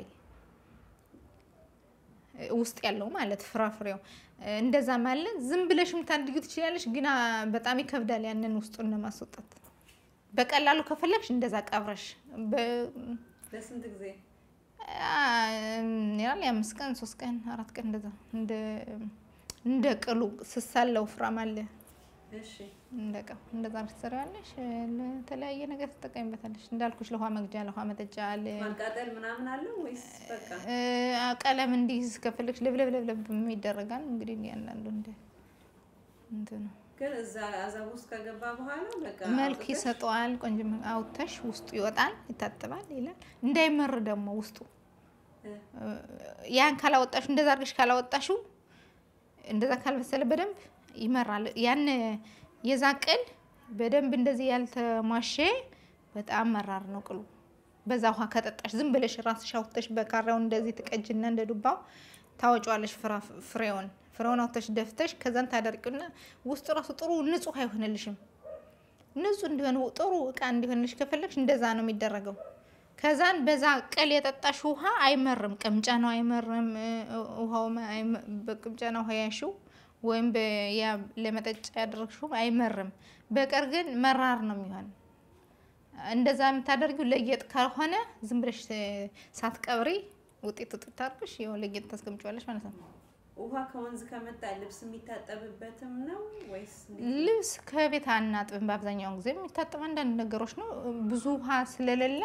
ውስጥ ያለው ማለት ፍራፍሬው እንደዛ ማለት ዝም ብለሽ የምታድጊው ትችላለሽ፣ ግን በጣም ይከብዳል ያንን ውስጡን ለማስወጣት። በቀላሉ ከፈለግሽ እንደዛ ቀብረሽ ለስንት ጊዜ ያል የአምስት ቀን ሶስት ቀን አራት ቀን እንደዛ እንደ ቅሉ ስሳለው ፍራም አለ እንደ ቀው እንደዛ ትሰሪዋለሽ። ለተለያየ ነገር ትጠቀሚበታለሽ። እንዳልኩሽ ለውሃ መግጃ፣ ለውሃ መጠጫ አለ። ማቃጠል ምናምን አለው ወይስ በቃ ቀለም እንዲይዝ ከፈለግሽ ለብለብ ለብለብ ይደረጋል። እንግዲህ ያንዳንዱ እንደ እንትኑ ግን እዛ አዛብ ውስጥ ከገባ በኋላ በቃ መልክ ይሰጠዋል። ቆንጆ አውጥተሽ ውስጡ ይወጣል፣ ይታጥባል ይላል። እንዳይመር ደግሞ ውስጡ ያን ካላወጣሹ እንደዛ አድርገሽ ካላወጣሹ እንደዛ ካልበሰለ በደንብ ይመራል። ያን የዛ ቅል በደንብ እንደዚህ ያልተሟሸ በጣም መራር ነው ቅሉ። በዛ ውሃ ከጠጣሽ ዝም ብለሽ ራስሽ አውጥተሽ በካራው እንደዚህ ትቀጅና እንደ ዱባው ታወጫዋለሽ ፍሬውን ፍሬውን አውጥተሽ ደፍተሽ ከዛን ታደርቂውና ውስጡ ራሱ ጥሩ ንጹህ አይሆንልሽም። ንጹህ እንዲሆን ጥሩ እቃ እንዲሆንልሽ ከፈለግሽ እንደዛ ነው የሚደረገው። ከዛን በዛ ቅል የጠጣሽ ውሃ አይመርም፣ ቅምጫ ነው አይመርም። ውሃው በቅምጫ ነው ውሃ ያሽው ወይም ለመጠጫ ያደረግሽው አይመርም። በቀር ግን መራር ነው የሚሆን። እንደዛ የምታደርጊው ለጌጥ ካልሆነ ዝም ብለሽ ሳትቀብሪ ውጤት ውጤት አድርገሽ ይኸው ለጌጥ ታስቀምጪዋለሽ ማለት ነው። ውሃ ከወንዝ ከመጣ ልብስ የሚታጠብበትም ነው ወይስ ልብስ ከቤት አናጥብም። በአብዛኛውን ጊዜ የሚታጠብ አንዳንድ ነገሮች ነው። ብዙ ውሃ ስለሌለ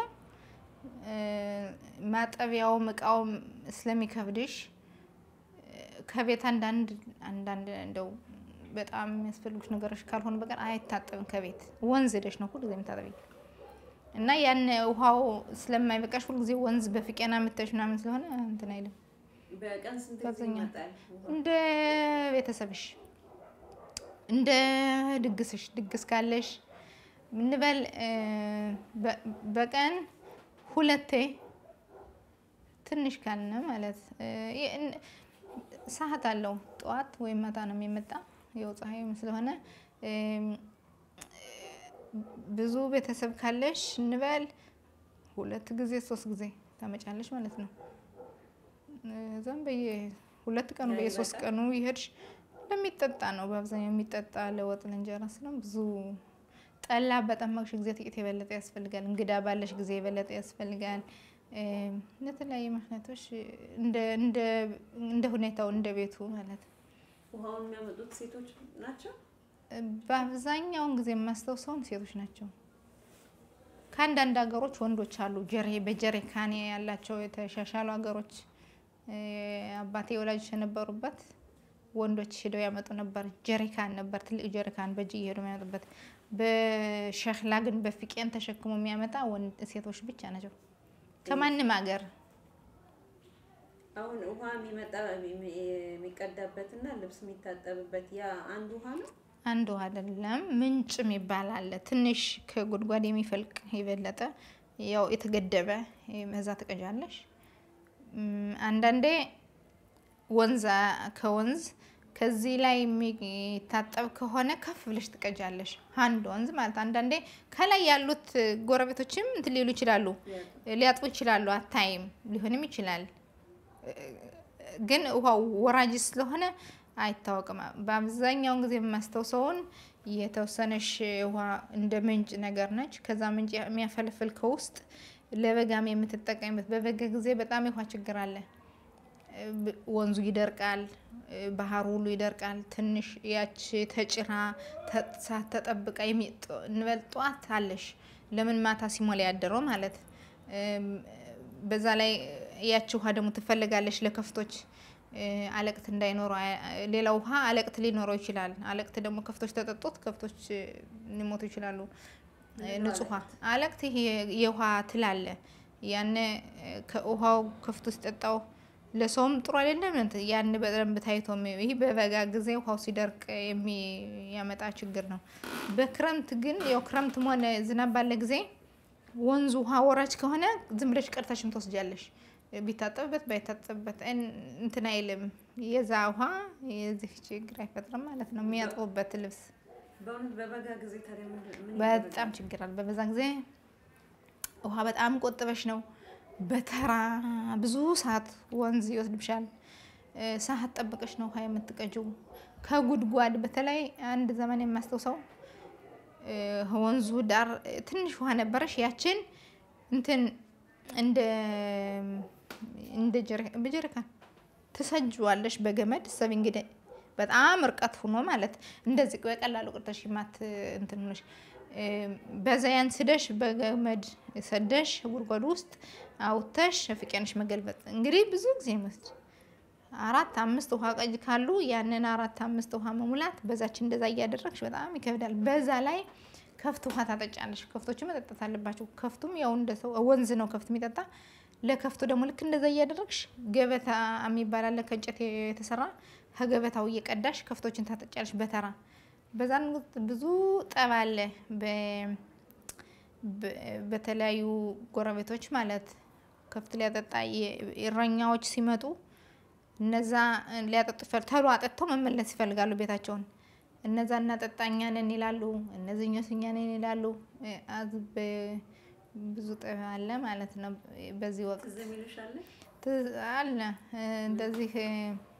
ማጠቢያውም እቃውም ስለሚከብድሽ ከቤት አንዳንድ አንዳንድ እንደው በጣም የሚያስፈልጉሽ ነገሮች ካልሆኑ በቀር አይታጠብም። ከቤት ወንዝ ሄደሽ ነው ሁልጊዜ የምታጠቢ እና ያን ውሃው ስለማይበቃሽ ሁልጊዜ ወንዝ በፍቄና የምታይሽ ምናምን ስለሆነ እንትን አይልም። በቀን ስንት ጊዜ በአብዛኛው ይመጣል? እንደ ቤተሰብሽ እንደ ድግስሽ ድግስ ካለሽ እንበል በቀን ሁለቴ ትንሽ ካልነ ማለት ሰዓት አለው። ጠዋት ወይም ማታ ነው የሚመጣ የው ፀሐይም ስለሆነ ብዙ ቤተሰብ ካለሽ እንበል ሁለት ጊዜ ሶስት ጊዜ ታመጫለሽ ማለት ነው። እዛም በየ ሁለት ቀኑ በየሶስት ቀኑ ይሄድሽ ለሚጠጣ ነው በአብዛኛው የሚጠጣ ለወጥ ለእንጀራ ስለሆነ ብዙ ጠላ በጠመቅሽ ጊዜ ጥቂት የበለጠ ያስፈልጋል። እንግዳ ባለሽ ጊዜ የበለጠ ያስፈልጋል። ለተለያዩ ምክንያቶች እንደ ሁኔታው እንደ ቤቱ ማለት ነው። ውሃውን የሚያመጡት ሴቶች ናቸው። በአብዛኛውን ጊዜ የማስታውሰውን ሴቶች ናቸው። ከአንዳንድ ሀገሮች ወንዶች አሉ። ጀሬ በጀሪካን ያላቸው የተሻሻሉ ሀገሮች አባቴ ወላጆች የነበሩበት ወንዶች ሄደው ያመጡ ነበር። ጀሪካን ነበር፣ ትልቅ ጀሪካን በእጅ እየሄዱ የሚያመጡበት። በሸክላ ግን በፍቄን ተሸክሞ የሚያመጣ ሴቶች ብቻ ናቸው። ከማንም ሀገር አሁን ውሃ የሚመጣ የሚቀዳበትና ልብስ የሚታጠብበት ያ አንድ ውሃ ነው። አንዱ አይደለም ምንጭ የሚባል አለ። ትንሽ ከጉድጓድ የሚፈልቅ የበለጠ ያው የተገደበ በዛ ትቀጃለሽ። እም፣ አንዳንዴ ወንዝ ከወንዝ ከዚህ ላይ የሚታጠብ ከሆነ ከፍ ብለሽ ትቀጃለሽ። አንድ ወንዝ ማለት አንዳንዴ ከላይ ያሉት ጎረቤቶችም እንትን ሊሉ ይችላሉ፣ ሊያጥቡ ይችላሉ። አታይም፣ ሊሆንም ይችላል። ግን ውሃው ወራጅ ስለሆነ አይታወቅም። በአብዛኛውን ጊዜ የማስታውሰውን የተወሰነሽ ውሃ እንደ ምንጭ ነገር ነች። ከዛ ምንጭ የሚያፈልፍል ከውስጥ ለበጋም የምትጠቀምበት በበጋ ጊዜ በጣም የውሃ ችግር አለ። ብ- ወንዙ ይደርቃል፣ ባህሩ ሁሉ ይደርቃል። ትንሽ ያች ተጭራ ተሳ- ተጠብቃ የሚጥ- እንበል ጠዋት አለሽ ለምን ማታ ሲሞላ ያደረው ማለት እም፣ በዛ ላይ ያች ውሃ ደግሞ ትፈልጋለች ለከፍቶች እ፣ አለቅት እንዳይኖረው አ- ሌላ ውሃ አለቅት ሊኖረው ይችላል። አለቅት ደግሞ ከፍቶች ተጠጡት ከፍቶች እ፣ ሊሞቱ ይችላሉ። እ፣ ንጹህ ውሃ አለቅት ይሄ የውሃ ትል አለ። ያን ከውሃው ከፍቶ ሲጠጣው ለሰውም ጥሩ አይደለም። እንትን ያን በደንብ ታይቶ የሚ- ይህ በበጋ ጊዜ ውሃው ሲደርቅ የሚያመጣ ችግር ነው። በክረምት ግን ያው ክረምትም ሆነ ዝናብ ባለ ጊዜ ወንዙ ውሃ ወራጅ ከሆነ ዝም ብለሽ ቀድተሽም ትወስጃለሽ። ቢታጠብበት ባይታጠብበት እን- እንትን አይልም። የዛ ውሃ የዚህ ችግር አይፈጥርም ማለት ነው። የሚያጥቡበት ልብስ በእውነት በበጋ ጊዜ ታዲያ ምንድን ምን በጣም ችግር አለ። በበዛ ጊዜ ውሃ በጣም ቆጥበሽ ነው። በተራ ብዙ ሰዓት ወንዝ ይወስድብሻል። እ፣ ሰዓት ጠብቀሽ ነው ውሃ የምትቀጂው ከጉድጓድ። በተለይ አንድ ዘመን የማስታውሰው እ፣ ወንዙ ዳር ትንሽ ውሃ ነበረሽ። ያችን እንትን እንደ እንደ ጀሪ- በጀሪካን ትሰጅዋለሽ በገመድ ሰብ እንግዲህ በጣም እርቀት ሆኖ ማለት እንደዚህ በቀላሉ ቅርተሽ ማት እንትን ሆነሽ እ፣ በዛ ያን ስደሽ በገመድ ሰደሽ ጉድጓዱ ውስጥ አውተሽ ፍቄንሽ መገልበጥ እንግዲህ ብዙ ጊዜ ይመስል አራት አምስት ውሃ ቀጅ ካሉ ያንን አራት አምስት ውሃ መሙላት በዛች እንደዛ እያደረግሽ በጣም ይከብዳል። በዛ ላይ ከፍት ውሃ ታጠጫለሽ። ከፍቶች መጠጣት አለባቸው። ከፍቱም ያው እንደ ሰው ወንዝ ነው ከፍት የሚጠጣ ለከፍቱ ደግሞ ልክ እንደዛ እያደረግሽ ገበታ የሚባል አለ ከእንጨት የተሰራ ከገበታው እየቀዳሽ ከፍቶችን ታጠጫለሽ በተራ በዛን ወቅት ብዙ ጠብ አለ በ- በ- በተለያዩ ጎረቤቶች ማለት ከፍት ሊያጠጣ የ- እረኛዎች ሲመጡ እነዛ ሊያጠጡ ይፈል ተሎ አጠጥተው መመለስ ይፈልጋሉ ቤታቸውን። እነዛ እናጠጣኛ ነን ይላሉ፣ እነዚህኞች እኛ ነን ይላሉ። እ፣ አዝ በ- ብዙ ጠብ አለ ማለት ነው በዚህ ወቅት ትዝ የሚልሽ አለ? ትዝ- አለ እ፣ እንደዚህ እ፣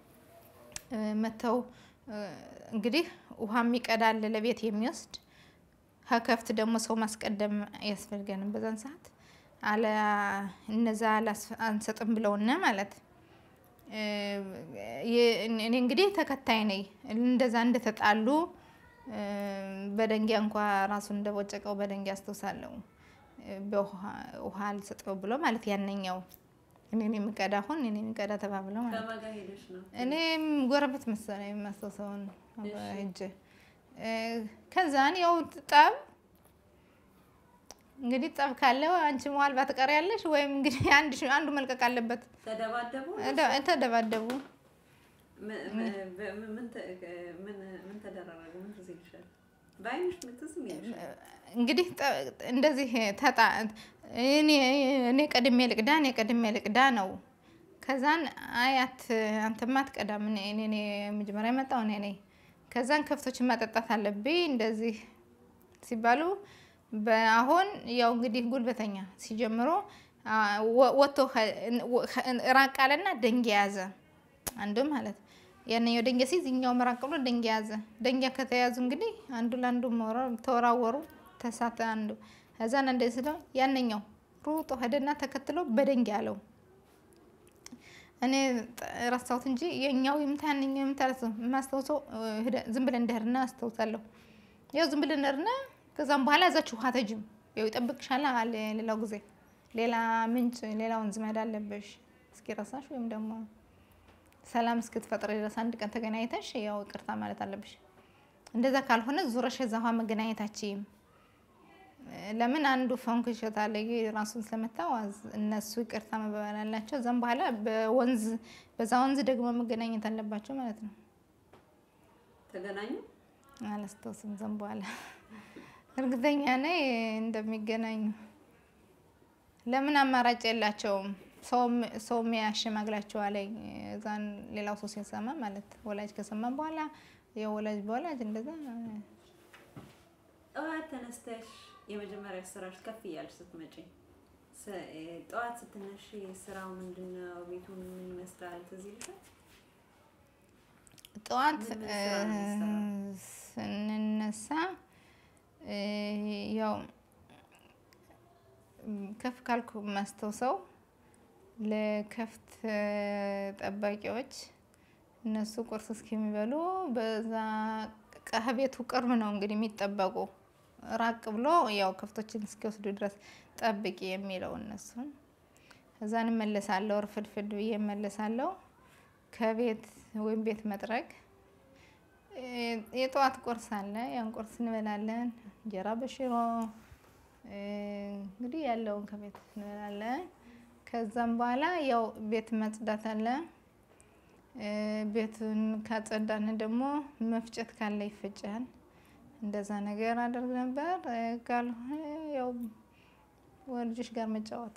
እ፣ መተው እ፣ እንግዲህ ውሃ የሚቀዳል ለቤት የሚወስድ ከከፍት ደግሞ ሰው ማስቀደም አያስፈልገንም። በዛን ሰዓት አለ እነዛ አላስ- አንሰጥም ብለውነ ማለት እ፣ የ- እኔ እንግዲህ ተከታይ ነኝ። እንደዛ እንደተጣሉ እ፣ በደንጊያ እንኳ ራሱን እንደቦጨቀው በደንጊያ አስታውሳለሁ። እ፣ በውሃ ውሃ አልሰጠው ብሎ ማለት ያነኛው እኔን የሚቀዳ አሁን እኔን የሚቀዳ ተባብለው ማለት ከማን ጋር ሄደሽ ነው? እኔም ጎረቤት መሰለኝ የማስታውሰውን ሂጅ ከዛን ያው ጠብ እንግዲህ ጠብ ካለ አንቺ መሀል ባትቀሪያለሽ ወይም እንግዲህ አንድ አንዱ መልቀቅ አለበት። ተደባደቡ? እደ- ተደባደቡ። ምን- ምን- ምን- ምን ተ- ምን- ምን ተደራረጉ? ምን ትዝ ይልሻል? በዓይንሽ ምን ትዝ የሚልሽ? እንግዲህ ጠ- እንደዚህ ተጣ እኔ እኔ ቀድሜ ልቅዳ እኔ ቀድሜ ልቅዳ ነው። ከዛን አያት አንተማ አትቀዳም እኔ እኔ እኔ መጀመሪያ የመጣው እኔ ነኝ። ከዛን ከብቶችን ማጠጣት አለብኝ እንደዚህ ሲባሉ በአሁን ያው እንግዲህ ጉልበተኛ ሲጀምሩ አ፣ ወ- ወጥቶ ከ- ወ- ከ- ራቅ አለና ደንጊያ ያዘ አንዱ ማለት ያንኛው ደንጊያ ሲይዝ እኛው መራቅ ብሎ ደንጊያ ያዘ። ደንጊያ ከተያዙ እንግዲህ አንዱ ለአንዱ መወራ- ተወራወሩ ተሳተ አንዱ ከዛን እንደዚህ ስለው ያንኛው ሩጦ ሄደና ተከትሎ በደንጊያ አለው። እኔ ጥ- ረሳሁት እንጂ የኛው ይምታ ያንኛው ይምታ ረሳሁ። የማስታውሰው እ፣ ሄደ- ዝም ብለን እንደሄድና አስታውሳለሁ። ያው ዝም ብለን እንደሄድና ከዛም በኋላ እዛችሁ ውሃ ተጅም ያው ይጠብቅሻል አለ ሌላው ጊዜ ሌላ ምንጭ ሌላ ወንዝ መሄድ አለብሽ እስኪ ረሳሽ ወይም ደግሞ ሰላም እስክትፈጥሪ ድረስ አንድ ቀን ተገናኝተሽ ያው ይቅርታ ማለት አለብሽ። እንደዛ ካልሆነ ዙረሽ እዛ ውሃ መገናኘታችም ለምን አንዱ ፈንክሾት አለ ራሱን ስለመታው አዝ- እነሱ ይቅርታ መባባል አላቸው። እዛም በኋላ በወንዝ በዛ ወንዝ ደግሞ መገናኘት አለባቸው ማለት ነው። ተገናኙ። አላስታውስም። ዘም በኋላ እርግጠኛ ነኝ እንደሚገናኙ። ለምን አማራጭ የላቸውም። ሰውም- ሰውም ያሸማግላቸዋል። እዛን ሌላው ሰው ሲሰማ ማለት ወላጅ ከሰማ በኋላ ያው ወላጅ በወላጅ እንደዛ ጠዋት ተነስተሽ የመጀመሪያ ስራሽ ከፍ እያልሽ ስትመጪ ስ- እ፣ ጠዋት ስትነሺ ስራው ምንድን ነው? ቤቱ ምን ይመስላል? ትዝ ይልሻል? ጠዋት ምን ምን ስራ ነው እ፣ ስንነሳ እ፣ ያው ም፣ ከፍ ካልኩ ማስታውሰው ለከፍት እ፣ ጠባቂዎች እነሱ ቁርስ እስኪሚበሉ በዛ ከቤቱ ቅርብ ነው እንግዲህ የሚጠበቁ ራቅ ብሎ ያው ከፍቶችን እስኪወስዱ ድረስ ጠብቂ የሚለው እነሱን እዛ እንመለሳለሁ። እርፍድፍድ ብዬ እመለሳለሁ። ከቤት ወይም ቤት መጥረግ እ፣ የጠዋት ቁርስ አለ። ያን ቁርስ እንበላለን። እንጀራ በሽሮ እ፣ እንግዲህ ያለውን ከቤት እንበላለን። ከዛም በኋላ ያው ቤት መጽዳት አለ። እ፣ ቤቱን ካጸዳን ደግሞ መፍጨት ካለ ይፈጫል። እንደዛ ነገር አደርግ ነበር። እ፣ ካልሆነ ያው ወልጆች ጋር መጫወት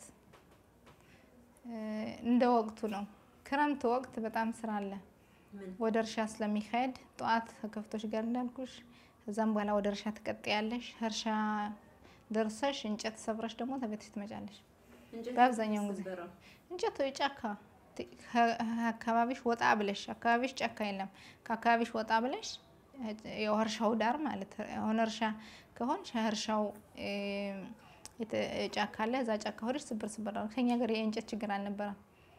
እ፣ እንደ ወቅቱ ነው። ክረምት ወቅት በጣም ስራ አለ። ምን ወደ እርሻ ስለሚካሄድ ጠዋት ከከብቶች ጋር እንዳልኩሽ፣ ከዛም በኋላ ወደ እርሻ ትቀጥያለሽ። እርሻ ደርሰሽ እንጨት ሰብረሽ ደግሞ ተቤትሽ ትመጫለሽ። እንጨት በአብዛኛውን ጊዜ የሚሰበረው? እንጨት ወይ ጫካ ት- ከ- አካባቢሽ ወጣ ብለሽ አካባቢሽ ጫካ የለም። ከአካባቢሽ ወጣ ብለሽ ያው እርሻው ዳር ማለት አሁን እርሻ ከሆንሽ እርሻው እ፣ የተ- ጫካ አለ። እዛ ጫካ ሆደሽ ስብር ስብር አድርገሽ ከኛ ሀገር የእንጨት ችግር አልነበረም።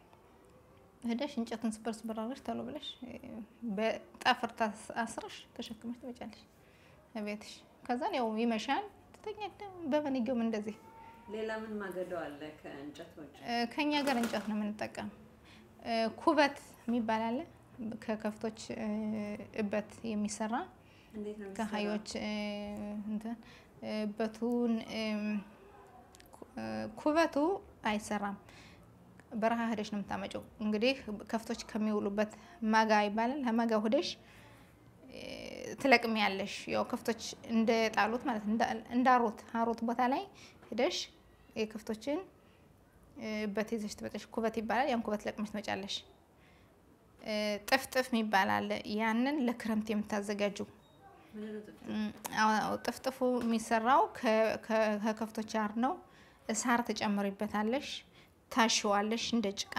ሄደሽ እንጨቱን ስብር ስብር አድርገሽ ተሎ ብለሽ እ፣ በጠፍር ታስ- አስረሽ ተሸክመሽ ትመጫለሽ ቤትሽ። ከዛን ያው ይመሻል ትተኛለሽ። በመንገም እንደዚህ ሌላ ምን ማገዶ አለ ከእንጨት ውጭ? እ፣ ከኛ ሀገር እንጨት ነው የምንጠቀም። እ፣ ኩበት የሚባል አለ ከከብቶች እ፣ እበት የሚሰራ እንዴት ነው የሚሰራው? ከሀዮች እ፣ እንትን እ፣ እበቱን እም፣ ኩ- እ፣ ኩበቱ አይሰራም። በረሃ ሄደሽ ነው የምታመጪው። እንግዲህ ከብቶች ከሚውሉበት ማጋ ይባላል። ከማጋ ሆደሽ እ፣ ትለቅሚያለሽ። ያው ከብቶች እንደጣሉት ማለት ነው። እንዳ- እንዳሩት አሩት ቦታ ላይ ሄደሽ የከብቶችን እ፣ እበት ይዘሽ ትመጫለሽ። ኩበት ይባላል። ያን ኩበት ለቅመሽ ትመጫለሽ። እ፣ ጥፍጥፍ የሚባል አለ። ያንን ለክረምት የምታዘጋጁ ምንድን ነው ጥፍጥፍ? እም፣ አዎ፣ ጥፍጥፉ የሚሰራው ከ- ከ- ከከብቶች አር ነው። ሳር ትጨምሪበታለሽ፣ ታሽዋለሽ እንደ ጭቃ።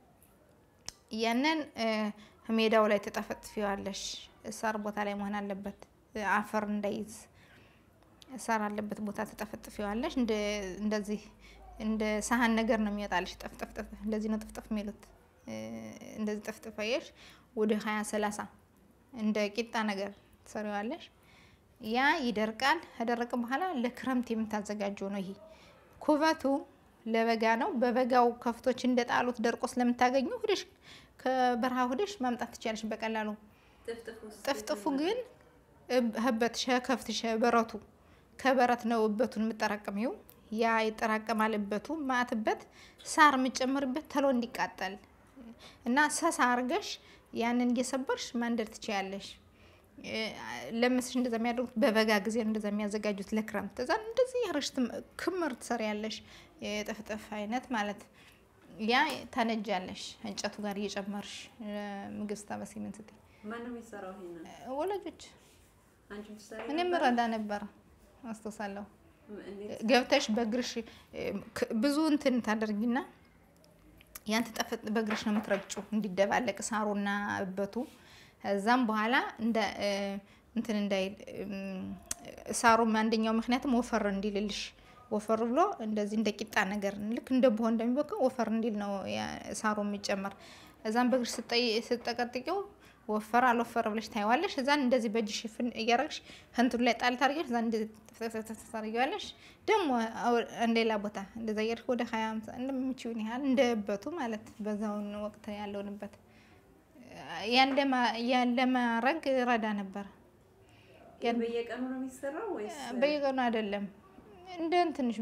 ያንን እ፣ ሜዳው ላይ ትጠፈጥፊዋለሽ። ሳር ቦታ ላይ መሆን አለበት፣ እ፣ አፈር እንዳይዝ ሳር አለበት ቦታ ትጠፈጥፊዋለሽ። እንደ እንደዚህ እንደ ሳህን ነገር ነው የሚወጣልሽ። ጠፍጠፍጠፍ እንደዚህ ነው ጥፍጥፍ የሚሉት። እ፣ እንደዚህ ጠፍጥፈየሽ ወደ ሀያ ሰላሳ እንደ ቂጣ ነገር ትሰሪዋለሽ። ያ ይደርቃል። ከደረቀ በኋላ ለክረምት የምታዘጋጀው ነው። ይሄ ኩበቱ ለበጋ ነው። በበጋው ከፍቶች እንደጣሉት ደርቆ ስለምታገኙ ሁደሽ ከበረሃ ሁደሽ ማምጣት ትችያለሽ በቀላሉ። ጥፍጥፍ ውስጥ ጥፍጥፉ ግን እብ- ህበት ከፍት በረቱ ከበረት ነው እበቱን የምጠራቅሚው። ያ ይጠራቀማል እበቱ ማትበት ሳር የምጨምርበት ተሎ እንዲቃጠል እና ሰሳ አርገሽ ያንን እየሰበርሽ ማንደድ ትችያለሽ። እ፣ ለምስሽ እንደዛ የሚያደርጉት በበጋ ጊዜ ነው እንደዛ የሚያዘጋጁት ለክረምት። እዛ እንደዚህ ያረሽ ክምር ትሰሪያለሽ፣ የጥፍጥፍ አይነት ማለት ያ ታነጃለሽ እንጨቱ ጋር እየጨመርሽ እ፣ ምግብ ስታበሲ ምን ስትይ ማነው የሚሰራው ይሄንን? ወላጆች አንቺ ምሳሌ እኔም ረዳ ነበር አስታውሳለሁ። እንዴት ገብተሽ በእግርሽ እ፣ ክ- ብዙ እንትን ታደርጊና ያን ትጠፍጥ በእግርሽ ነው የምትረግጩ እንዲደባለቅ ሳሩና እበቱ። ከዛም በኋላ እንደ እ፣ እንትን እንዳይል እም፣ ሳሩም አንደኛው ምክንያቱም ወፈር እንዲልልሽ ወፈር ብሎ እንደዚህ እንደ ቂጣ ነገር ልክ እንደ ብሆ እንደሚበቃው ወፈር እንዲል ነው ያ- ሳሩ የሚጨመር። እዛም በእግርሽ ስጠይ- ስትጠቀጥቂው ወፈር አልወፈረ ብለሽ ታይዋለሽ። እዛን እንደዚህ በእጅ ሽፍን እያረግሽ ከንቱን ላይ ጣል ታርጊያለሽ። እዛን እንደዚህ ተፍተፍተፍ ታርጊዋለሽ። ደግሞ አው- ሌላ ቦታ እንደዛ እያደረግሽ ወደ ሀያ አምሳ እንደምችውን ያህል እንደ እበቱ ማለት በዛውን ወቅት ያለውንበት ያን ለማ- ያን ለማድረግ ረዳ ነበር። ይሄ በየቀኑ ነው የሚሰራው ወይስ በየቀኑ አይደለም። እንደ ትንሽ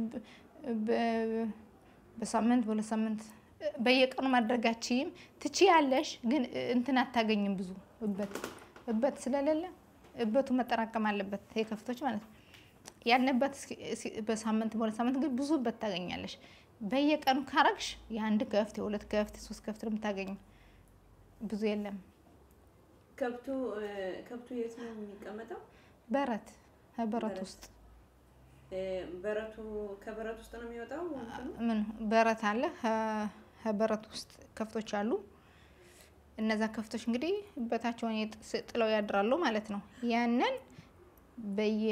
በሳምንት በሁለት ሳምንት በየቀኑ ማድረጋችም ትችያለሽ፣ ግን እንትን አታገኝም። ብዙ እበት እበት ስለሌለ እበቱ መጠራቀም አለበት የከፍቶች ማለት ነው። ያንበት በሳምንት በሁለት ሳምንት ግን ብዙ እበት ታገኛለሽ። በየቀኑ ካረግሽ የአንድ ከፍት የሁለት ከፍት የሶስት ከፍት ነው የምታገኘው። ብዙ የለም። ከብቱ ከብቱ የት ነው የሚቀመጠው? በረት በረት ውስጥ በረቱ ከበረት ውስጥ ነው የሚወጣው። ምን በረት አለ። በረት ውስጥ ከፍቶች አሉ። እነዛ ከፍቶች እንግዲህ በታቸውን ጥለው ያድራሉ ማለት ነው። ያንን በየ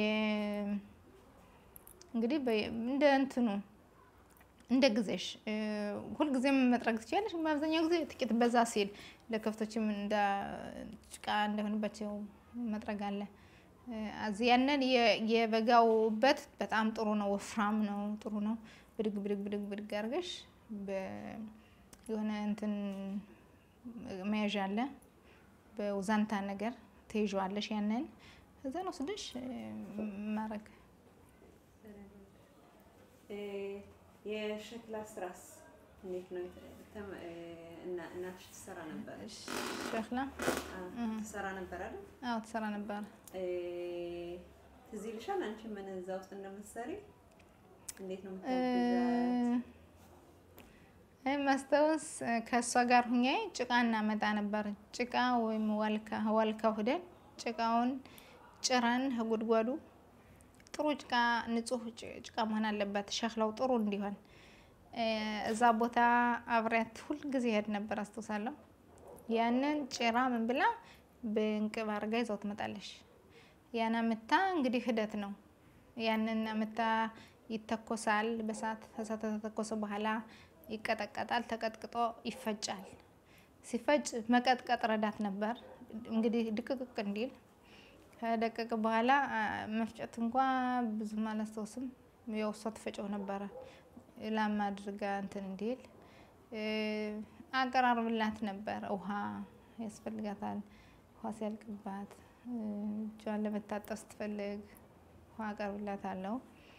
እንግዲህ እንደ እንትኑ እንደ ጊዜሽ ሁልጊዜም መጥረግ ትችላለሽ። በአብዛኛው ጊዜ ጥቂት በዛ ሲል ለከፍቶችም እንደ ጭቃ እንዳይሆንባቸው መጥረግ አለ። እዚህ ያንን የበጋው በት በጣም ጥሩ ነው፣ ወፍራም ነው፣ ጥሩ ነው። ብድግ ብድግ ብድግ ብድግ አድርገሽ የሆነ እንትን መያዣ አለ፣ በውዛንታ ነገር ትይዣዋለሽ። ያንን እዛን ወስደሽ ማረግ የሸክላ ስራስ እንዴት ነው? እናትሽ ትሰራ ነበር? ሸክላ ትሰራ ነበር አይደል? አዎ ትሰራ ነበር። ትዝ ይልሻል አንቺ ምን እዛ ውስጥ እንደምትሰሪ? እንዴት ነው የምታግዛት? ማስታወስ ከእሷ ጋር ሁኜ ጭቃ እናመጣ ነበር። ጭቃ ወይም ዋልካ ዋልካው ሂደን ጭቃውን ጭረን ጉድጓዱ ጥሩ ጭቃ ንጹህ ጭቃ መሆን አለበት፣ ሸክላው ጥሩ እንዲሆን እዛ ቦታ አብሬያት ሁል ጊዜ ሄድ ነበር አስታውሳለሁ። ያንን ጭራ ምን ብላ በእንቅብ አድርጋ ይዛው ትመጣለች። ያን አምታ እንግዲህ ሂደት ነው። ያንን አምታ ይተኮሳል በሳት እሳት ከተተኮሰ በኋላ ይቀጠቀጣል። ተቀጥቅጦ ይፈጫል። ሲፈጭ መቀጥቀጥ ረዳት ነበር እንግዲህ ድቅቅቅ እንዲል ከደቀቀ በኋላ መፍጨት እንኳ ብዙም አላስታውስም። ያው እሷ ትፈጨው ነበረ ላም አድርጋ እንትን እንዲል አቀራርብላት ነበር። ውሃ ያስፈልጋታል። ውሃ ሲያልቅባት እጇን ለመታጠብ ስትፈልግ ውሃ አቀርብላታለሁ።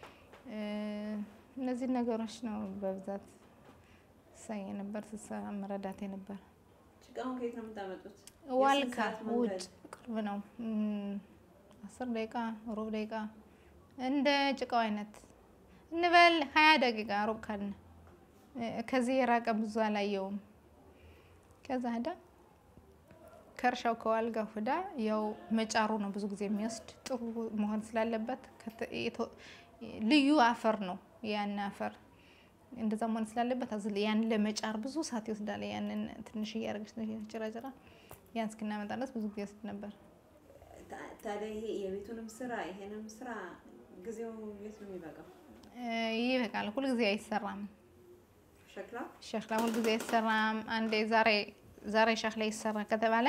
እነዚህ ነገሮች ነው በብዛት ሳይ ነበር ስሰራ መረዳት ነበር። ጭቃውን ከየት ነው የምታመጡት? ዋልካ ውጭ ቅርብ ነው። አስር ደቂቃ ሩብ ደቂቃ እንደ ጭቃው አይነት እንበል ሀያ ደቂቃ ሩብ ካልን ከዚህ የራቀ ብዙ አላየውም። ከዛ ሄዳ ከእርሻው ከዋልጋው ሄዳ ያው መጫሩ ነው ብዙ ጊዜ የሚወስድ ጥሩ መሆን ስላለበት ልዩ አፈር ነው ያን አፈር እንደዛ መሆን ስላለበት አዝል ያን ለመጫር ብዙ ሰዓት ይወስዳል። ያንን ትንሽ እያደረገች ጭራጭራ ያን እስክናመጣ ድረስ ብዙ ጊዜ ይወስድ ነበር። ታዲያ ይሄ የቤቱንም ስራ ይሄንም ስራ ጊዜው የት ነው የሚበቃው? ይበቃል። ሁልጊዜ አይሰራም። ሸክላ ሸክላ ሁልጊዜ አይሰራም። አንዴ ዛሬ ዛሬ ሸክላ ይሰራ ከተባለ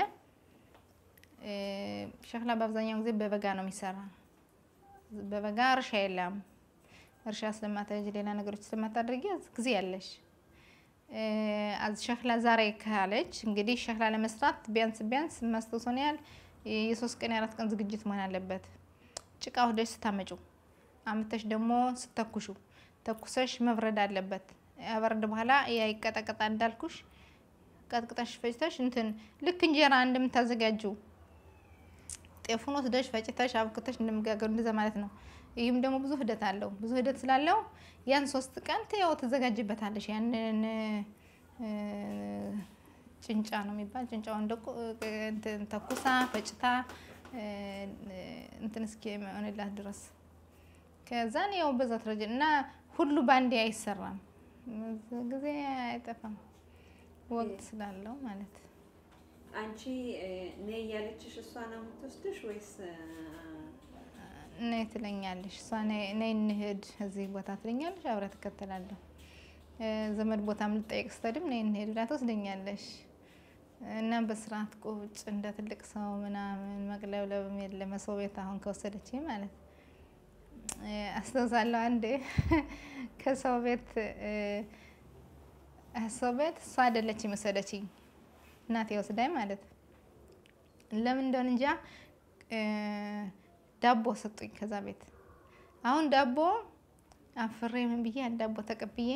ሸክላ በአብዛኛው ጊዜ በበጋ ነው የሚሰራ። በበጋ እርሻ የለም። እርሻ ስለማታጅ ሌላ ነገሮች ስለማታደርጊ ጊዜ ያለሽ አዝ ሸክላ ዛሬ ካለች እንግዲህ ሸክላ ለመስራት ቢያንስ ቢያንስ ማስታወሰን ያህል የሶስት ቀን የአራት ቀን ዝግጅት መሆን አለበት። ጭቃ ወደሽ ስታመጩ አምተሽ ደግሞ ስተኩሹ ተኩሰሽ መብረድ አለበት። ያበረድ በኋላ ያ ይቀጠቀጣ እንዳልኩሽ ቀጥቅጠሽ ፈጭተሽ እንትን ልክ እንጀራ እንደምታዘጋጁ ጤፉን ወስደሽ ፈጭተሽ አብክተሽ እንደምጋገሩ እንደዛ ማለት ነው። ይህም ደግሞ ብዙ ሂደት አለው። ብዙ ሂደት ስላለው ያን ሶስት ቀን ያው ትዘጋጅበታለሽ። ያንን ጭንጫ ነው የሚባል ጭንጫውን እንትን ተኩሳ ፈጭታ እንትን እስኪ ሆንላት ድረስ ከዛን ያው በዛ ትረጅ እና ሁሉ ባንዴ አይሰራም። ጊዜ አይጠፋም ወቅት ስላለው ማለት አንቺ ነይ እያለችሽ እሷ ነው የምትወስድሽ ወይስ ነይ ትለኛለሽ? እሷ ነይ እንሂድ እዚህ ቦታ ትለኛለሽ፣ አብራ ትከተላለሁ። ዘመድ ቦታም ልጠይቅ ስትሄድም ነይ እንሂድ ብላ ትወስደኛለሽ። እና በስርዓት ቁጭ እንደ ትልቅ ሰው ምናምን መቅለብለብም የለ መሰው ቤት አሁን ከወሰደች ማለት አስታውሳለሁ። አንዴ ከሰው ቤት ሰው ቤት እሷ አይደለችም የወሰደችኝ እናቴ ወስዳኝ ማለት ለምን እንደሆነ እንጃ ዳቦ ሰጡኝ ከዛ ቤት። አሁን ዳቦ አፍሬ ምን ብዬ አንድ ዳቦ ተቀብዬ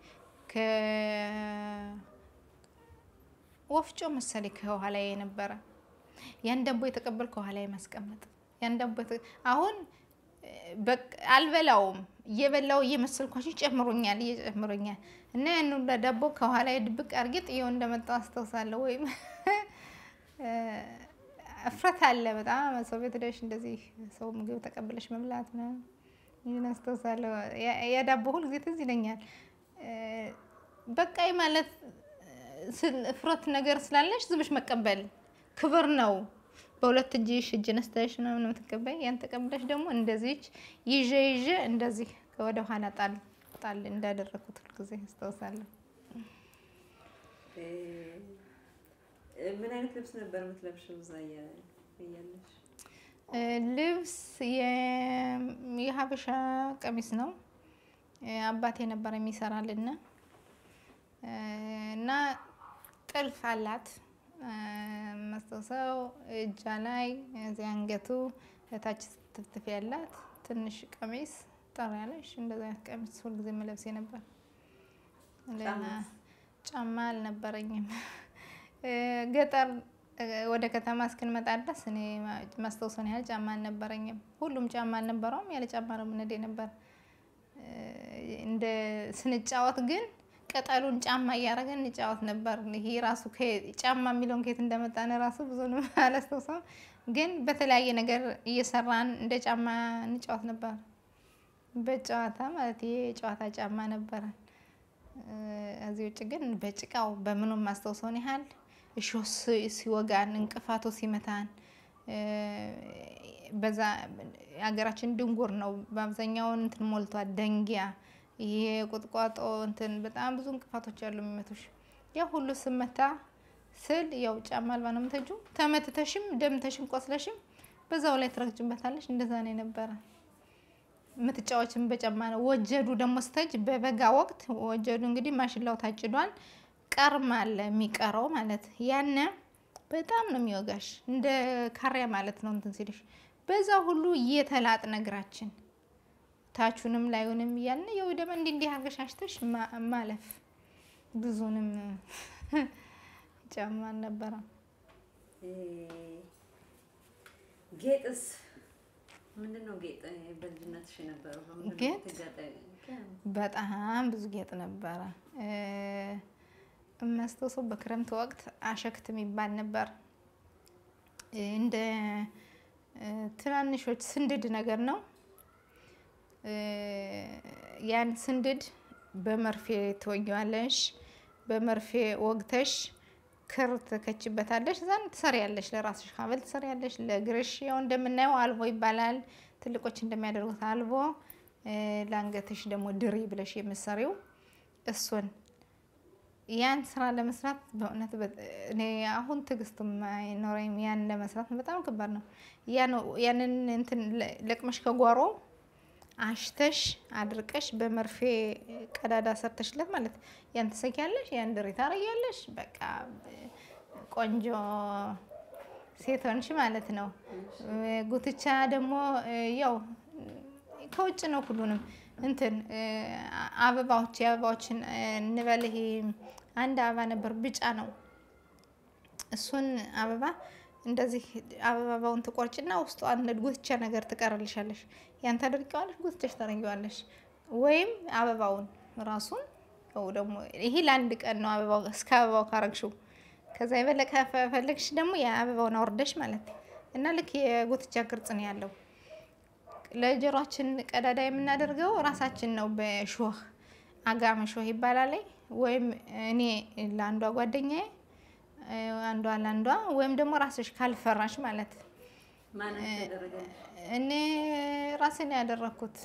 ከወፍጮ መሰለኝ ከኋላ የነበረ ያን ዳቦ የተቀበል ከኋላ ማስቀመጥ ያን ዳቦ አሁን አልበላውም እየበላው እየመሰልኳቸው ጨምሮኛል እየጨምሮኛል እና ያን ሁላ ዳቦ ከኋላ ድብቅ አድርጌ ጥዬው እንደመጣው አስታውሳለሁ። ወይም እፍረት አለ በጣም ሰው ቤት ሄደሽ እንደዚህ ሰው ምግብ ተቀብለሽ መብላት ምናምን ይህን አስታውሳለሁ። ያ ዳቦ ሁል ጊዜ ትዝ ይለኛል። በቃይ ማለት እፍረት ነገር ስላለሽ ዝምሽ መቀበል ክብር ነው። በሁለት እጅሽ እጅ ነስተሽ ነው የምትቀበይ። ያን ተቀብለሽ ደግሞ እንደዚች ይዤ ይዤ እንደዚህ ወደ ኋላ ጣል ጣል እንዳደረኩት ሁልጊዜ አስታውሳለሁ። ምን አይነት ልብስ ነበር የምትለብሽው እዛ እያለሽ? ልብስ የሀበሻ ቀሚስ ነው አባቴ ነበር የሚሰራልን እና ጥልፍ አላት ማስታውሰው እጃ ላይ እዚህ አንገቱ እታች ትፍትፍ ያላት ትንሽ ቀሚስ ጠር ያለሽ እንደዚ አይነት ቀሚስ ሁልጊዜ መለብሴ ነበር። ጫማ አልነበረኝም። ገጠር ወደ ከተማ እስክንመጣ ድረስ እኔ ማስታውሰውን ያህል ጫማ አልነበረኝም። ሁሉም ጫማ አልነበረውም። ያለ ጫማ ነው የምንሄድ ነበር። እንደ ስንጫወት ግን ቅጠሉን ጫማ እያደረገን እንጫወት ነበር። ይሄ ራሱ ጫማ የሚለውን ከየት እንደመጣን ራሱ ብዙ አላስታውሰውም። ግን በተለያየ ነገር እየሰራን እንደ ጫማ እንጫወት ነበር። በጨዋታ ማለት ይሄ የጨዋታ ጫማ ነበረ። እዚህ ውጭ ግን በጭቃው በምኑም ማስታውሰውን ያህል እሾህ ሲወጋን፣ እንቅፋቱ ሲመታን በዛ ሀገራችን ድንጉር ነው በአብዛኛውን እንትን ሞልቷል። ደንጊያ ይሄ ቁጥቋጦ እንትን በጣም ብዙ እንቅፋቶች አሉ የሚመቱሽ። ያ ሁሉ ስመታ ስል ያው ጫማ አልባ ነው የምትሄጂው። ተመትተሽም ደምተሽም ቆስለሽም በዛው ላይ ትረግጭበታለሽ። እንደዛ ነው የነበረ። የምትጫወችም በጫማ ነው። ወጀዱ ደግሞ ስተጅ በበጋ ወቅት ወጀዱ እንግዲህ ማሽላው ታጭዷል። ቀርም አለ የሚቀረው ማለት ያነ በጣም ነው የሚወጋሽ። እንደ ካሪያ ማለት ነው እንትን ሲልሽ በዛ ሁሉ እየተላጥ ነግራችን ታቹንም ላዩንም እያልን የው ደግሞ እንዲህ እንዲህ አድርገሽ አሽተሽ ማለፍ ብዙንም ጫማ አልነበረም። ጌጥስ ምንድን ነው? ጌጥ በልጅነትሽ የነበረው ጌጥ በጣም ብዙ ጌጥ ነበረ። የማስታውሰው በክረምት ወቅት አሸክት የሚባል ነበር። እንደ ትናንሾች ስንድድ ነገር ነው። ያን ስንድድ በመርፌ ትወጊዋለሽ። በመርፌ ወግተሽ ክር ትከችበታለሽ። እዛን ትሰሪያለሽ። ለራስሽ ሀብል ትሰሪያለሽ። ለእግርሽ ያው እንደምናየው አልቦ ይባላል። ትልቆች እንደሚያደርጉት አልቦ፣ ለአንገትሽ ደግሞ ድሪ ብለሽ የምትሰሪው እሱን ያን ስራ ለመስራት በእውነት እኔ አሁን ትዕግስቱም አይኖረኝም። ያን ለመስራት በጣም ከባድ ነው። ያንን እንትን ለቅመሽ ከጓሮ አሽተሽ አድርቀሽ በመርፌ ቀዳዳ ሰርተሽለት ማለት ያን ትሰኪያለሽ፣ ያን ድሪ ታረጊያለሽ። በቃ ቆንጆ ሴት ሆንሽ ማለት ነው። ጉትቻ ደግሞ ያው ከውጭ ነው ሁሉንም እንትን አበባዎች የአበባዎችን እንበል ይሄ አንድ አበባ ነበር ብጫ ነው። እሱን አበባ እንደዚህ አበባውን ትቆርጭና ውስጡ አንድ ጉትቻ ነገር ትቀርልሻለሽ። ያን ታደርጊዋለሽ፣ ጉትቻሽ ታደርጊዋለሽ። ወይም አበባውን ራሱን ደግሞ ይሄ ለአንድ ቀን ነው አበባው እስከ አበባው ካረግሽው። ከዛ የበለጠ ከፈለግሽ ደግሞ የአበባውን አውርደሽ ማለት እና ልክ የጉትቻ ቅርጽ ነው ያለው። ለጆሯችን ቀዳዳ የምናደርገው ራሳችን ነው። በሾህ አጋመ ሾህ ይባላል። ወይም እኔ ለአንዷ ጓደኛዬ፣ አንዷ ለአንዷ ወይም ደግሞ ራስሽ ካልፈራሽ ማለት እኔ ራሴን ያደረግኩት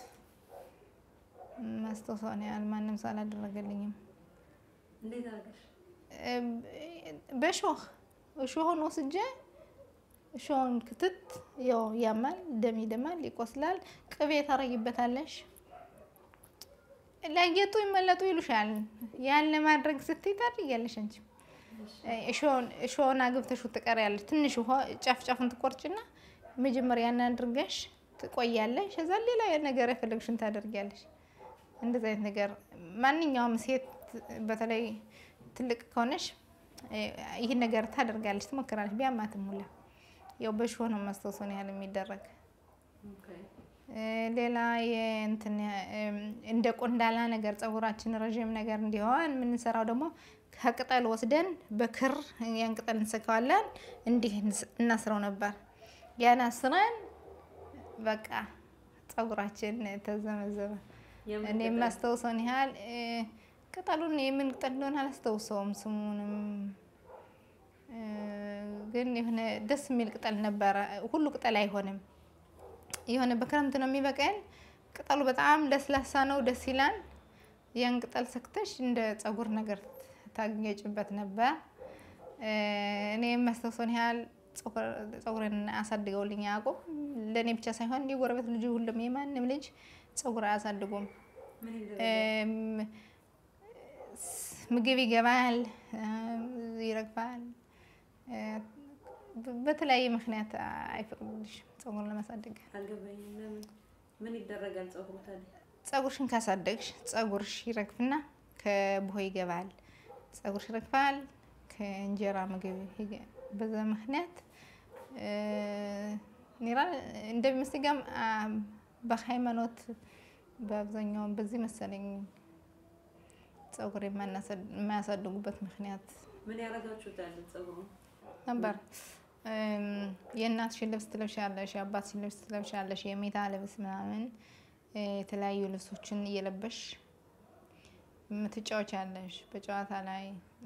ማስታወሻውን ያህል ማንም ሰው አላደረገልኝም። በሾህ ሾህን ወስጄ ሾውን ክትት ያው ያማል፣ ደም ይደማል፣ ይቆስላል። ቅቤ ታረጊበታለሽ። ላጌጡ ይመለጡ ይሉሻል። ያን ለማድረግ ስትይ ታድርጊያለሽ። አንቺ ሾውን አግብተሽ ትቀሪያለሽ። ትንሽ ውሃ ጫፍ ጫፉን ትቆርጭና መጀመሪያ ያን አድርገሽ ትቆያለሽ። ከዛ ሌላ ነገር የፈለግሽን ታደርጊያለሽ። እንደዚህ አይነት ነገር ማንኛውም ሴት በተለይ ትልቅ ከሆነች ይህን ነገር ታደርጋለች፣ ትሞክራለች። ቢያማትም ሁላ ያው በሽሆ ነው ማስታወሰውን ያህል የሚደረግ ሌላ የእንትን እንደ ቆንዳላ ነገር ፀጉራችን ረዥም ነገር እንዲሆን የምንሰራው ደግሞ ከቅጠል ወስደን በክር ያን ቅጠል እንሰካዋለን። እንዲህ እናስረው ነበር። ያን አስረን በቃ ፀጉራችን ተዘመዘመ። እኔ የማስታውሰውን ያህል ቅጠሉን የምን ቅጠል እንደሆነ አላስታውሰውም ስሙንም፣ ግን የሆነ ደስ የሚል ቅጠል ነበረ። ሁሉ ቅጠል አይሆንም። የሆነ በክረምት ነው የሚበቀል። ቅጠሉ በጣም ለስላሳ ነው፣ ደስ ይላል። ያን ቅጠል ሰክተሽ እንደ ፀጉር ነገር ታገጭበት ነበር። እኔ የማስታውሰውን ያህል ፀጉርን አሳድገውልኝ አያውቁም። ለእኔ ብቻ ሳይሆን የጎረቤት ልጅ ሁሉም የማንም ልጅ ፀጉር አያሳድጉም። ምግብ ይገባል፣ ይረግፋል። በተለያየ ምክንያት አይፈቅዱልሽም ፀጉር ለማሳደግ። ምን ይደረጋል? ፀጉሩ ታዲያ ፀጉርሽን ካሳደግሽ ፀጉርሽ ይረግፍና ከቡሆ ይገባል። ፀጉርሽ ይረግፋል፣ ከእንጀራ ምግብ በዛ ምክንያት ኒራ እንደሚመስገም በሃይማኖት በአብዛኛው በዚህ መሰለኝ ፀጉር የማያሳድጉበት ምክንያት ምን ያደርጋችሁታል? ፀጉሩ ነበር። የእናትሽን ልብስ ትለብሻለሽ፣ የአባትሽን ልብስ ትለብሻለሽ፣ የሜታ ልብስ ምናምን የተለያዩ ልብሶችን እየለበሽ ምትጫወቻለሽ በጨዋታ ላይ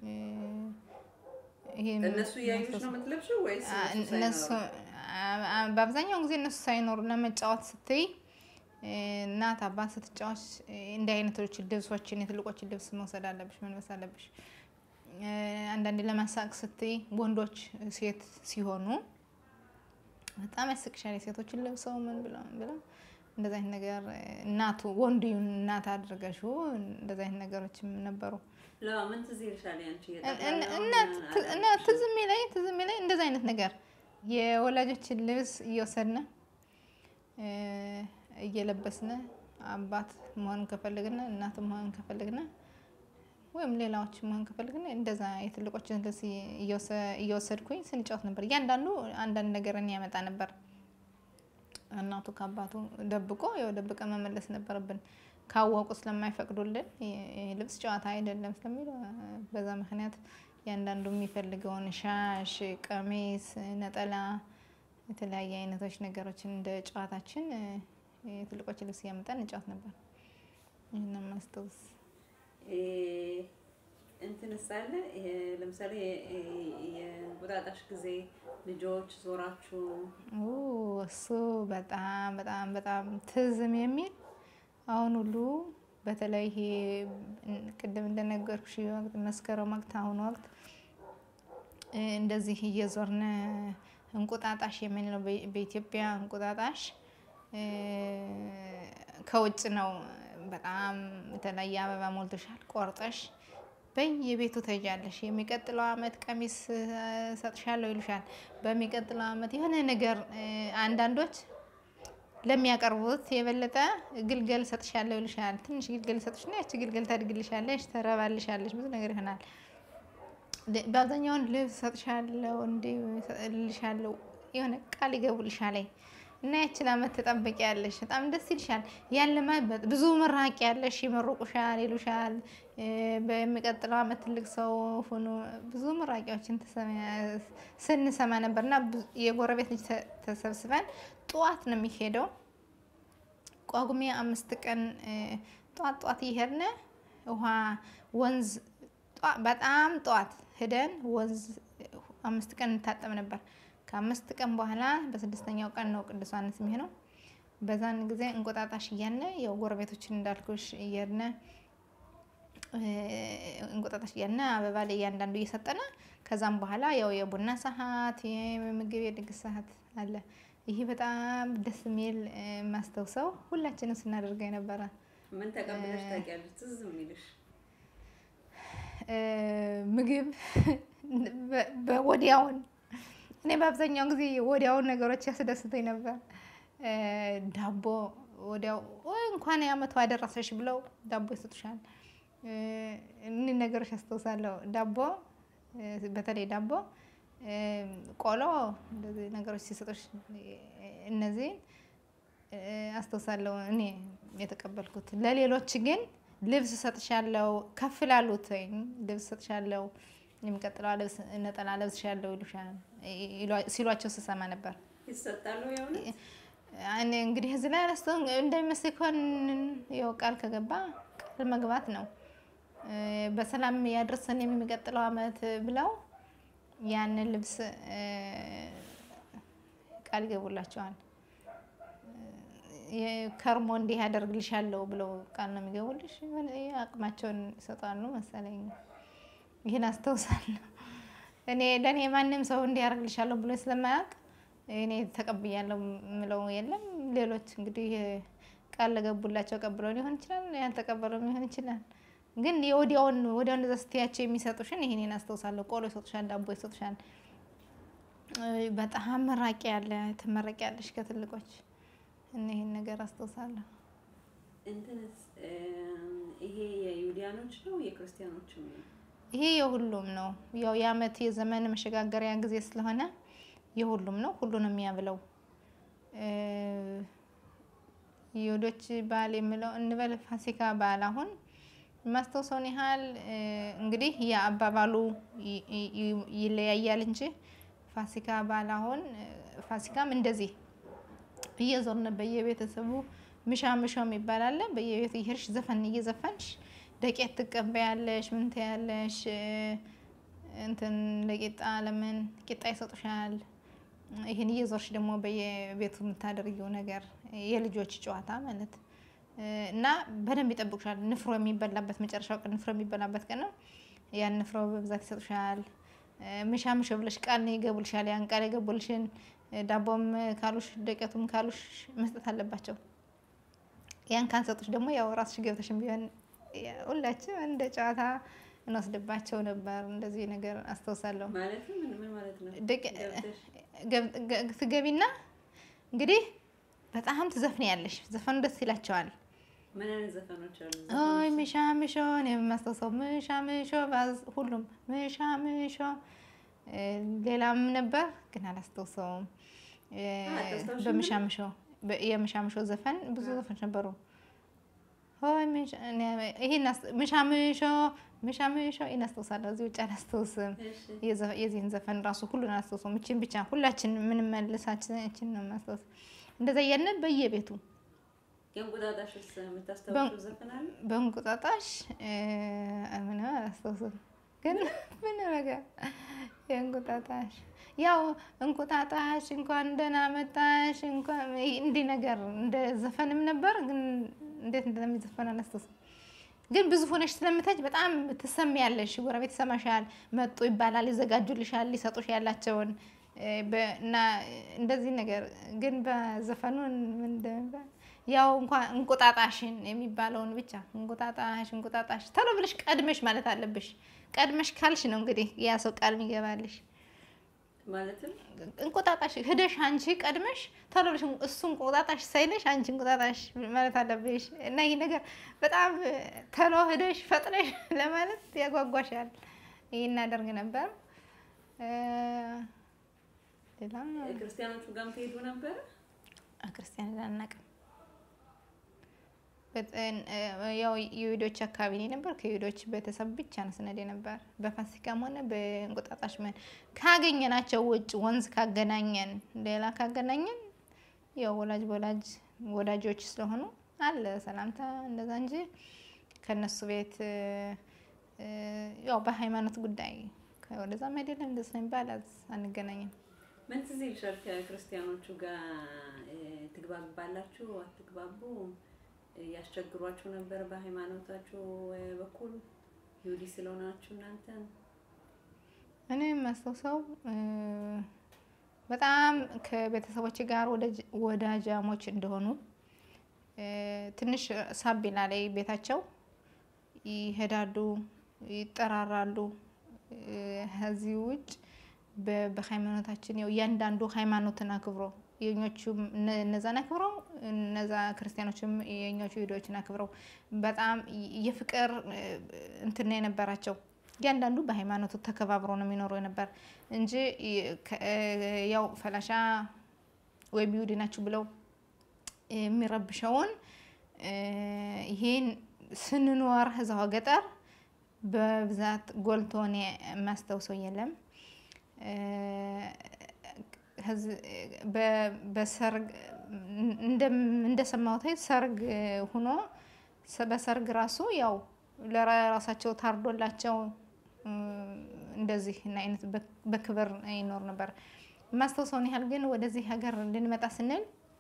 እነሱ እያዩሽ ነው የምትለብሽው ወይስ እነሱ በአብዛኛውን ጊዜ እነሱ ሳይኖሩ ለመጫወት ስትይ እናት አባት ስትጫወች እንዲህ አይነቶች ልብሶችን የትልቆችን ልብስ መውሰድ አለብሽ፣ መልበስ አለብሽ። አንዳንዴ ለማሳቅ ስትይ ወንዶች ሴት ሲሆኑ በጣም ያስቅሻል። የሴቶችን ለብሰው ምን ብለው ብለው እንደዚ አይነት ነገር እናቱ ወንዱ እናት አድርገሽው እንደዚ አይነት ነገሮችም ነበሩ። ምን ትዝ ይልሻል ያንቺ? እና ትዝ የሚለኝ ትዝ የሚለኝ እንደዚ አይነት ነገር የወላጆችን ልብስ እየወሰድን እየለበስን አባት መሆን ከፈልግን እናት መሆን ከፈልግን ወይም ሌላዎች መሆን ከፈልግን እንደዛ የትልቆችን ልብስ እየወሰድኩኝ ስንጫወት ነበር። እያንዳንዱ አንዳንድ ነገርን ያመጣ ነበር። እናቱ ከአባቱ ደብቆ ያው ደብቀ መመለስ ነበረብን። ካወቁ ስለማይፈቅዱልን ልብስ ጨዋታ አይደለም ስለሚሉ በዛ ምክንያት እያንዳንዱ የሚፈልገውን ሻሽ፣ ቀሚስ፣ ነጠላ የተለያየ አይነቶች ነገሮችን እንደ ጨዋታችን የትልቆች ልብስ እያመጣን እንጫወት ነበር። ይህን ማስታወስ እንትን ሳለ ለምሳሌ የእንቁጣጣሽ ጊዜ ልጆች ዞራችሁ እሱ በጣም በጣም በጣም ትዝም የሚል አሁን ሁሉ በተለይ ይሄ ቅድም እንደነገርኩሽ ወቅት መስከረም ወቅት አሁን ወቅት እንደዚህ እየዞርን እንቁጣጣሽ የምንለው በኢትዮጵያ እንቁጣጣሽ ከውጭ ነው። በጣም የተለያየ አበባ ሞልቶሻል። ቆርጠሽ በየቤቱ ተጃለሽ። የሚቀጥለው አመት ቀሚስ ሰጥሻለሁ ይሉሻል። በሚቀጥለው አመት የሆነ ነገር አንዳንዶች ለሚያቀርቡት የበለጠ ግልገል ሰጥሻለሁ ይሉሻል። ትንሽ ግልገል ሰጥሽና ያቺ ግልገል ታድግልሻለሽ፣ ተረባልሻለሽ፣ ብዙ ነገር ይሆናል። በአብዛኛውን ልብስ ሰጥሻለሁ እንዲ ልሻለሁ የሆነ ቃል ይገቡልሻል እና ያችን አመት ትጠብቂያለሽ። በጣም ደስ ይልሻል። ያን ለማለት ብዙ ምራቂ ያለሽ ይመርቁሻል፣ ይሉሻል። በሚቀጥለው አመት ትልቅ ሰው ሁኑ ብዙ ምራቂዎችን ስንሰማ ነበር እና የጎረቤት ልጅ ተሰብስበን ጠዋት ነው የሚሄደው። ጳጉሜ አምስት ቀን ጠዋት ጠዋት እየሄድን ውሃ ወንዝ በጣም ጠዋት ሄደን ወንዝ አምስት ቀን እንታጠብ ነበር። ከአምስት ቀን በኋላ በስድስተኛው ቀን ነው ቅዱስ ዮሐንስ የሚሆነው። በዛን ጊዜ እንቁጣጣሽ እያለ ያው ጎረቤቶችን እንዳልኩሽ እየሄድን እንቁጣጣሽ እያልን አበባ ላይ እያንዳንዱ እየሰጠነ ከዛም በኋላ ያው የቡና ሰዓት የምግብ የድግስ ሰዓት አለ። ይሄ በጣም ደስ የሚል ማስታውሰው ሁላችንም ስናደርገው የነበረ ምን ተቀብለሽ ታውቂያለሽ? ትዝ የሚልሽ ምግብ በወዲያውን እኔ በአብዛኛው ጊዜ ወዲያውን ነገሮች ያስደስተኝ ነበር። ዳቦ ወዲያው "ወይ እንኳን የዓመቱ አደረሰሽ ብለው ዳቦ ይሰጡሻል። እ፣ እኒህ ነገሮች አስታውሳለሁ። ዳቦ እ፣ በተለይ ዳቦ እ፣ ቆሎ እንደዚህ ነገሮች ሲሰጡሽ እነዚህን እ፣ አስታውሳለሁ እኔ የተቀበልኩት። ለሌሎች ግን ልብስ እሰጥሻለሁ፣ ከፍ ላሉት ልብስ እሰጥሻለሁ፣ የሚቀጥለው ልብስ ነጠላ ለብስሻለሁ ይሉሻል ይሏ- ሲሏቸው ስሰማ ነበር። ይሰጣሉ የእውነት እኔ እንግዲህ እዚህ ላይ አላስተ እንደሚመስል ከሆን ያው ቃል ከገባ ቃል መግባት ነው። እ፣ በሰላም ያድርሰን የሚቀጥለው ዓመት ብለው ያንን ልብስ እ፣ ቃል ይገቡላቸዋል። የ- ከርሞ እንዲህ ያደርግልሻለሁ ብለው ቃል ነው የሚገቡልሽ። የሆነ አቅማቸውን ይሰጣሉ መሰለኝ። ይህን አስታውሳለሁ። እኔ ለእኔ ማንም ሰው እንዲያደርግልሻለሁ ብሎ ስለማያውቅ እኔ ተቀብያለሁ ምለው የለም። ሌሎች እንግዲህ ቃል ለገቡላቸው ቀብለው ሊሆን ይችላል፣ ያልተቀበለው ሊሆን ይችላል። ግን የወዲያውን ወዲያውን እንደዛ ስትያቸው የሚሰጡሽን ይህንን አስታውሳለሁ። ቆሎ ይሰጡሻል፣ ዳቦ ይሰጡሻል። እ፣ በጣም መራቂ ያለ ትመረቂያለሽ ከትልቆች እና ይህን ነገር አስታውሳለሁ። እንትንስ እም፣ ይሄ የዩሊያኖች ነው የክርስቲያኖችም ነው? ይሄ የሁሉም ነው። ያው የዓመት የዘመን መሸጋገሪያ ጊዜ ስለሆነ የሁሉም ነው። ሁሉንም የሚያብለው እ፣ የይሁዶች በዓል የምለው እንበል ፋሲካ በዓል አሁን የማስታውሰውን ያህል እ፣ እንግዲህ የአባባሉ ይ- ይ- ይለያያል እንጂ ፋሲካ በዓል አሁን እ፣ ፋሲካም እንደዚህ እየዞርን በየቤተሰቡ ምሻ ምሾም ይባላል። በየቤቱ እየሄድሽ ዘፈን እየዘፈንሽ ደቄት ትቀበያለሽ፣ ምን ትያለሽ፣ እ፣ እንትን ለቂጣ ለምን ቂጣ ይሰጡሻል። ይህን እየዞርሽ ደግሞ በየቤቱ የምታደርጊው ነገር የልጆች ጨዋታ ማለት እ፣ እና በደንብ ይጠብቁሻል። ንፍሮ የሚበላበት መጨረሻው ቀን ንፍሮ የሚበላበት ቀን ነው። ያን ንፍሮ በብዛት ይሰጡሻል። እ፣ ምሻ ምሾ ብለሽ ቃል ይገቡልሻል። ያን ቃል የገቡልሽን እ፣ ዳቦም ካሉሽ ደቀቱም ካሉሽ መስጠት አለባቸው። ያን ካንሰጡሽ ደግሞ ያው ራስሽ ገብተሽም ቢሆን ያ- ሁላችንም እንደ ጨዋታ እንወስድባቸው ነበር። እንደዚህ ነገር አስታውሳለሁ። ማለትም ምን ምን ማለት ነው? ደቀ- ገብተሽ ገብ- ገ- ትገቢና እንግዲህ በጣም ትዘፍኛለሽ። ዘፈኑ ደስ ይላቸዋል። ምን አይነት ዘፈኖች አሉ? ኦይ ዘፈኖች? ምሻ ምሾ እኔ የማስታውሰው ምሻ ምሾ ባዝ ሁሉም ምሻ ምሾ እ፣ ሌላም ነበር ግን አላስታውሰውም። እ፣ አታስታውሽም? በምሻ ምሾ በ- የምሻ ምሾ ዘፈን ብዙ አ። ዘፈኖች ነበሩ። ሆይ ምሻ- እኔ- ይሄን አስ- ምሻ ምሾ ምሻ ምሾ ይሄን አስታውሳለሁ። እዚህ ውጭ አላስታውስም። እሺ። የዘ- የዚህን ዘፈን ራሱ ሁሉን አላስታውሰውም። እችን ብቻ ሁላችን ምንመልሳችን እችን ነው የማስታውስ። እንደዛ እያልን በየቤቱ የእንቁጣጣሽስ የምታስታውሽው ዘፈን አለ? በእንቁጣጣሽ እ፣ ምንም አላስታውስም፣ ግን ምን ነገር የእንቁጣጣሽ ያው እንቁጣጣሽ እንኳን ደህና መጣሽ እንኳን እንዲህ ነገር እንደ ዘፈንም ነበር፣ ግን እንዴት እንደሚዘፈን አላስታውስም። ግን ብዙ ሆነሽ ስለምታች በጣም ትሰሚያለሽ። ጎረቤት ይሰማሻል፣ መጡ ይባላል፣ ይዘጋጁልሻል፣ ሊሰጡሽ ያላቸውን እ፣ በ- እና እንደዚህ ነገር ግን በዘፈኑን ምን እንደሚባል ያው እንኳን እንቁጣጣሽን የሚባለውን ብቻ እንቁጣጣሽ እንቁጣጣሽ ቶሎ ብለሽ ቀድመሽ ማለት አለብሽ። ቀድመሽ ካልሽ ነው እንግዲህ ያ ሰው ቃል የሚገባልሽ። ማለትም እንቁጣጣሽ ሂደሽ አንቺ ቀድመሽ ቶሎ ብለሽ እሱ እንቁጣጣሽ ሳይለሽ አንቺ እንቁጣጣሽ ማለት አለብሽ እና ይህ ነገር በጣም ቶሎ ሂደሽ ፈጥነሽ ለማለት ያጓጓሻል። ይህ እናደርግ ነበር። እ፣ ሌላ ክርስቲያኖቹ ጋርም ትሄዱ ነበረ? ክርስቲያን አናውቅም። በጠን- እ፣ ያው የይሁዶች አካባቢ ነው ነበር። ከይሁዶች ቤተሰብ ብቻ ነው ስነድ ነበር። በፋሲካም ሆነ በእንቁጣጣሽ መን ካገኘናቸው ውጭ ወንዝ ካገናኘን ሌላ ካገናኘን ያው ወላጅ በወላጅ ወዳጆች ስለሆኑ አለ ሰላምታ እንደዛ እንጂ ከነሱ ቤት እ፣ እ፣ ያው በሃይማኖት ጉዳይ ወደዛም አይደለም እንደዚህ ነው የሚባል አንገናኝም። ምን ትዝ ይልሻል? ከክርስቲያኖቹ ጋር እ፣ ትግባባላችሁ? አትግባቡ? እ፣ ያስቸግሯችሁ ነበር በሃይማኖታችሁ እ፣ በኩል ይሁዲ ስለሆናችሁ እናንተ? እኔ የማስታውሰው እ፣ በጣም ከቤተሰቦች ጋር ወዳጅ- ወዳጃሞች እንደሆኑ እ፣ ትንሽ ሳቢላ ላይ ቤታቸው ይሄዳሉ፣ ይጠራራሉ። እ፣ ከዚህ ውጭ በ- በሃይማኖታችን ያው እያንዳንዱ ሃይማኖትን አክብሮ የኞቹ እነ- እነዛን አክብረው እነዛ ክርስቲያኖችም የኛዎቹ ቪዲዮዎችን አክብረው በጣም የፍቅር እንትን ነው የነበራቸው። እያንዳንዱ በሃይማኖቱ ተከባብሮ ነው የሚኖሩ የነበር እንጂ ያው ፈላሻ ወይም ይሁዲ ናችሁ ብለው የሚረብሸውን ይሄን ስንኖር እዛው ገጠር በብዛት ጎልቶ እኔ የማስታውሰው የለም። በሰርግ እንደሰማሁት ሰርግ ሁኖ በሰርግ ራሱ ያው ለራሳቸው ታርዶላቸው እንደዚህ አይነት በክብር ይኖር ነበር። የማስታውሰውን ያህል ግን ወደዚህ ሀገር ልንመጣ ስንል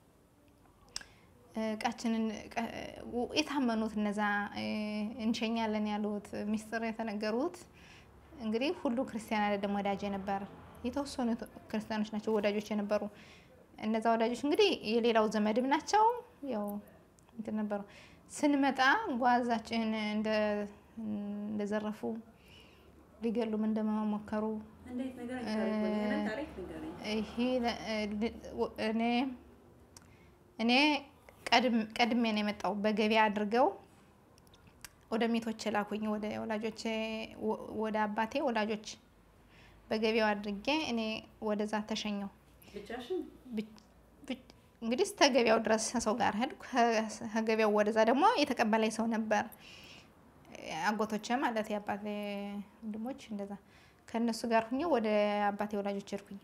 እቃችንን የታመኑት እነዛ እንሸኛለን ያሉት ሚስጥር የተነገሩት እንግዲህ ሁሉ ክርስቲያን አይደለም ወዳጅ ነበር። የተወሰኑ ክርስቲያኖች ናቸው ወዳጆች የነበሩ። እነዛ ወዳጆች እንግዲህ የሌላው ዘመድም ናቸው። ያው እንትን ነበሩ። ስንመጣ ጓዛችን እንደዘረፉ ሊገሉም እንደመሞከሩ እኔ ቀድሜ ነው የመጣው። በገበያ አድርገው ወደ ሚቶች ላኩኝ። ወደ ወላጆች ወደ አባቴ ወላጆች በገበያው አድርጌ እኔ ወደዛ ተሸኘው። እንግዲህ እስከ ገበያው ድረስ ሰው ጋር ሄድኩ። ከገበያው ወደዛ ደግሞ የተቀበላይ ሰው ነበር። አጎቶቼ ማለት የአባቴ ወንድሞች እንደዛ ከእነሱ ጋር ሁኜ ወደ አባቴ ወላጆች ሄድኩኝ።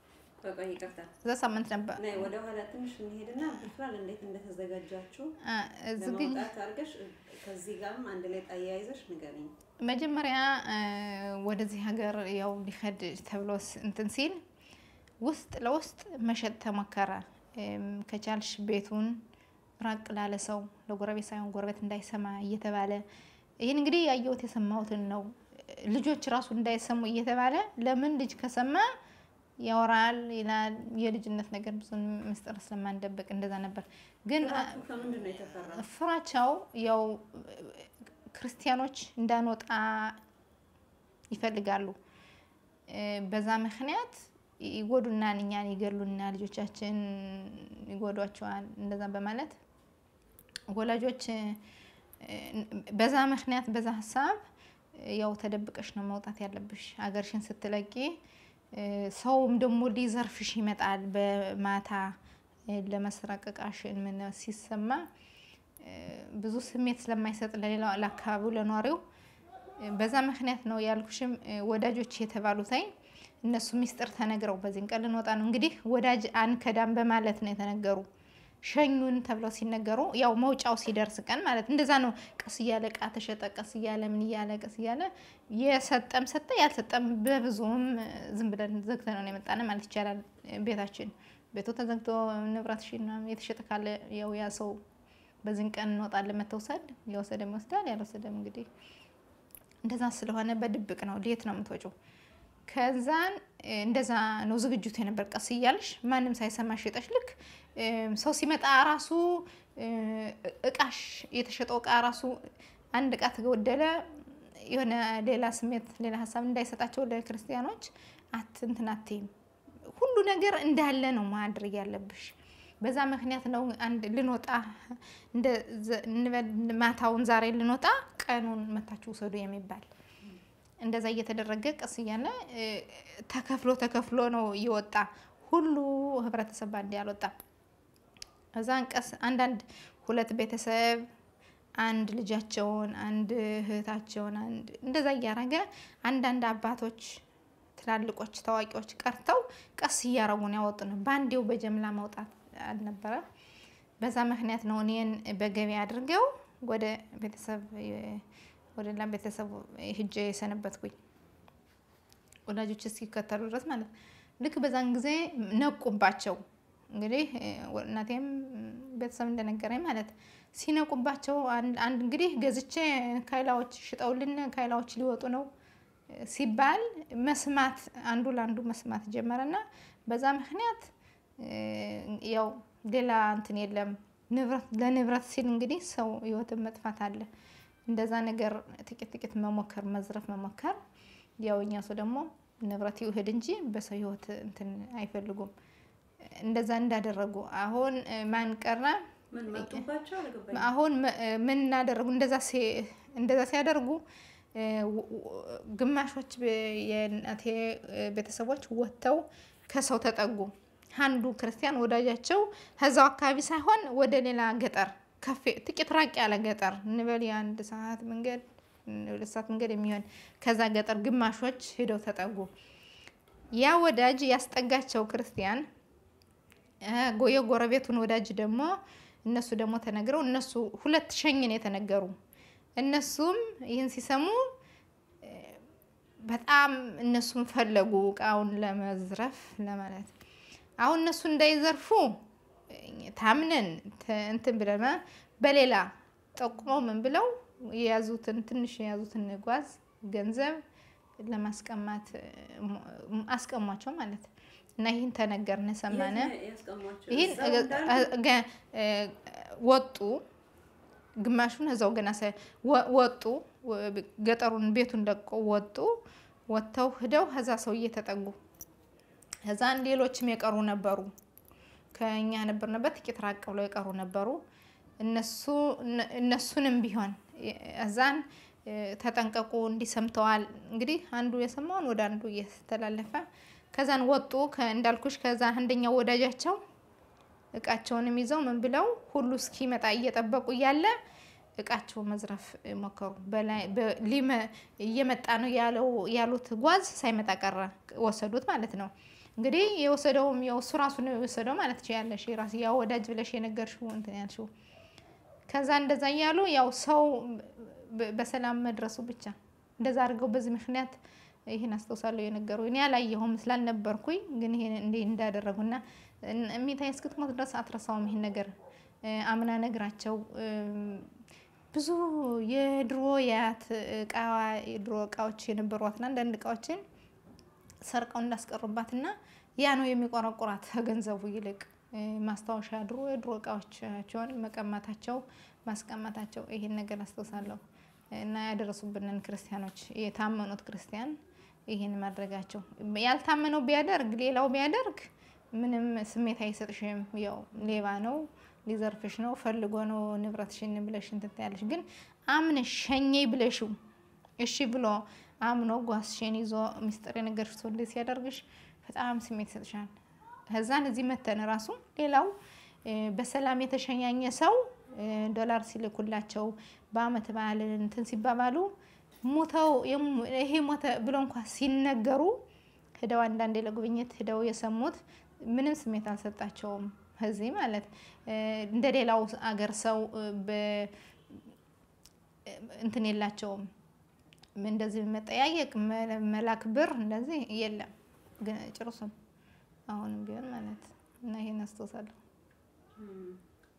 እዛ ሳምንት ነበር። ወደ ኋላ ትንሽ እንሄድና ብፍራል እንዴት እንደተዘጋጃችሁ ዝግጅ ለመውጣት አድርገሽ ከዚህ ጋርም አንድ ላይ ጣያይዘሽ ንገሪኝ። መጀመሪያ ወደዚህ ሀገር ያው ሊሄድ ተብሎ እንትን ሲል ውስጥ ለውስጥ መሸጥ ተሞከረ። ከቻልሽ ቤቱን ራቅ ላለ ሰው ለጎረቤት ሳይሆን ጎረቤት እንዳይሰማ እየተባለ ይህን እንግዲህ ያየሁት የሰማሁትን ነው። ልጆች ራሱ እንዳይሰሙ እየተባለ ለምን ልጅ ከሰማ ያወራል ይላል። የልጅነት ነገር ብዙ ምስጢር ስለማንደበቅ እንደዛ ነበር። ግን ከምንድን ነው የተፈራ? ፍራቻው ያው ክርስቲያኖች እንዳንወጣ ይፈልጋሉ። በዛ ምክንያት ይጎዱናል፣ እኛን ይገሉና፣ ልጆቻችን ይጎዷቸዋል። እንደዛ በማለት ወላጆች በዛ ምክንያት በዛ ሀሳብ ያው ተደብቀሽ ነው መውጣት ያለብሽ አገርሽን ስትለቂ ሰውም ደግሞ ሊዘርፍሽ ይመጣል። በማታ ለመስረቅ እቃሽን ምን ሲሰማ ብዙ ስሜት ስለማይሰጥ ለሌላው ለአካባቢው ለኗሪው በዛ ምክንያት ነው ያልኩሽም። ወዳጆች የተባሉትኝ እነሱ ሚስጥር ተነግረው በዚህን ቀን ልንወጣ ነው እንግዲህ ወዳጅ አንከዳም በማለት ነው የተነገሩ። ሸኙን ተብለው ሲነገሩ ያው መውጫው ሲደርስ ቀን ማለት እንደዛ ነው። ቀስ እያለ እቃ ተሸጠ፣ ቀስ እያለ ምን እያለ ቀስ እያለ የሰጠም ሰጠ፣ ያልሰጠም በብዙም ዝም ብለን ዘግተ ነው የመጣነ ማለት ይቻላል። ቤታችን ቤቱ ተዘግቶ ንብረትሽን የተሸጠ ካለ ያው ያ ሰው በዚህን ቀን እንወጣለን መተውሰድ የወሰደም ይወስዳል፣ ያልወሰደም እንግዲህ እንደዛ ስለሆነ በድብቅ ነው ሌት ነው የምትወጪው። ከዛን እንደዛ ነው ዝግጅቱ የነበር። ቀስ እያልሽ ማንም ሳይሰማ ሽጠሽ ልክ ሰው ሲመጣ ራሱ እቃሽ የተሸጠው እቃ ራሱ አንድ እቃ ተጎደለ የሆነ ሌላ ስሜት ሌላ ሀሳብ እንዳይሰጣቸው ለክርስቲያኖች አት እንትን አትይም። ሁሉ ነገር እንዳለ ነው ማድረግ ያለብሽ። በዛ ምክንያት ነው አንድ ልንወጣ ማታውን ዛሬ ልንወጣ ቀኑን መታችሁ ውሰዱ የሚባል እንደዛ እየተደረገ ቀስ እያለ ተከፍሎ ተከፍሎ ነው እየወጣ ሁሉ ህብረተሰብ ባንድ ያልወጣ እዛን ቀስ አንዳንድ ሁለት ቤተሰብ አንድ ልጃቸውን አንድ እህታቸውን አንድ እንደዛ እያረገ አንዳንድ አባቶች ትላልቆች ታዋቂዎች ቀርተው ቀስ እያረጉን ያወጡ ነው። በአንዴው በጀምላ መውጣት አልነበረ። በዛ ምክንያት ነው እኔን በገቢ አድርገው ወደ ቤተሰብ ወደ ሌላ ቤተሰብ ሂጄ የሰነበትኩኝ ወላጆች እስኪከተሉ ድረስ ማለት ልክ በዛን ጊዜ ነቁባቸው። እንግዲህ እናቴም ቤተሰብ እንደነገረኝ ማለት ሲነቁባቸው አንድ እንግዲህ ገዝቼ ካይላዎች ሽጠውልን ካይላዎች ሊወጡ ነው ሲባል መስማት አንዱ ለአንዱ መስማት ጀመረና በዛ ምክንያት ያው ሌላ እንትን የለም። ለንብረት ሲል እንግዲህ ሰው ህይወትን መጥፋት አለ። እንደዛ ነገር ጥቂት ጥቂት መሞከር መዝረፍ መሞከር ያው እኛ ሰው ደግሞ ንብረት ይውህድ እንጂ በሰው ህይወት እንትን አይፈልጉም። እንደዛ እንዳደረጉ አሁን እ፣ ማን ቀረ? ምን መጡባቸው? አልገባኝም። አሁን መ- ምን እናደረጉ? እንደዛ ሲ- እንደዛ ሲያደርጉ እ፣ ው- ው- ግማሾች በ- የእናቴ እ፣ ቤተሰቦች ወጥተው ከሰው ተጠጉ። አንዱ ክርስቲያን ወዳጃቸው ከዛው አካባቢ ሳይሆን ወደ ሌላ ገጠር ከፍ ጥቂት ራቅ ያለ ገጠር እንበል የአንድ ሰዓት መንገድ ሁለት ሰዓት መንገድ የሚሆን ከዛ ገጠር ግማሾች ሄደው ተጠጉ። ያ ወዳጅ ያስጠጋቸው ክርስቲያን እ፣ ጎ- የጎረቤቱን ወዳጅ ደግሞ እነሱ ደግሞ ተነግረው እነሱ ሁለት ሸኝን የተነገሩ እነሱም ይህን ሲሰሙ እ፣ በጣም እነሱም ፈለጉ እቃውን ለመዝረፍ ለማለት አሁን እነሱ እንዳይዘርፉ እ፣ ታምነን ተ- እንትን ብለን በሌላ ጠቁመው ምን ብለው የያዙትን ትንሽ የያዙትን ጓዝ ገንዘብ ለማስቀማት እ፣ ሞ- አስቀሟቸው ማለት እና ይህን ተነገርን ሰማነ። የት ነው ያስቀሟቸው? ይህን እዛው እንዳሉ? ገ- እ፣ ወጡ ግማሹን እዛው ገና ሳይ ወ- ወጡ ወ- ገጠሩን ቤቱን ለቆ ወጡ። ወጥተው ሂደው ከዛ ሰው እየተጠጉ ከዛን ሌሎችም የቀሩ ነበሩ። ከኛ ነበርንበት ጥቂት ራቅ ብለው የቀሩ ነበሩ። እነሱ እነ- እነሱንም ቢሆን እዛን እ፣ ተጠንቀቁ እንዲህ ሰምተዋል። እንግዲህ አንዱ የሰማውን ወደ አንዱ እየተላለፈ ከዛን ወጡ። ከ- እንዳልኩሽ ከዛ አንደኛው ወዳጃቸው እቃቸውንም ይዘው ምን ብለው ሁሉ እስኪመጣ እየጠበቁ እያለ እቃቸው መዝረፍ ሞከሩ። በላይ በ- ሊመ- እየመጣ ነው ያለው ያሉት ጓዝ ሳይመጣ ቀረ፣ ወሰዱት ማለት ነው። እንግዲህ የወሰደውም ያው እሱ ራሱ ነው የወሰደው ማለት ትችያለሽ። የራስ ያው ወዳጅ ብለሽ የነገርሽው እንትን ያልሽው ከዛ እንደዛ እያሉ ያው ሰው በ- በሰላም መድረሱ ብቻ እንደዛ አድርገው በዚህ ምክንያት ይህን አስታውሳለሁ የነገሩ እኔ አላየሁም ስላልነበርኩኝ፣ ግን ይሄን እንዲህ እንዳደረጉና እን- እሚታይ እስክትሞት ድረስ አትረሳውም ይሄን ነገር እ፣ አምና ነግራቸው እም፣ ብዙ የድሮ የአያት እቃ የድሮ እቃዎች የነበሯትና አንዳንድ እቃዎችን ሰርቀው እንዳስቀሩባትና ያ ነው የሚቆረቁራት ከገንዘቡ ይልቅ እ፣ ማስታወሻ ድሮ የድሮ እቃዎቻቸውን መቀማታቸው ማስቀማታቸው ይሄን ነገር አስታውሳለሁ እና ያደረሱብንን ክርስቲያኖች የታመኑት ክርስቲያን ይህን ማድረጋቸው ያልታመነው ቢያደርግ ሌላው ቢያደርግ ምንም ስሜት አይሰጥሽም። ያው ሌባ ነው ሊዘርፍሽ ነው ፈልጎ ነው ንብረትሽን ብለሽ እንትን ትያለሽ። ግን አምነሽ ሸኘኝ ብለሽው እሺ ብሎ አምኖ ጓዝሽን ይዞ ሚስጥር የነገርሽ ሰው እንዴት ሲያደርግሽ በጣም ስሜት ይሰጥሻል። ከዛን እዚህ መተን ራሱ ሌላው እ፣ በሰላም የተሸኛኘ ሰው እ፣ ዶላር ሲልኩላቸው በአመት በዓል እንትን ሲባባሉ ሞተው የሙ- ይሄ ሞተ ብሎ እንኳ ሲነገሩ ሂደው አንዳንዴ ለጉብኝት ሂደው የሰሙት ምንም ስሜት አልሰጣቸውም። እዚህ ማለት እ፣ እንደ ሌላው አገር ሰው እ፣ በ- እንትን የላቸውም እንደዚህ መጠያየቅ መ- መላክ ብር እንደዚህ የለም። ግን ጭርሱም አሁንም ቢሆን ማለት እና ይሄን አስታውሳለሁ። እም።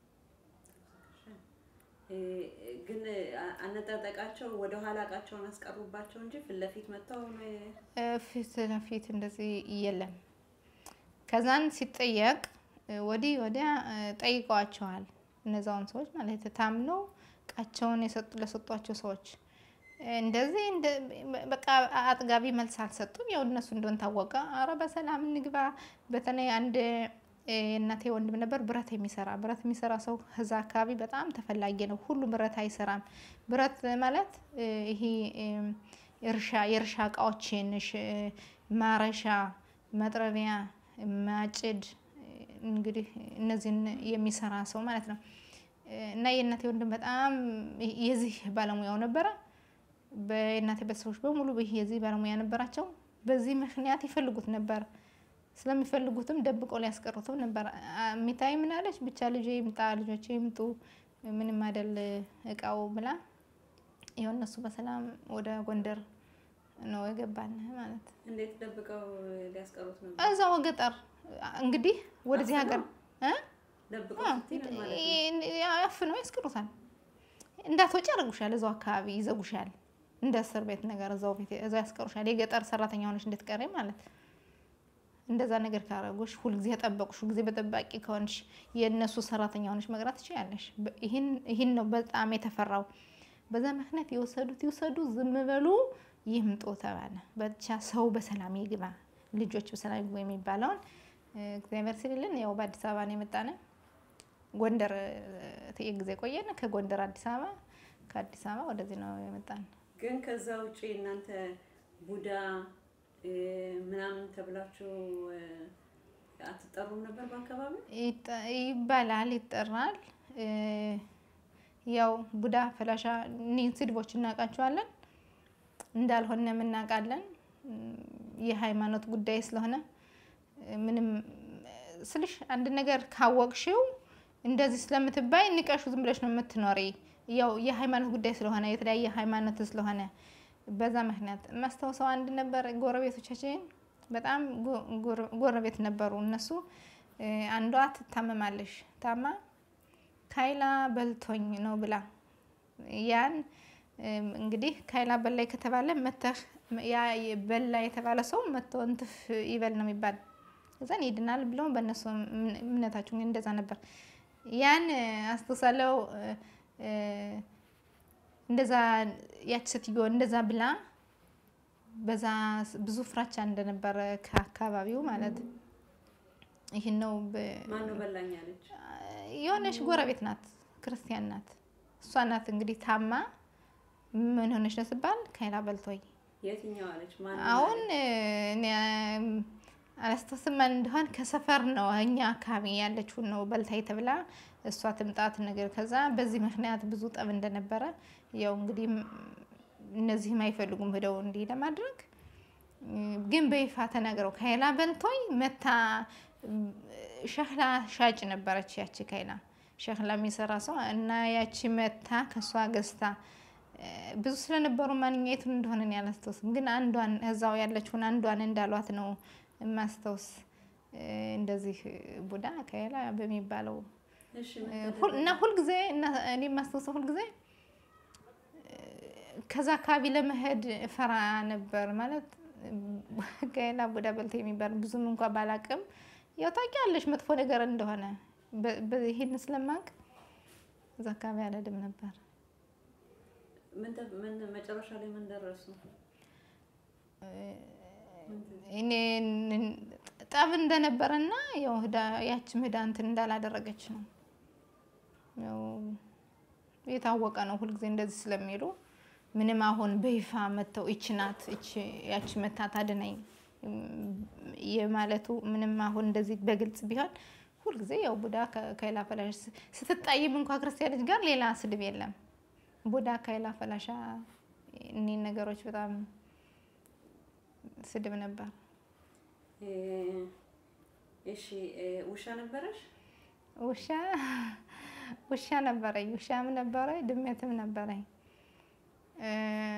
እ፣ ግን አ- አነጣጠቃቸው ወደ ኋላ እቃቸውን አስቀሩባቸው እንጂ ፊት ለፊት መጥተው ነው የ- እ፣ ፊት ለፊት እንደዚህ የለም። ከዛን ሲጠየቅ እ፣ ወዲህ ወዲያ እ፣ ጠይቀዋቸዋል እነዛውን ሰዎች ማለት ታምነው እቃቸውን የሰጡ ለሰጧቸው ሰዎች እ፣ እንደዚህ እንደ- በቃ አጥጋቢ መልስ አልሰጡም። ያው እነሱ እንደሆን ታወቀ። አረ በሰላም እንግባ። በተለይ አንድ እ፣ የእናቴ ወንድም ነበር ብረት የሚሰራ ብረት የሚሰራ ሰው እዛ አካባቢ በጣም ተፈላጊ ነው። ሁሉ ብረት አይሰራም። ብረት ማለት እ፣ ይሄ እም፣ እርሻ የእርሻ እቃዎችን እሽ- ማረሻ፣ መጥረቢያ፣ ማጭድ እንግዲህ እነዚህን የሚሰራ ሰው ማለት ነው። እና የእናቴ ወንድም በጣም የዚህ ባለሙያው ነበረ። በእናቴ ቤተሰቦች በሙሉ ይህ የዚህ ባለሙያ ነበራቸው። በዚህ ምክንያት ይፈልጉት ነበር። ስለሚፈልጉትም ደብቆ ሊያስቀሩትም ነበር። አ- ሚታይ ምን አለች ብቻ ልጄ ይምጣ፣ ልጆቼ ይምጡ፣ ምንም አይደል እቃው ብላ ይኸው እነሱ በሰላም ወደ ጎንደር ነው የገባን ማለት እንዴት ደብቀው ሊያስቀሩት ነበር? እዛው ገጠር እንግዲህ ወደዚህ ሀገር እ? ደብቀው አዎ፣ ስትይ ምን ማለት ነው? ያፍነው ያስቀሩታል። እንዳትወጪ ያደርጉሻል። እዛው አካባቢ ይዘጉሻል። እንደ እስር ቤት ነገር እዛው ቤት እዛው ያስቀሩሻል። የገጠር ሰራተኛ ሆነሽ እንድትቀሪ ማለት እንደዛ ነገር ካረጉሽ፣ ሁልጊዜ ጠበቁሽ፣ ሁልጊዜ በጠባቂ ከሆንሽ የእነሱ ሰራተኛ ሆነሽ መቅረት ትችያለሽ። በ- ይህን ይህን ነው በጣም የተፈራው። በዛ ምክንያት የወሰዱት ይውሰዱ፣ ዝም በሉ፣ ይምጡ ተባለ። ብቻ ሰው በሰላም ይግባ፣ ልጆች በሰላም ይግቡ የሚባለውን እግዚአብሔር ሲልልን ያው በአዲስ አበባ ነው የመጣነ። ጎንደር ትንሽ ጊዜ ቆየን። ከጎንደር አዲስ አበባ፣ ከአዲስ አበባ ወደዚህ ነው የመጣን። ግን ከዛ ውጪ እናንተ ቡዳ እ፣ ምናምን ተብላችሁ እ፣ አትጠሩም ነበር በአካባቢው? ይጠ- ይባላል ይጠራል። እ፣ ያው ቡዳ ፈላሻ እኒህን ስድቦች እናውቃቸዋለን እንዳልሆነ እናውቃለን። እም፣ የሃይማኖት ጉዳይ ስለሆነ እ፣ ምንም እ፣ ስልሽ አንድ ነገር ካወቅሽው እንደዚህ ስለምትባይ ንቀሹ ዝም ብለሽ ነው የምትኖሪ። ያው የሃይማኖት ጉዳይ ስለሆነ የተለያየ ሃይማኖት ስለሆነ በዛ ምክንያት የማስታውሰው አንድ ነበር። ጎረቤቶቻችን በጣም ጎ- ጎረ- ጎረቤት ነበሩ። እነሱ እ፣ አንዷ ትታመማለሽ ታማ ካይላ በልቶኝ ነው ብላ ያን እም፣ እንግዲህ ካይላ በላይ ከተባለ መተህ ያ በላ የተባለ ሰው መቶ እንትፍ ይበል ነው የሚባል እዛን ይድናል ብለው በእነሱ እምነ- እምነታቸው እንግዲህ እንደዛ ነበር። ያን እ፣ አስታውሳለሁ እ፣ እ፣ እንደዛ ያች ሴትዮ እንደዛ ብላ በዛ ስ- ብዙ ፍራቻ እንደነበረ ከአካባቢው ማለት ይህን ነው በ- ማን ነው በላኝ አለች? የሆነች ጎረቤት ናት፣ ክርስቲያን ናት። እሷ ናት እንግዲህ ታማ ምን ሆነች ነው ስባል ካይላ በልቶኝ የትኛው አለች? ማን አሁን እኔ አላስታውስም ማን እንደሆን ከሰፈር ነው እኛ አካባቢ ያለችውን ነው በልታይ ተብላ እሷ ትምጣት ነገር ከዛ በዚህ ምክንያት ብዙ ጠብ እንደነበረ ያው እንግዲህ ም- እነዚህም አይፈልጉም ሄደው እንዲህ ለማድረግ እም፣ ግን በይፋ ተናግረው ካይላ በልቶኝ መታ እም፣ ሸክላ ሻጭ ነበረች ያቺ ካይላ ሸክላ የሚሰራ ሰው እና ያቺ መታ ከእሷ ገዝታ እ፣ ብዙ ስለነበሩ ማንኛቱን እንደሆነ እኔ አላስታውስም፣ ግን አንዷን እዛው ያለችውን አንዷን እንዳሏት ነው የማስታውስ። እ፣ እንደዚህ ቡዳ ካይላ በሚባለው እሺ እ፣ ምን ሁል- እና ሁልጊዜ እና እኔ የማስታውሰው ሁልጊዜ እ፣ ከዛ አካባቢ ለመሄድ እፈራ ነበር ማለት ካይላ ቡዳ በልተ የሚባል ብዙም እንኳ ባላቅም ያው ታውቂያለሽ መጥፎ ነገር እንደሆነ በ- በ- ይሄን ስለማቅ እዛ አካባቢ አልሄድም ነበር። ምን ተ- ምን መጨረሻ ላይ ምን ደረሱ? እኔ ን- ጠብ እንደነበረና ያው ህዳ- ያችም ህዳ እንትን እንዳላደረገች ነው ያው የታወቀ ነው። ሁልጊዜ እንደዚህ ስለሚሉ ምንም አሁን በይፋ መጥተው ይች ናት ይች ያች መታ ታድነኝ እም፣ የማለቱ ምንም አሁን እንደዚህ በግልጽ ቢሆን ሁልጊዜ ያው ቡዳ ከ- ከይላ ፈላሽ ስ- ስትጣይም እንኳ ክርስቲያኖች ጋር ሌላ ስድብ የለም። ቡዳ ከይላ ፈላሻ እኒህን ነገሮች በጣም ስድብ ነበር። እ፣ እሺ እ፣ ውሻ ነበረሽ? ውሻ ውሻ ነበረኝ፣ ውሻም ነበረኝ፣ ድመትም ነበረኝ። እ፣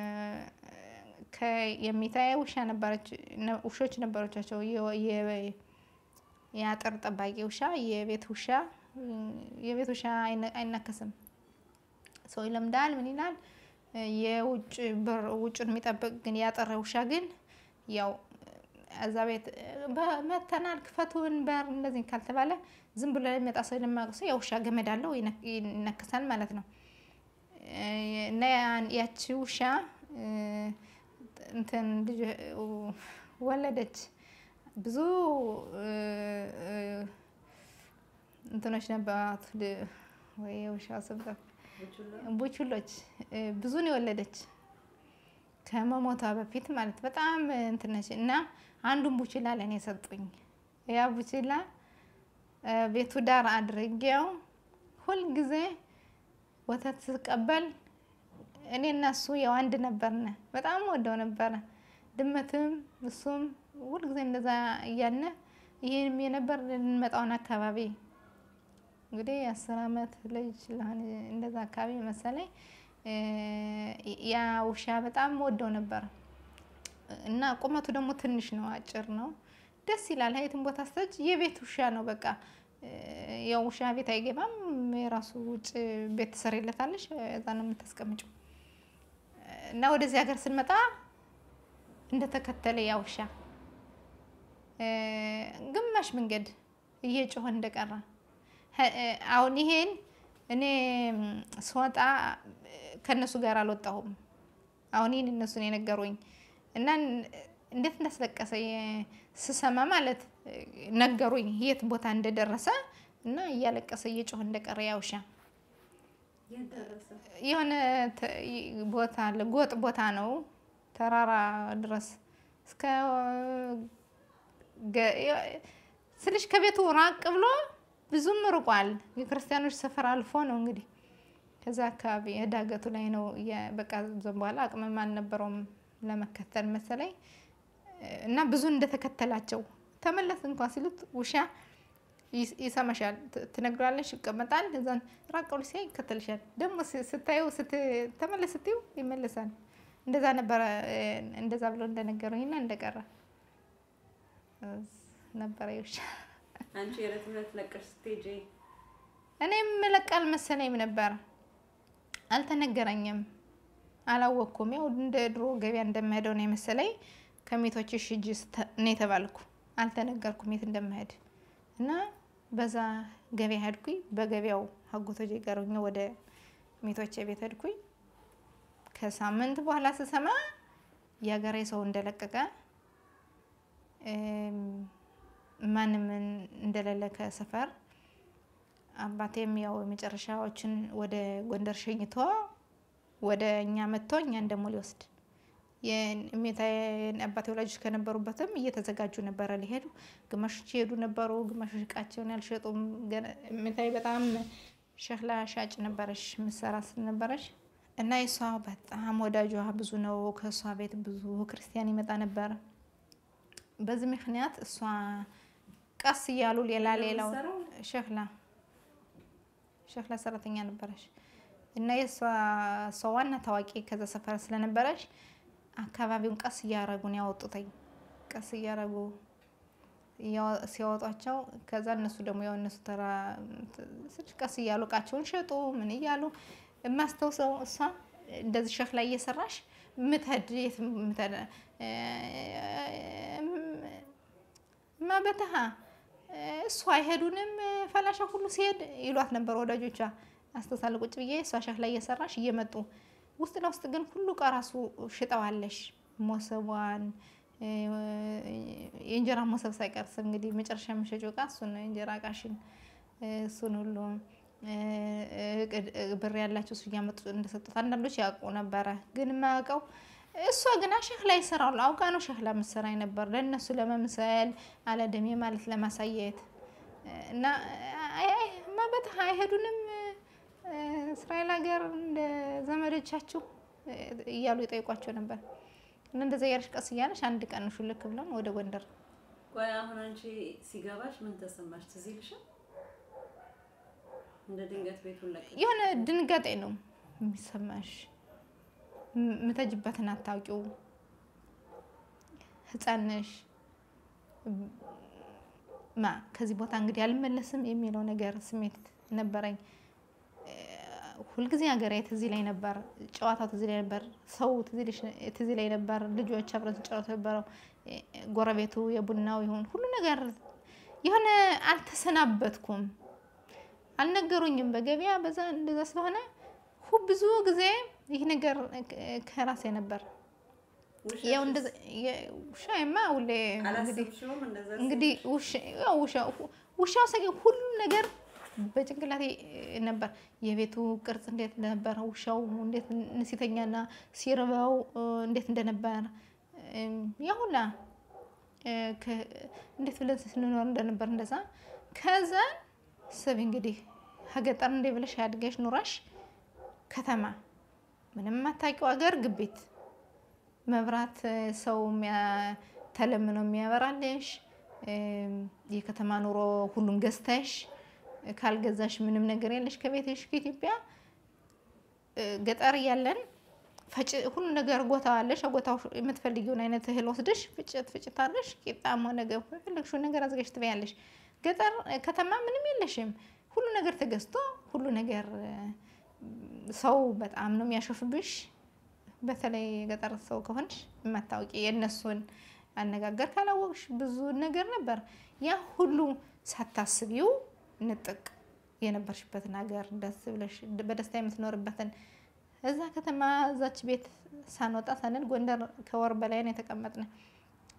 ከ- የሚታየ ውሻ ነበረች፣ ነ- ውሾች ነበሮቻቸው። የ- የ- የአጥር ጠባቂ ውሻ፣ የቤት ውሻ። የቤት ውሻ አይነ- አይናከስም። ሰው ይለምዳል፣ ምን ይላል። የውጭ በር ውጭን የሚጠብቅ ግን ያጠረ ውሻ ግን ያው እዛ ቤት በ- መተናል ክፈቱን በር እንደዚህ ካልተባለ ዝም ብሎ የሚመጣ ሰው የማያውቅ ሰው የውሻ ገመድ አለው ይነክ- ይነክሳል ማለት ነው። እ፣ እና ያን- ያቺ ውሻ እ፣ እንትን ልጅ ወለደች። ብዙ እ፣ እ፣ እንትኖች ነበራት ል- ወይ የውሻ ስም ጠፋ። ቡችላ? ቡችሎች እ፣ ብዙ ነው የወለደች ከመሞቷ በፊት ማለት በጣም እንትን ነች። እና አንዱን ቡችላ ለእኔ ሰጡኝ። ያ ቡችላ እ፣ ቤቱ ዳር አድርጌው ሁልጊዜ ወተት ስቀበል እኔ እና እሱ ያው አንድ ነበርነ። በጣም ወደው ነበረ። ድመትም እሱም ሁልጊዜ እንደዛ እያልነ ይህንም የነበር ልንመጣውን አካባቢ እንግዲህ የአስር አመት ልጅ ለሆነ እንደዛ አካባቢ መሰለኝ እ፣ ያ ውሻ በጣም ወደው ነበር እና ቁመቱ ደግሞ ትንሽ ነው፣ አጭር ነው። ደስ ይላል። ሀይትን ቦታ ስተች የቤት ውሻ ነው። በቃ እ፣ ያው ውሻ ቤት አይገባም። የራሱ ውጭ ቤት ትሰሪለታለሽ፣ እዛ ነው የምታስቀምጨው። እና ወደዚህ ሀገር ስንመጣ እንደተከተለ ያ ውሻ እ፣ ግማሽ መንገድ እየጮኸ እንደቀረ ሀ- እ፣ አሁን ይሄን እኔ ም፣ ስወጣ እ፣ ከእነሱ ጋር አልወጣሁም። አሁን ይህን እነሱን የነገሩኝ እና ን- እንዴት እንዳስለቀሰ ስሰማ ማለት ነገሩኝ የት ቦታ እንደደረሰ እና እያለቀሰ እየጮኸ እንደቀረ ያ ውሻ የሆነ ቦታ አለ፣ ጎጥ ቦታ ነው፣ ተራራ ድረስ እስከ ስልሽ ከቤቱ ራቅ ብሎ ብዙም ርቋል። የክርስቲያኖች ሰፈር አልፎ ነው እንግዲህ ከዛ አካባቢ ዳገቱ ላይ ነው። በቃ ዘን በኋላ አቅምም አልነበረውም ለመከተል መሰለኝ እና ብዙ እንደተከተላቸው ተመለስ እንኳን ሲሉት ውሻ ይሰማሻል፣ ትነግሯለሽ፣ ይቀመጣል። እዛን ራቅ ብሎ ሲያይ ይከተልሻል። ደግሞ ስታየው ተመለስ ስትይው ይመለሳል። እንደዛ ነበረ። እንደዛ ብሎ እንደነገሩኝና እንደቀረ ነበረ ውሻ። አንቺ የዕለት ዕለት ለቀሽ ስትሄጂ እኔም መለቃል መሰለኝም ነበር። አልተነገረኝም፣ አላወቅኩም። ያው እንደ ድሮ ገበያ እንደምሄደው ነው የመሰለኝ። ከሜቶችሽ ሂጂ ነው የተባልኩ። አልተነገርኩም የት እንደምሄድ እና በዛ ገበያ ሄድኩኝ። በገበያው አጎቶቼ ጋር ሆኜ ወደ ሜቶቼ ቤት ሄድኩኝ። ከሳምንት በኋላ ስሰማ የሀገሬ ሰው እንደለቀቀ ማንም እንደሌለ ከሰፈር አባቴም ያው የመጨረሻዎችን ወደ ጎንደር ሸኝቶ ወደ እኛ መጥቶ እኛን ደግሞ ሊወስድ አባቴ ወላጆች ከነበሩበትም እየተዘጋጁ ነበረ ሊሄዱ። ግማሾች ይሄዱ ነበሩ፣ ግማሾች እቃቸውን ያልሸጡም። እሜታዬ በጣም ሸክላ ሻጭ ነበረች፣ ምሰራ ስለነበረች እና የሷ በጣም ወዳጇ ብዙ ነው። ከእሷ ቤት ብዙ ክርስቲያን ይመጣ ነበር። በዚህ ምክንያት እሷ ቀስ እያሉ ሌላ ሌላው ሸክላ ሸክላ ሰራተኛ ነበረች እና የእሷ እሷ ዋና ታዋቂ ከዛ ሰፈር ስለነበረች አካባቢውን ቀስ እያረጉ ነው ያወጡተኝ። ቀስ እያረጉ ሲያወጧቸው ከዛ እነሱ ደግሞ ያው እነሱ ተራ ቀስ እያሉ እቃቸውን ሸጡ። ምን እያሉ የማስታውሰው እሷ እንደዚህ ሸክላ እየሰራሽ ምትሄድ የት ምትሄድ ማበተሃ እሷ አይሄዱንም ፈላሻ ሁሉ ሲሄድ ይሏት ነበር ወዳጆቿ። አስተሳለ ቁጭ ብዬ እሷ ሸክላ እየሰራሽ እየመጡ ውስጥ ለውስጥ ግን ሁሉ እቃ ራሱ ሽጠዋለሽ። ሞሰቧን የእንጀራ ሞሰብ ሳይቀርስ እንግዲህ መጨረሻ የምሸጪው እቃ እሱን ነው። የእንጀራ እቃሽን እሱን ሁሉ ብር ያላቸው እሱ እያመጡ እንደሰጡት አንዳንዶች ያውቁ ነበረ። ግን የማያውቀው እሷ ግን ሸክላ ይሰራሉ። አውቃ ነው ሸክላ ምሰራኝ ነበር ለእነሱ ለመምሰል አለደሜ ማለት ለማሳየት እና ማበት አይሄዱንም እስራኤል ሀገር እንደ ዘመዶቻችሁ እያሉ ይጠይቋቸው ነበር። እና እንደዛ እያለሽ ቀስ እያለሽ አንድ ቀን ሹልክ ብለን ወደ ጎንደር ቆይ አሁን አንቺ ሲገባሽ ምን ተሰማሽ? ትዝ ይልሻል? እንደ ድንገት ቤቱን ለቀሽ የሆነ ድንጋጤ ነው የሚሰማሽ። ምተጅበትን አታውቂው፣ ህፃን ነሽ። ማ ከዚህ ቦታ እንግዲህ አልመለስም የሚለው ነገር ስሜት ነበረኝ። ሁልጊዜ ሀገሬ ትዝ ይለኝ ነበር፣ ጨዋታው ትዝ ይለኝ ነበር፣ ሰው ትዝ ይለኝ ነበር፣ ልጆች አብረን ስንጫወት ነበረው፣ ጎረቤቱ የቡናው ይሁን ሁሉ ነገር የሆነ አልተሰናበትኩም፣ አልነገሩኝም። በገበያ በዛ እንደዛ ስለሆነ ብዙ ጊዜ ይህ ነገር ከራሴ ነበር። ያው እንደዛ ውሻዬማ ሁሌ እንግዲህ እንግዲህ ውሻው ሰ ሁሉ ነገር በጭንቅላቴ ነበር። የቤቱ ቅርጽ እንዴት እንደነበር፣ ውሻው እንዴት ሲተኛና ሲርበው እንዴት እንደነበር፣ ያ ሁላ እንዴት ብለን ስንኖር እንደነበር እንደዛ። ከዛ ስብ እንግዲህ ሀገጠር እንዴ ብለሽ ያድገሽ ኑራሽ ከተማ ምንም የማታውቂው ሀገር ግቢት መብራት ሰው ተለምኖ የሚያበራልሽ የከተማ ኑሮ ሁሉም ገዝተሽ ካልገዛሽ ምንም ነገር የለሽ ከቤትሽ። ከኢትዮጵያ ገጠር እያለን ፈጭ ሁሉ ነገር ጎታዋለሽ። ጎታው የምትፈልጊውን አይነት እህል ወስደሽ ፍጭት ፍጭት አለሽ። ቂጣም ሆነ ገንፎ የፈለግሽውን ነገር አዘጋጅ ትበያለሽ። ገጠር ከተማ ምንም የለሽም። ሁሉ ነገር ተገዝቶ ሁሉ ነገር ሰው በጣም ነው የሚያሾፍብሽ። በተለይ የገጠር ሰው ከሆንሽ የማታውቂ የእነሱን አነጋገር ካላወቅሽ ብዙ ነገር ነበር። ያ ሁሉ ሳታስቢው ንጥቅ የነበርሽበትን ሀገር ደስ ብለሽ በደስታ የምትኖርበትን እዛ ከተማ እዛች ቤት ሳንወጣ ሳንል ጎንደር ከወር በላይ ነው የተቀመጥን።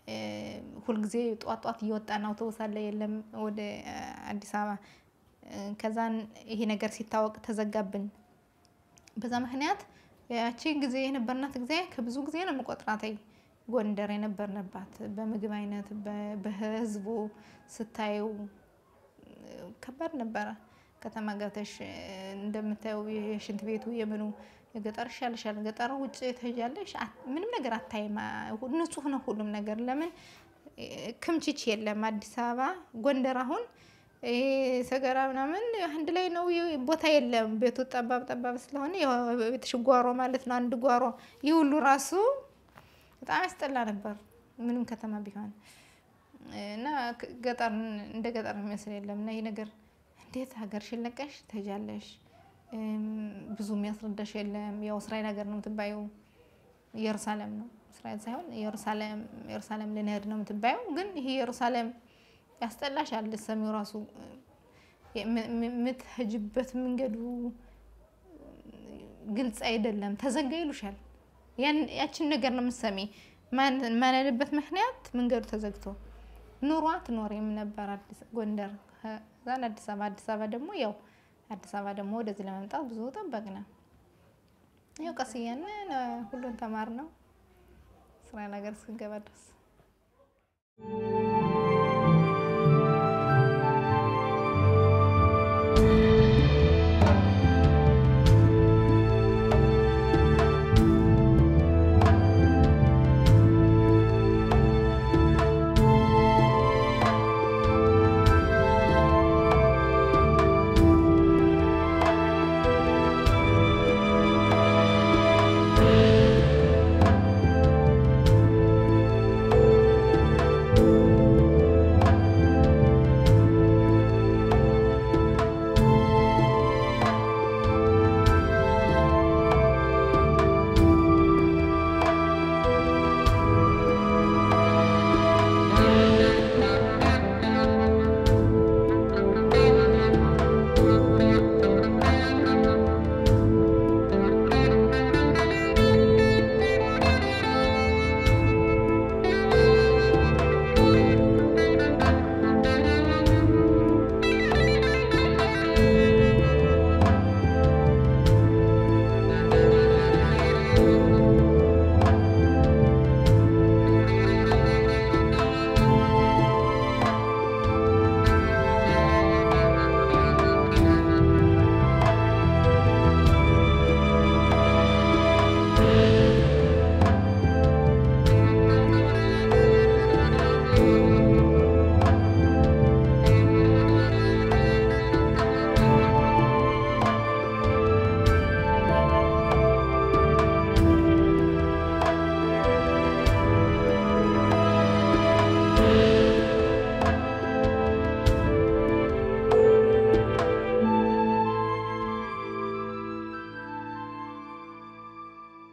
ሁልጊዜ ጧት ጧት እየወጣን አውቶቡስ አለ የለም ወደ አዲስ አበባ። ከዛን ይሄ ነገር ሲታወቅ ተዘጋብን። በዛ ምክንያት ያቺ ጊዜ የነበርናት ጊዜ ከብዙ ጊዜ ነው የምቆጥራት። ጎንደር የነበርንባት በምግብ አይነት በህዝቡ ስታየው ከባድ ነበረ። ከተማ ገብተሽ እንደምታየው የሽንት ቤቱ የምኑ የገጠር ይሻልሻል። ገጠር ውጭ ትሄጃለሽ ምንም ነገር አታይም። ንጹህ ነው ሁሉም ነገር። ለምን ክምችች የለም። አዲስ አበባ ጎንደር አሁን ይሄ ሰገራ ምናምን አንድ ላይ ነው። ቦታ የለም። ቤቱ ጠባብ ጠባብ ስለሆነ ቤትሽ ጓሮ ማለት ነው። አንድ ጓሮ ይህ ሁሉ ራሱ በጣም ያስጠላ ነበር። ምንም ከተማ ቢሆን እና ገጠር እንደ ገጠር የሚመስል የለም። እና ይህ ነገር እንዴት ሀገርሽን ለቀሽ ትሄጃለሽ? ብዙ የሚያስረዳሽ የለም። ያው እስራኤል ሀገር ነው የምትባየው። ኢየሩሳሌም ነው እስራኤል ሳይሆን ኢየሩሳሌም ኢየሩሳሌም ልንሄድ ነው የምትባየው። ግን ይሄ ኢየሩሳሌም ያስጠላሻል። ሰሚው ራሱ የምትሄጅበት መንገዱ ግልጽ አይደለም። ተዘጋ ይሉሻል። ያችን ነገር ነው የምትሰሚ። ማንልበት ምክንያት መንገዱ ተዘግቶ ኑሯ ትኖሪም ነበር ጎንደር ዛን አዲስ አበባ አዲስ አበባ ደግሞ ያው አዲስ አበባ ደግሞ ወደዚህ ለመምጣት ብዙ ጠበቅን። ያው ቀስ እያልን ሁሉን ተማር ነው ስራ ነገር እስክንገባ ድረስ